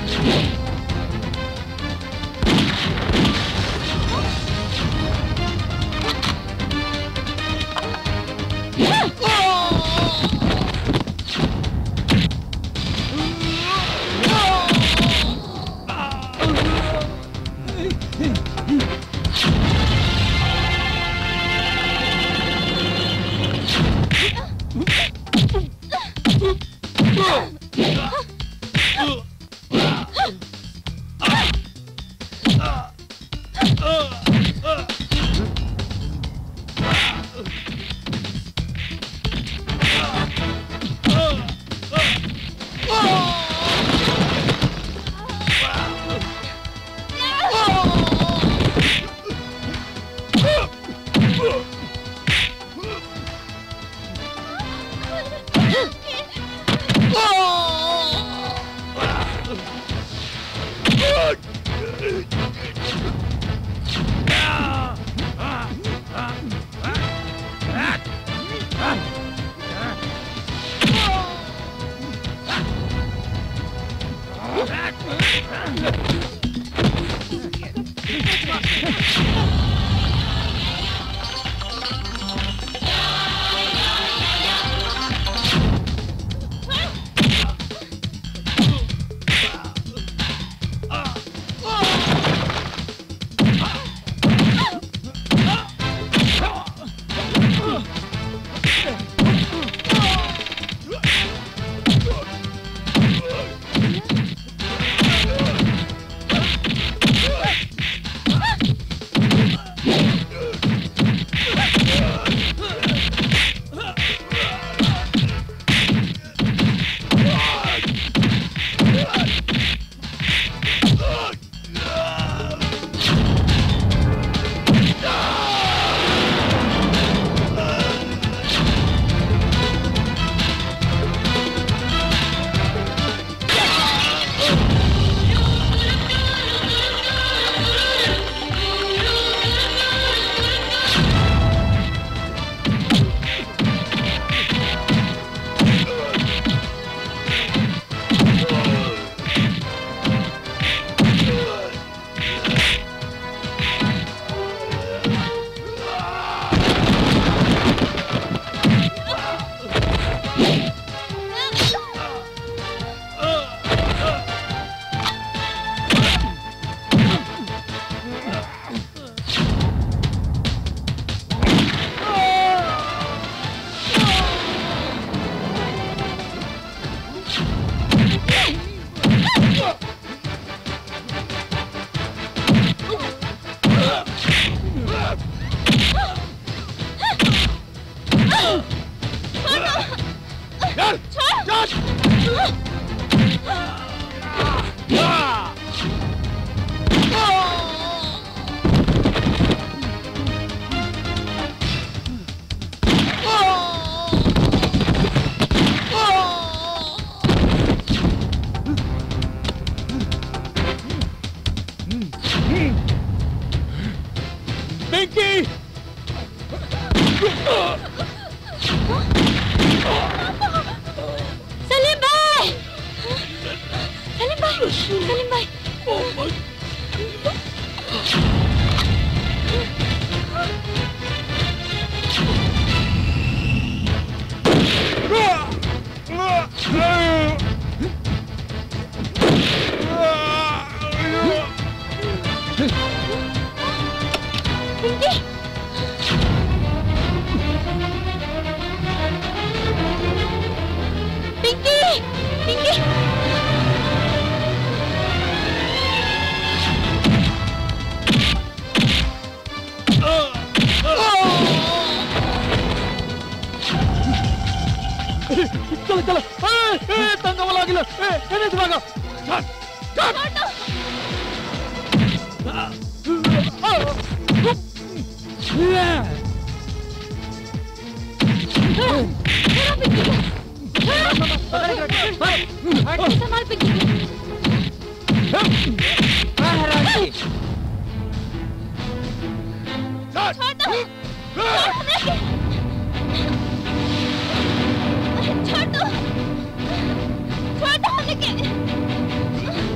पिंकी सलीम भाई सलीम भाई सलीम भाई पिंकी चलो चलो ए, ए, दंगा वाला गिला ए ए नहीं भागा चल चल संभाल पिंकी छोड़ दो छोड़ हमरा के छोड़ दो छोड़ दो हमने के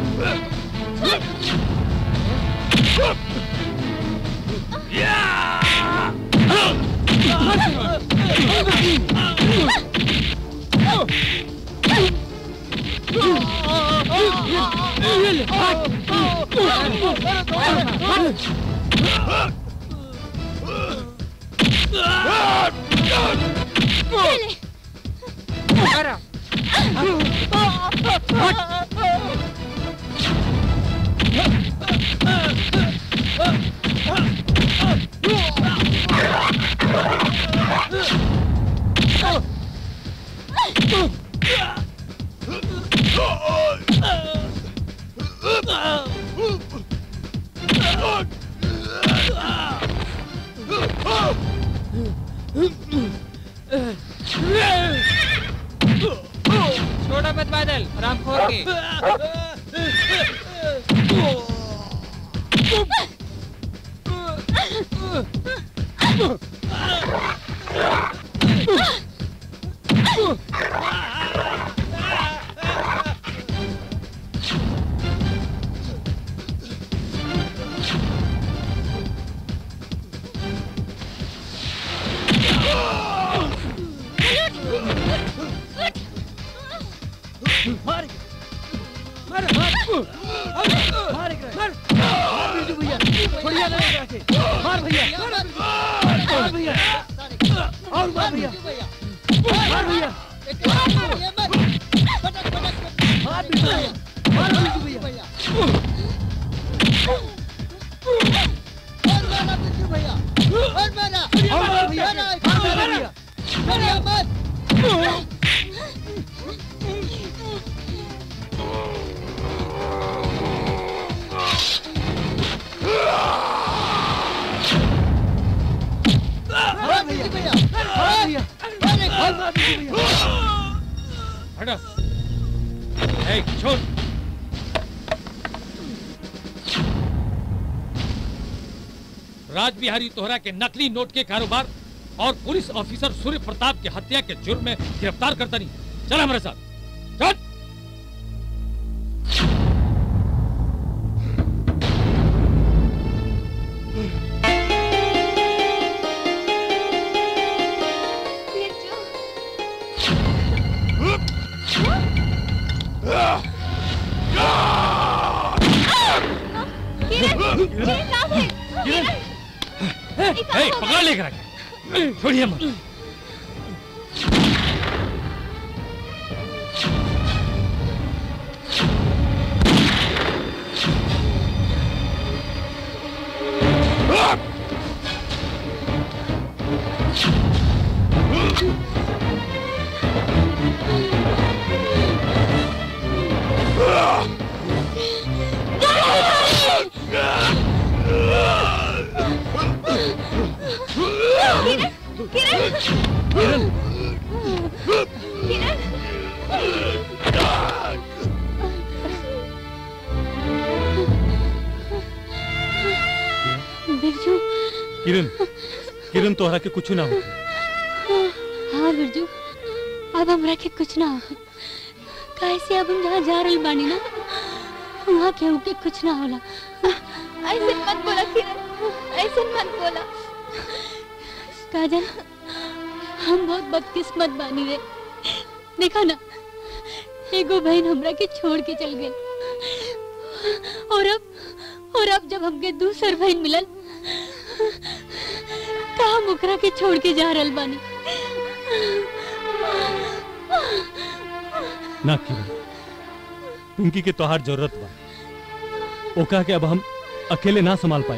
छोड़ा मत बादल राम खोर के मार मार मार मार मार बिरजू भैया छोड़िए ना एकरा के मार भैया मार भैया और मार भैया मार भैया मार बिरजू भैया मार बिरजू भैया और मार भैया मार भैया मार भैया मार भैया और मार बिरजू भैया हटा ए छोड़ राज बिहारी तोहरा के नकली नोट के कारोबार और पुलिस ऑफिसर सूर्य प्रताप के हत्या के जुर्म में गिरफ्तार करता नहीं चल हमारे साथ चल ए, पकड़ लेकर आके छोड़िए मत बिरजू किरण किरण तोहरा के कुछ ना हो हाँ बिरजू अब हमरा के कुछ ना हो कैसे अब हम जहाँ जा रहल बानी ना वहाँ केहू के कुछ ना होला ऐसे मत बोला किरण ऐसे मत बोला काजल हम बहुत बदकिस्मत बानी रे देखा ना एगो बहन हमरा के छोड़ के चल गई और अब और अब जब हमके दूसर बहन मिलल का हम ओकरा के छोड़ के जा रहल बानी ना किरण पिंकी के तोहार जरूरत बा ओका के अब हम अकेले ना संभाल पाए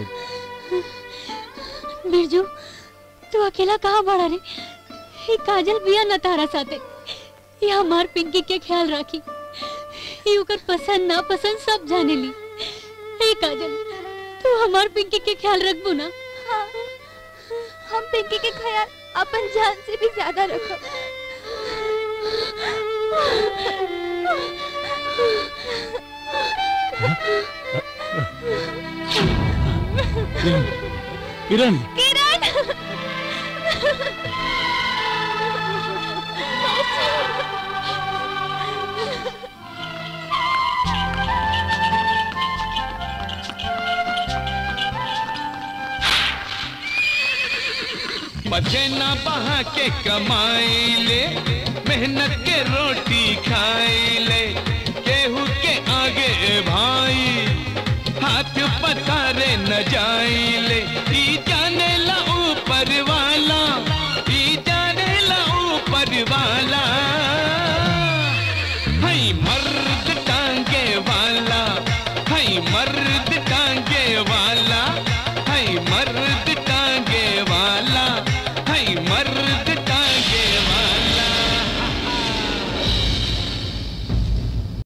बिरजू तू अकेला कहाँ बड़ा रे ये काजल बिया न तारा साथे ये हमार पिंकी के ख्याल राखी ये ओकर पसंद ना पसंद सब जाने ली हे काजल तू हमार पिंकी के ख्याल रखबू ना हाँ, हम पिंकी के ख्याल अपन जान से भी ज्यादा रखब किरण किरण किरण बचे ना बहा के कमाई ले मेहनत के रोटी खाई ले केहू के आगे भाई हाथ पसारे न जाई ले ई